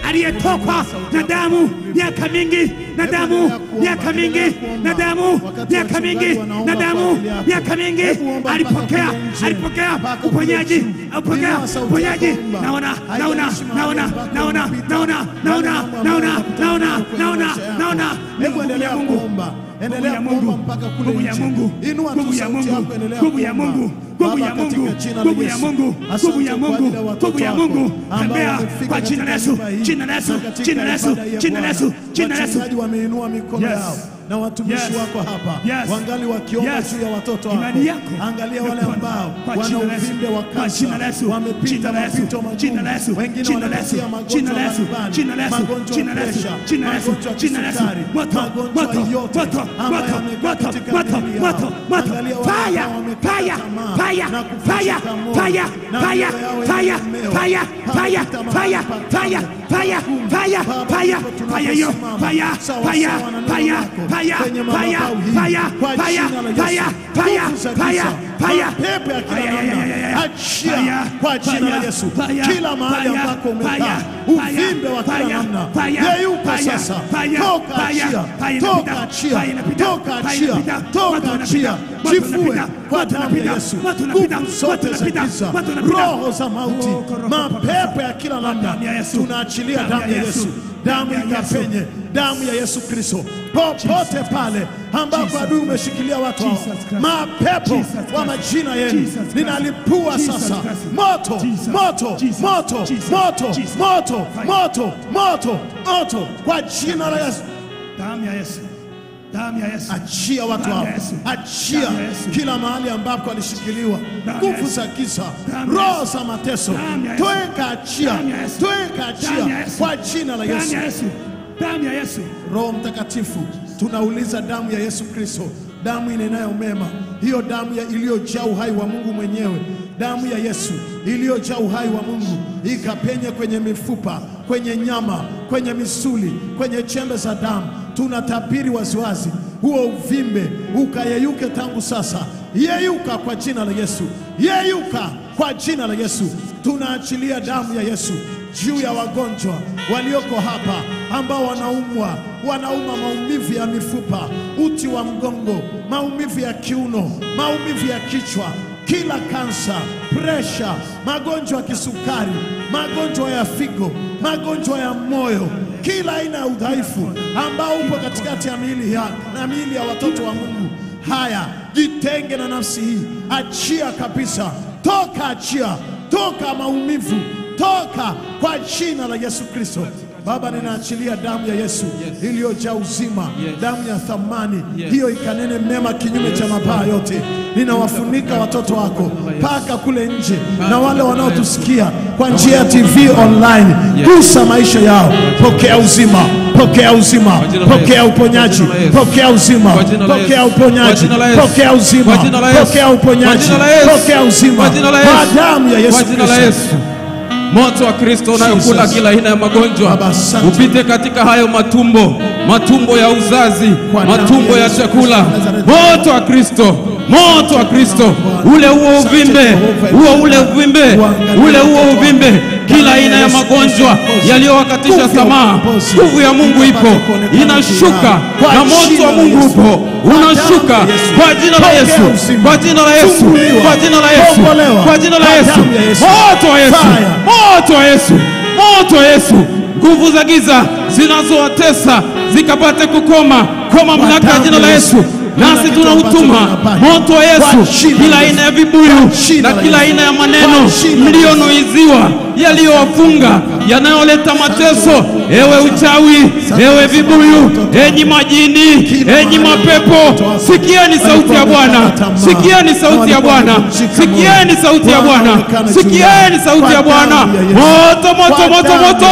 aliyetokwa na damu miaka mingi na damu miaka mingi na damu miaka mingi na damu miaka mingi alipokea alipokea uponyaji alipokea uponyaji naona naona naona naona naona naona naona naona naona naona Hebu endelea kuomba, endelea kuomba mpaka kule nguvu ya nje. Mungu, Inua tu nguvu ya sauti Mungu, yako, endelea nguvu ya kuomba. Mungu, nguvu ya Baba, Mungu, katika jina la nguvu ya Yesu, Mungu, asante nguvu ya kwa Mungu, ajili ya watoto nguvu ya wako Mungu, ambao tembea wamefika kwa jina la katika Yesu, nyumba hii jina la Yesu, na katika jina la Yesu, ibada hii ya jina la Yesu, Bwana. jina la Yesu. Wachungaji wameinua mikono Yes. yao na watumishi Yes. wako hapa Yes. wangali wakiomba Yes. juu ya watoto wako. Imani yako Angalia wale imepona. ambao Kwa wana jina la Yesu. uvimbe wa Kwa jina la kansa, Yesu. wamepita Jina la Yesu. mapito Jina la Yesu. magumu, wengine Jina la Yesu. wanapitia Jina la magonjwa Yesu. mbalimbali, Jina la Yesu. magonjwa Jina ya la Yesu. presha, Jina la Yesu. magonjwa ya Jina la Yesu. kisukari, Moto, magonjwa moto, yote moto, ambayo moto, yamekaa moto, katika moto, miili moto, yao. moto. Angalia wale Fire, ambao wamekata fire, tamaa fire, na fire, kuvunjika moyo, fire, na fire, mioyo yao fire, imeelemewa. fire, fire, Pale fire, kama fire, fire, fire, Baba, fire, ndipo fire hiyo, tunaposimama fire, sawa fire, sawa na neno fire, lako fire, kwenye fire, madhabahu hii. fire, Kwa fire, jina la Yesu. fire, fire, Nguvu za fire, giza, fire. mapepo ya kila Fire, namna, yeah, yeah, yeah. achia Fire, kwa jina la fire, Yesu. fire, Kila mahali fire, ambako fire, umekaa, fire, uvimbe wa kila fire, namna, fire, yeyuka fire, sasa, fire, toka fire, achia, fire toka inapita, achia, fire inapita, toka fire achia, inapita, toka watu achia, wanapita, watu jifue wanapita, kwa watu damu ya wanapita, Yesu, watu wanapita, nguvu watu zote za wanapita, giza, watu wanapita. roho za mauti, Oh, koroho, mapepo ya kila namna, Damu ya Yesu. tunaachilia Damu damu ya ya Yesu. Yesu, damu Damu ya Yesu. ikapenye, damu ya Yesu Kristo popote pale ambapo adui umeshikilia watu hao, Jesus Christ. mapepo Jesus Christ. wa majina yenu Jesus Christ. ninalipua Jesus sasa Christ. moto Jesus. moto Jesus. moto Jesus. moto Jesus. moto Fire. moto moto moto kwa jina la Yesu. Damu ya Yesu. Damu ya Yesu. Achia watu Damu hao, ya Yesu. achia Damu ya Yesu. kila mahali ambapo alishikiliwa Damu ya nguvu Yesu. za giza, Damu ya roho Yesu. za mateso, Damu ya Yesu. tweka achia, Damu ya Yesu. tweka Damu ya achia Yesu. kwa jina la Damu Yesu. ya Yesu. Damu ya Yesu. Roho Mtakatifu, tunauliza damu ya Yesu Kristo, damu inenayo mema, hiyo damu ya iliyojaa uhai wa Mungu mwenyewe, damu ya Yesu iliyojaa uhai wa Mungu ikapenye kwenye mifupa, kwenye nyama, kwenye misuli, kwenye chembe za damu. Tunatabiri waziwazi, huo uvimbe ukayeyuke tangu sasa, yeyuka kwa jina la Yesu, yeyuka kwa jina la Yesu. Tunaachilia damu ya Yesu juu ya wagonjwa walioko hapa ambao wanaumwa, wanauma maumivu ya mifupa, uti wa mgongo, maumivu ya kiuno, maumivu ya kichwa, kila kansa, presha, magonjwa ya kisukari, magonjwa ya figo, magonjwa ya moyo, kila aina ya udhaifu ambao upo katikati ya miili ya, na miili ya watoto wa Mungu. Haya, jitenge na nafsi hii, achia kabisa, toka, achia, toka maumivu toka kwa jina la Yesu Kristo. Baba, ninaachilia damu ya Yesu iliyojaa uzima, damu ya thamani hiyo ikanene mema kinyume cha mabaya yote. Ninawafunika watoto wako mpaka kule nje na wale wanaotusikia kwa njia ya TV online. Gusa maisha yao, pokea uzima, pokea uzima, pokea uponyaji, pokea uzima, pokea uponyaji, pokea uzima, pokea uponyaji, pokea uzima kwa damu ya Yesu Kwa jina la Kristo. Yesu. Moto wa Kristo unayokula Jesus. kila aina ya magonjwa Baba, asante. upite katika hayo matumbo, matumbo ya uzazi, Kwa damu matumbo ya ya Yesu chakula. Kristo wa Nazareti. Moto wa Kristo, moto wa Kristo, ule huo uvimbe, huo ule uvimbe, ule huo uvimbe, kila aina ya magonjwa yaliyowakatisha tamaa, nguvu ya Mungu ipo, inashuka na moto wa Mungu upo, unashuka kwa jina la Yesu, kwa jina la Yesu, kwa jina la Yesu, kwa jina la Yesu, moto wa Yesu, moto wa Yesu, moto wa Yesu, nguvu za giza zinazowatesa zikapate kukoma kwa mamlaka ya jina la Yesu. Nasi tunautuma moto wa Yesu, kila aina ya vibuyu na kila aina ya maneno mlionuiziwa yaliyowafunga yanayoleta mateso, ewe uchawi, ewe vibuyu, enyi majini, enyi mapepo, sikieni sauti ya Bwana, sikieni sauti ya Bwana, sikieni sauti ya Bwana, sikieni sauti ya Bwana. Moto, moto, moto, moto,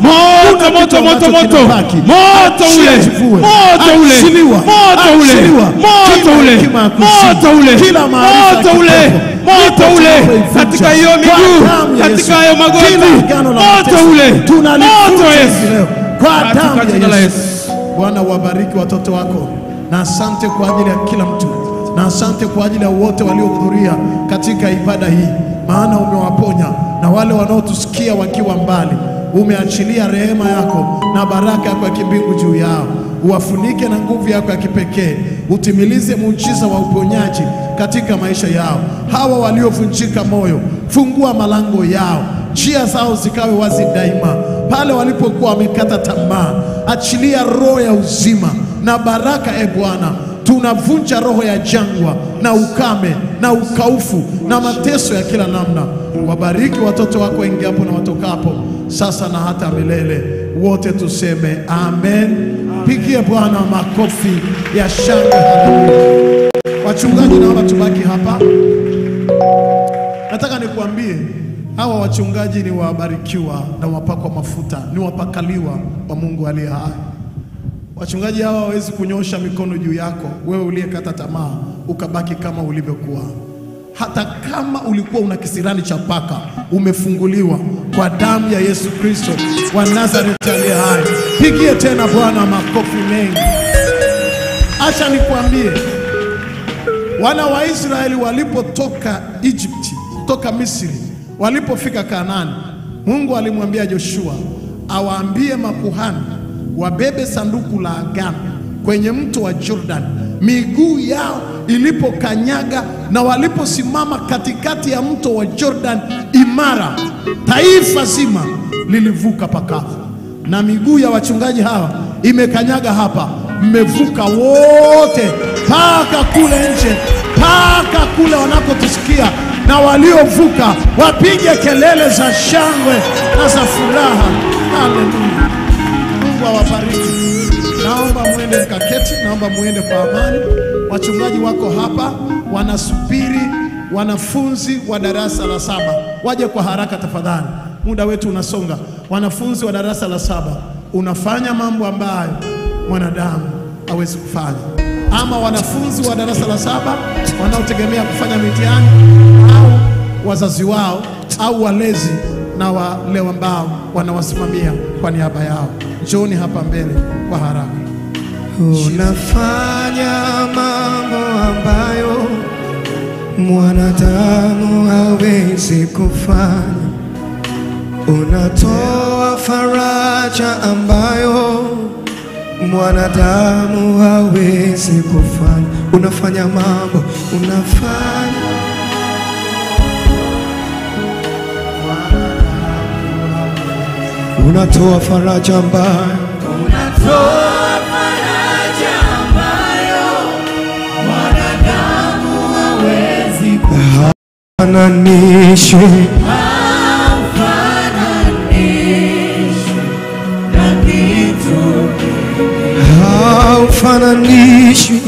moto, moto, moto, moto, moto ule, moto ule, moto ule, moto ule, moto ule, moto ule, moto ule, katika hiyo miguu, katika hayo magoti, moto ule, moto wa Yesu, kwa katika damu jina la ya Yesu. Yesu. Bwana, wabariki watoto wako, na asante kwa ajili ya kila mtu, na asante kwa ajili ya wote waliohudhuria katika ibada hii, maana umewaponya na wale wanaotusikia wakiwa mbali. umeachilia rehema yako na baraka yako ya kimbingu juu yao, uwafunike na nguvu yako ya kipekee, utimilize muujiza wa uponyaji katika maisha yao. Hawa waliovunjika moyo, fungua malango yao, njia zao zikawe wazi daima. Pale walipokuwa wamekata tamaa, achilia roho ya uzima na baraka, e Bwana. Tunavunja roho ya jangwa na ukame na ukaufu na mateso ya kila namna. Wabariki watoto wako waingiapo na watokapo, sasa na hata milele. Wote tuseme amen. Pigie Bwana makofi ya shangwe. Haleluya. Wachungaji, naomba tubaki hapa. Nataka nikuambie hawa wachungaji ni wabarikiwa na wapakwa mafuta, ni wapakaliwa wa Mungu aliye hai. Wachungaji hawa hawawezi kunyosha mikono juu yako wewe uliyekata tamaa ukabaki kama ulivyokuwa. Hata kama ulikuwa una kisirani cha paka, umefunguliwa kwa damu ya Yesu Kristo wa Nazareti aliye hai. Pigie tena Bwana makofi mengi. Acha nikwambie, wana wa Israeli walipotoka Egypti, toka Misri, walipofika Kanaani, Mungu alimwambia Joshua awaambie makuhani wabebe sanduku la agano kwenye mto wa Jordan, miguu yao ilipokanyaga na waliposimama katikati ya mto wa Jordan imara, taifa zima lilivuka pakavu. Na miguu ya wachungaji hawa imekanyaga hapa, mmevuka wote mpaka kule nje, mpaka kule wanakotusikia, na waliovuka wapige kelele za shangwe na za furaha. Haleluya! Mungu awabariki. Naomba muende mkaketi, naomba muende kwa amani. Wachungaji wako hapa wanasubiri wanafunzi wa darasa la saba waje kwa haraka tafadhali, muda wetu unasonga. Wanafunzi wa darasa la saba, unafanya mambo ambayo mwanadamu hawezi kufanya, ama wanafunzi wa darasa la saba wanaotegemea kufanya mitihani au wazazi wao au walezi na wale ambao wanawasimamia kwa niaba yao, njooni hapa mbele kwa haraka. Unafanya mambo ambayo mwanadamu hawezi kufanya. Unatoa faraja ambayo mwanadamu hawezi kufanya. Unafanya mambo, unafanya unatoa faraja ambayo Unatoa faraja ambayo mwanadamu hawezi haufananishwi kufananishwa na kitu haufananishwi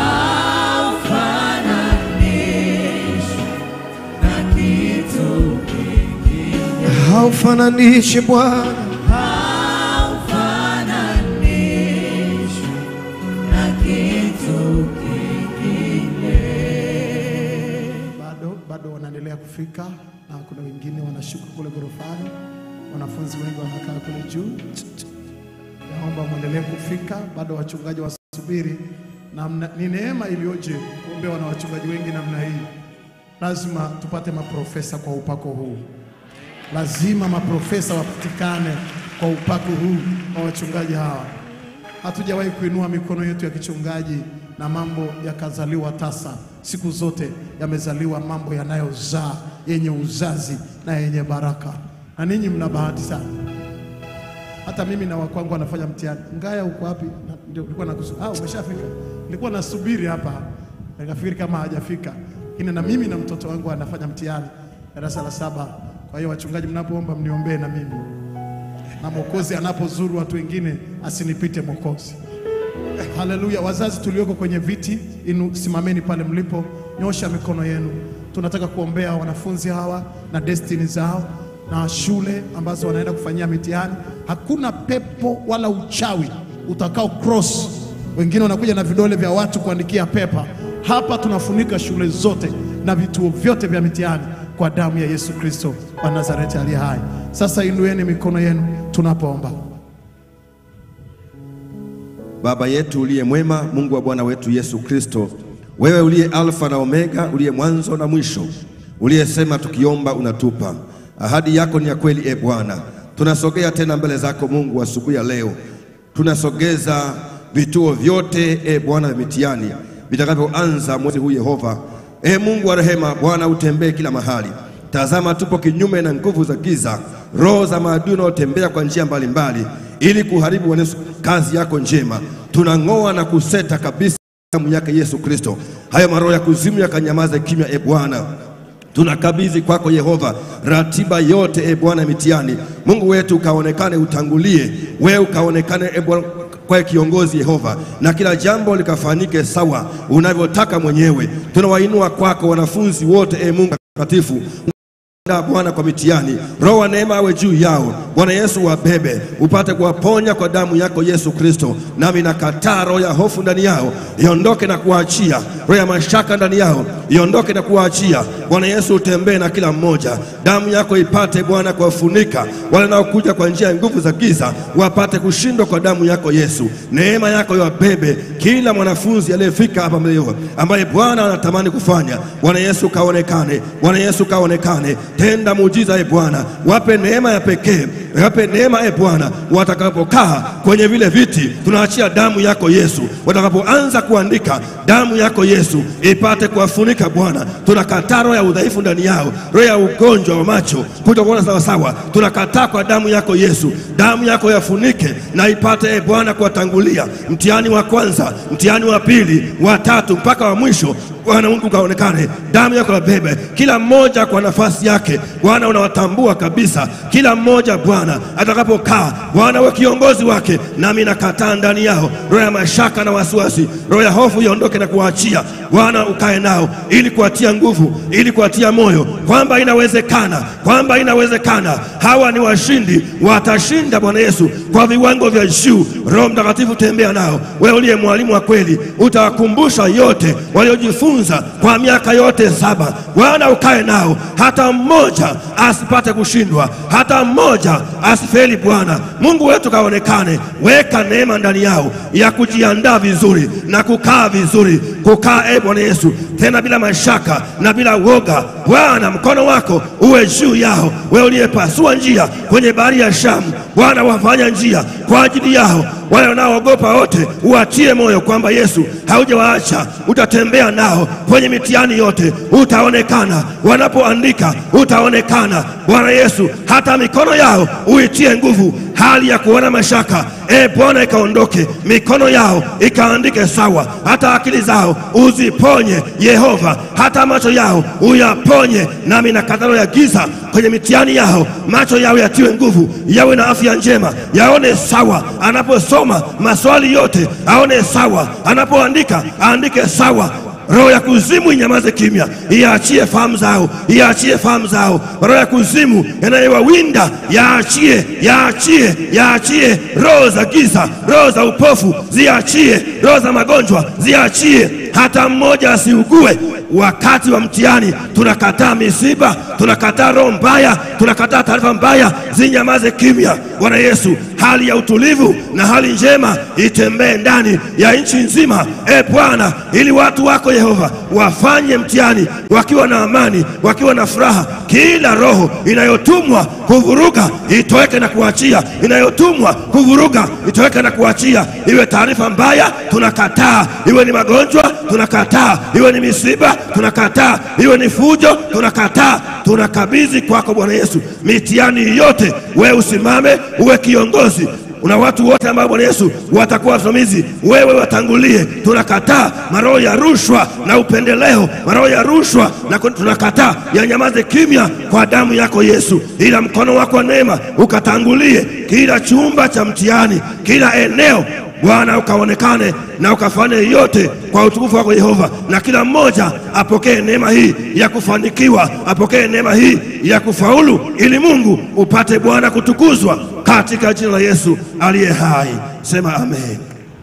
haufananishwi na kitu haufananishi Bwana haufananishwi na kitu kingine. Bado bado wanaendelea kufika na kuna wengine wanashuka kule ghorofani, wanafunzi wengi wanakaa kule juu. Naomba mwendelee kufika, bado wachungaji wasubiri. Na mna- ni neema iliyoje kuombewa na wachungaji wengi namna hii. Lazima tupate maprofesa kwa upako huu, lazima maprofesa wapatikane kwa upako huu wa wachungaji hawa. Hatujawahi kuinua mikono yetu ya kichungaji na mambo yakazaliwa tasa. Siku zote yamezaliwa mambo yanayozaa yenye uzazi na yenye baraka, na ninyi mna bahati sana. Hata mimi na wakwangu wanafanya mtihani. Ngaya uko wapi? Na- Ndio nilikuwa nakusu. Ah, umeshafika. Nilikuwa nasubiri hapa, nikafikiri kama hajafika, lakini na mimi na mtoto wangu anafanya mtihani darasa la saba. Kwa hiyo wachungaji, mnapoomba mniombee na mimi na Mwokozi anapozuru watu wengine asinipite Mwokozi. Haleluya! Wazazi tulioko kwenye viti, inu simameni pale mlipo, nyosha mikono yenu. Tunataka kuombea wanafunzi hawa na destini zao na shule ambazo wanaenda kufanyia mitihani. Hakuna pepo wala uchawi utakao cross. Wengine wanakuja na vidole vya watu kuandikia pepa. Hapa tunafunika shule zote na vituo vyote vya mitihani kwa damu ya Yesu Kristo wa Nazareti aliye hai. Sasa inueni mikono yenu tunapoomba. Baba yetu uliye mwema, Mungu wa Bwana wetu Yesu Kristo, wewe uliye Alfa na Omega, uliye mwanzo na mwisho, uliyesema tukiomba unatupa. Ahadi yako ni ya kweli, e Bwana. tunasogea tena mbele zako Mungu asubuhi ya leo, tunasogeza vituo vyote e Bwana vya mitihani vitakavyoanza mwezi huu Yehova. E Mungu wa rehema, Bwana utembee kila mahali. Tazama, tupo kinyume na nguvu za giza, roho za maadui wanaotembea kwa njia mbalimbali ili kuharibu Bwana Yesu kazi yako njema. Tunang'oa na kuseta kabisa damu yake Yesu Kristo, hayo maroho ya kuzimu yakanyamaze kimya. E Bwana, tunakabidhi kwako Yehova ratiba yote e Bwana mitihani. Mungu wetu ukaonekane, utangulie wewe, ukaonekane e Bwana kwa kiongozi Yehova, na kila jambo likafanyike sawa unavyotaka mwenyewe. Tunawainua kwako wanafunzi wote e Mungu mtakatifu na Bwana kwa mitihani, roho wa neema awe juu yao. Bwana Yesu wabebe, upate kuwaponya kwa damu yako Yesu Kristo. Nami nakataa roho ya hofu ndani yao, iondoke na kuwaachia. Roho ya mashaka ndani yao, iondoke na kuwaachia. Bwana Yesu, utembee na kila mmoja, damu yako ipate Bwana kuwafunika wale wanaokuja kwa njia ya nguvu za giza, wapate kushindwa kwa damu yako Yesu. Neema yako iwabebe kila mwanafunzi aliyefika hapa leo, ambaye Bwana anatamani kufanya. Bwana Yesu kaonekane, Bwana Yesu kaonekane tenda muujiza e Bwana, wape neema ya pekee, wape neema e Bwana, watakapokaa kwenye vile viti, tunaachia damu yako Yesu. Watakapoanza kuandika, damu yako Yesu ipate kuwafunika Bwana. Tunakataa roho ya udhaifu ndani yao, roho ya ugonjwa wa macho, kutokuona sawasawa, tunakataa kwa damu yako Yesu. Damu yako yafunike na ipate e Bwana kuwatangulia mtihani wa kwanza, mtihani wa pili, wa tatu mpaka wa mwisho. Bwana Mungu kaonekane, damu yako yabebe kila mmoja kwa nafasi yake. Bwana unawatambua kabisa kila mmoja Bwana atakapokaa. Bwana we kiongozi wake, nami nakataa ndani yao roho ya mashaka na wasiwasi, roho ya hofu iondoke na kuwaachia. Bwana ukae nao ili kuwatia nguvu, ili kuwatia moyo kwamba inawezekana, kwamba inawezekana. Hawa ni washindi, watashinda Bwana Yesu kwa viwango vya juu. Roho Mtakatifu tembea nao, wewe uliye mwalimu wa kweli, utawakumbusha yote waliojifunza kwa miaka yote saba. Bwana ukae nao, hata mmoja asipate kushindwa, hata mmoja asifeli. Bwana Mungu wetu kaonekane, weka neema ndani yao ya kujiandaa vizuri na kukaa vizuri, kukaa e Bwana Yesu, tena bila mashaka na bila woga. Bwana mkono wako uwe juu yao, wewe uliyepasua njia kwenye bahari ya Shamu. Bwana wafanya njia kwa ajili yao wale wanaoogopa wote, uwatie moyo kwamba Yesu haujawaacha, utatembea nao kwenye mitihani yote, utaonekana wanapoandika, utaonekana Bwana Yesu, hata mikono yao uitie nguvu, hali ya kuona mashaka e Bwana ikaondoke, mikono yao ikaandike sawa, hata akili zao uziponye Yehova, hata macho yao uyaponye. Nami na katalo ya giza kwenye mitihani yao, macho yao yatiwe nguvu, yawe na afya njema, yaone sawa anaposoma maswali yote, aone sawa anapoandika, aandike sawa roho ya kuzimu inyamaze kimya, iachie fahamu zao, iachie fahamu zao. Roho ya kuzimu yanayowawinda yaachie, yaachie, yaachie. Roho za giza, roho za upofu ziachie, roho za magonjwa ziachie, hata mmoja asiugue wakati wa mtihani. Tunakataa misiba, tunakataa roho mbaya, tunakataa taarifa mbaya, zinyamaze kimya. Bwana Yesu, hali ya utulivu na hali njema itembee ndani ya nchi nzima, e Bwana, ili watu wako Yehova wafanye mtihani wakiwa na amani, wakiwa na furaha. Kila roho inayotumwa kuvuruga itoweke na kuachia, inayotumwa kuvuruga itoweke na kuachia. Iwe taarifa mbaya, tunakataa. Iwe ni magonjwa, tunakataa. Iwe ni misiba, tunakataa. Iwe ni fujo, tunakataa. Tunakabidhi kwako Bwana Yesu mitihani yote, wewe usimame, uwe kiongozi una watu wote ambao Bwana Yesu watakuwa wasimamizi, wewe watangulie. Tunakataa maroho ya rushwa na upendeleo, maroho ya rushwa na tunakataa yanyamaze kimya kwa damu yako Yesu, ila mkono wako wa neema ukatangulie kila chumba cha mtihani, kila eneo Bwana ukaonekane na ukafanye yote kwa utukufu wako Yehova, na kila mmoja apokee neema hii ya kufanikiwa, apokee neema hii ya kufaulu, ili Mungu upate Bwana kutukuzwa katika jina la Yesu aliye hai. Sema amen.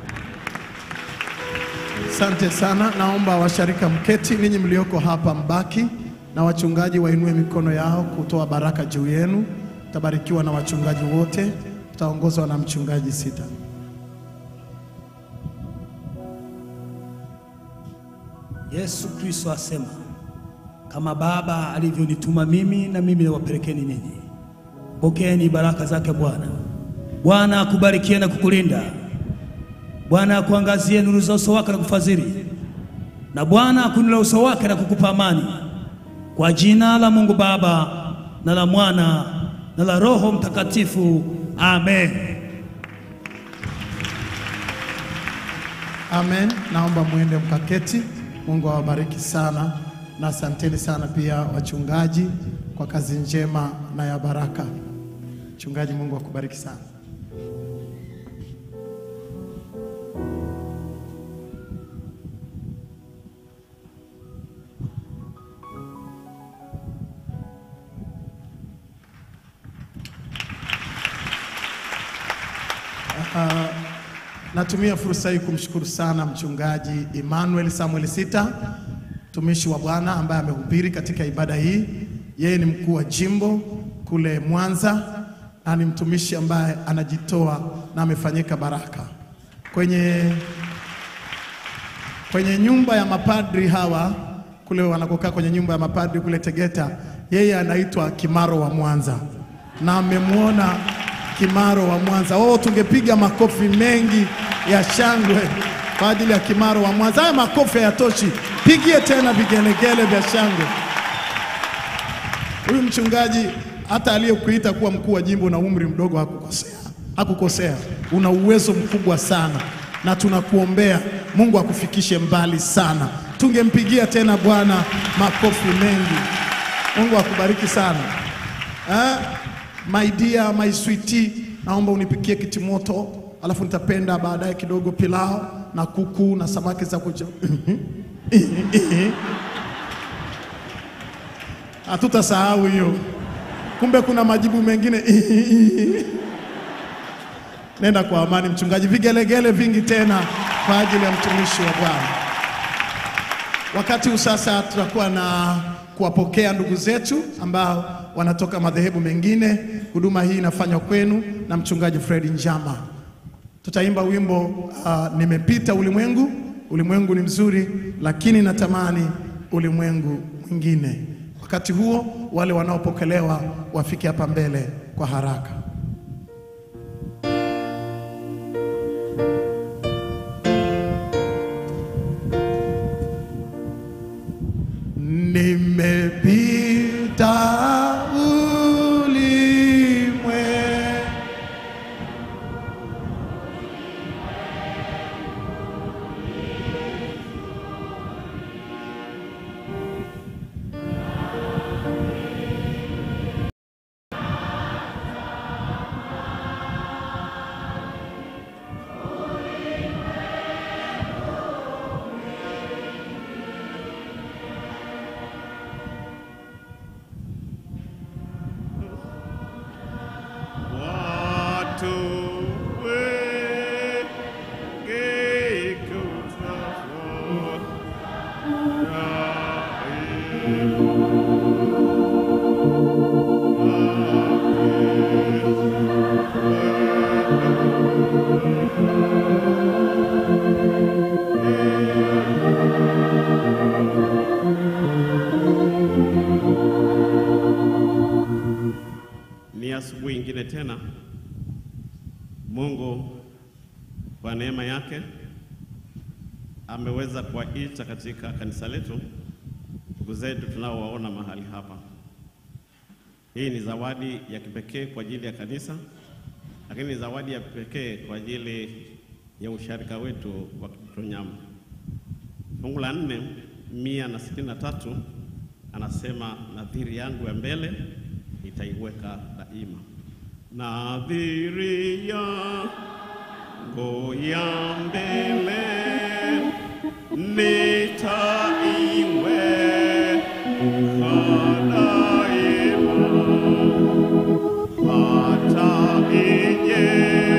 Asante sana. Naomba washarika mketi, ninyi mlioko hapa mbaki, na wachungaji wainue mikono yao kutoa baraka juu yenu. Tabarikiwa na wachungaji wote, tutaongozwa na mchungaji Sita. Yesu Kristo asema, kama Baba alivyonituma mimi, na mimi nawapelekeni ninyi. Pokeeni baraka zake Bwana. Bwana akubarikie na kukulinda. Bwana akuangazie nuru za uso wake na kufadhili, na Bwana akuinulie uso wake na kukupa amani. Kwa jina la Mungu Baba na la Mwana na la Roho Mtakatifu, amen. Amen. Naomba mwende mkaketi. Mungu awabariki sana, na asanteni sana pia wachungaji kwa kazi njema na ya baraka. Mchungaji, Mungu akubariki sana. Uh, natumia fursa hii kumshukuru sana mchungaji Emmanuel Samuel Sita, mtumishi wa Bwana ambaye amehubiri katika ibada hii. Yeye ni mkuu wa jimbo kule Mwanza na ni mtumishi ambaye anajitoa na amefanyika baraka kwenye kwenye nyumba ya mapadri hawa kule wanakokaa kwenye nyumba ya mapadri kule Tegeta, yeye anaitwa Kimaro wa Mwanza na amemwona Kimaro wa Mwanza. Oh, tungepiga makofi mengi ya shangwe kwa ajili ya Kimaro wa Mwanza. Haya makofi hayatoshi, pigie tena vigelegele vya shangwe. Huyu mchungaji hata aliyekuita kuwa mkuu wa jimbo na umri mdogo hakukosea, hakukosea. Una uwezo mkubwa sana na tunakuombea Mungu akufikishe mbali sana. Tungempigia tena Bwana makofi mengi. Mungu akubariki sana. Eh, my dear, my sweetie, naomba unipikie kitimoto, alafu nitapenda baadaye kidogo pilau na kuku na samaki za kuja. Hatutasahau hiyo. Kumbe kuna majibu mengine. Nenda kwa amani mchungaji. Vigelegele vingi tena kwa ajili ya mtumishi wa Bwana. Wakati huu sasa tutakuwa na kuwapokea ndugu zetu ambao wanatoka madhehebu mengine. Huduma hii inafanywa kwenu na mchungaji Fred Njama. Tutaimba wimbo uh, nimepita ulimwengu. Ulimwengu ni mzuri, lakini natamani ulimwengu mwingine. Wakati huo wale wanaopokelewa wafike hapa mbele kwa haraka. Nimepita ulimwe Watu wengi Ni asubuhi ingine tena. Mungu kwa neema yake ameweza kuwaita katika kanisa letu ndugu zetu tunaowaona mahali hapa. Hii ni zawadi ya kipekee kwa ajili ya kanisa, lakini ni zawadi ya pekee kwa ajili ya usharika wetu wa Kitonyama. Fungu la nne mia na sitini na tatu anasema nadhiri yangu ya mbele nitaiweka daima. Nadhiri yangu ya mbele nitaiweka daima, hata ije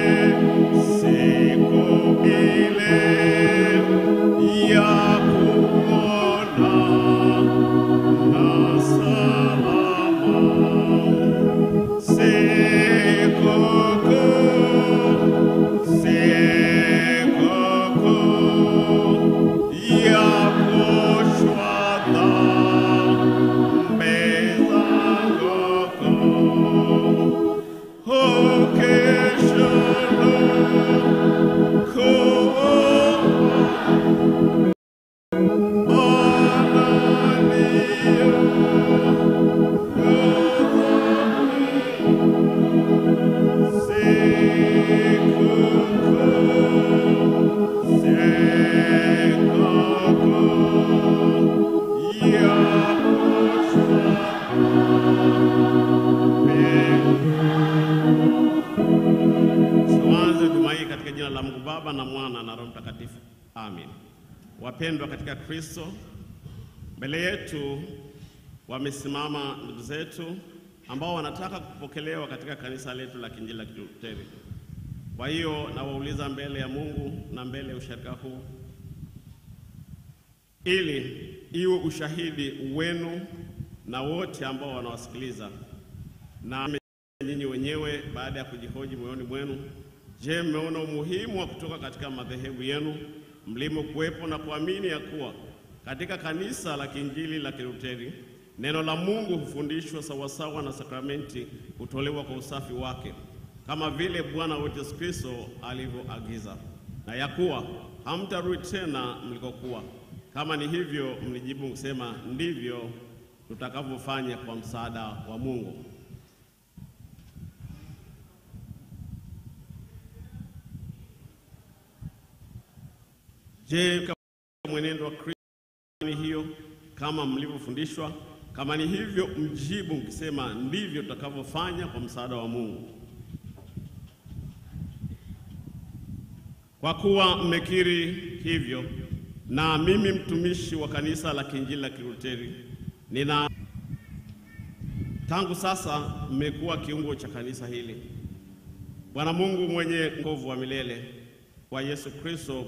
siku ile ya kuona na salama. Sikukuu, sikukuu ya kuoshwa dhambi Wapendwa katika Kristo, mbele yetu wamesimama ndugu zetu ambao wanataka kupokelewa katika kanisa letu la Kiinjili la Kilutheri. Kwa hiyo nawauliza mbele ya Mungu na mbele ya usharika huu, ili iwe ushahidi wenu na wote ambao wanawasikiliza na nyinyi wenyewe, baada ya kujihoji moyoni mwenu, je, mmeona umuhimu wa kutoka katika madhehebu yenu mlimo kuwepo na kuamini ya kuwa katika kanisa la Kiinjili la Kilutheri neno la Mungu hufundishwa sawasawa na sakramenti hutolewa kwa usafi wake kama vile Bwana wetu Yesu Kristo alivyoagiza, na ya kuwa hamtarudi tena mlikokuwa. Kama ni hivyo, mlijibu kusema ndivyo tutakavyofanya kwa msaada wa Mungu. Je, kama mwenendo wa Kristo ni hiyo kama mlivyofundishwa? Kama ni hivyo, mjibu mkisema ndivyo tutakavyofanya kwa msaada wa Mungu. Kwa kuwa mmekiri hivyo, na mimi mtumishi wa kanisa la Kiinjili la Kilutheri nina tangu sasa mmekuwa kiungo cha kanisa hili. Bwana Mungu mwenye nguvu wa milele kwa Yesu Kristo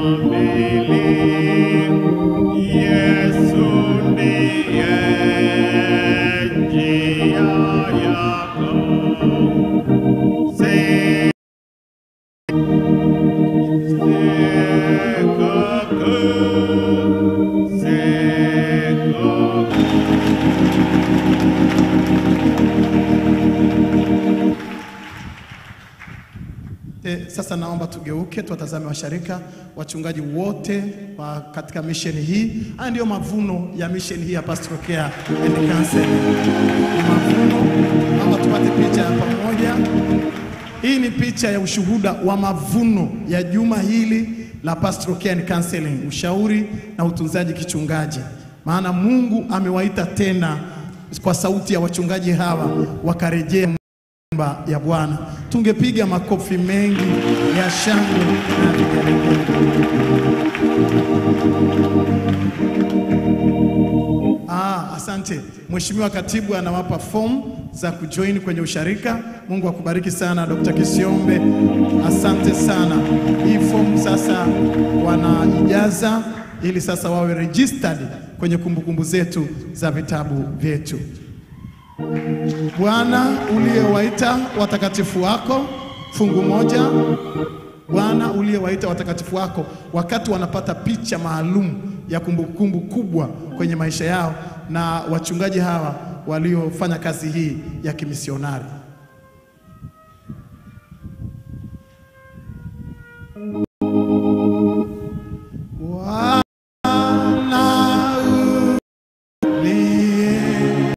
Yesu ndiye njia yako Se- E, sasa naomba tugeuke tuwatazame washarika wachungaji wote wa katika misheni hii. Haya ndiyo mavuno ya misheni hii ya Pastoral Care and Counseling. Ni mavuno, naomba tupate picha ya pamoja. Hii ni picha ya ushuhuda wa mavuno ya juma hili la Pastoral Care and Counseling, ushauri na utunzaji kichungaji. Maana Mungu amewaita tena kwa sauti ya wachungaji hawa wakarejea nyumba ya Bwana. Tungepiga makofi mengi ya shangwe na vigelegele. Ah, asante. Mheshimiwa Katibu anawapa fomu za kujoin kwenye usharika. Mungu akubariki sana Dr. Kisiombe. Asante sana. Hii fomu sasa wanaijaza ili sasa wawe registered kwenye kumbukumbu zetu za vitabu vyetu. Bwana uliyewaita watakatifu wako, fungu moja. Bwana uliyewaita watakatifu wako, wakati wanapata picha maalum ya kumbukumbu kubwa kwenye maisha yao na wachungaji hawa waliofanya kazi hii ya kimisionari.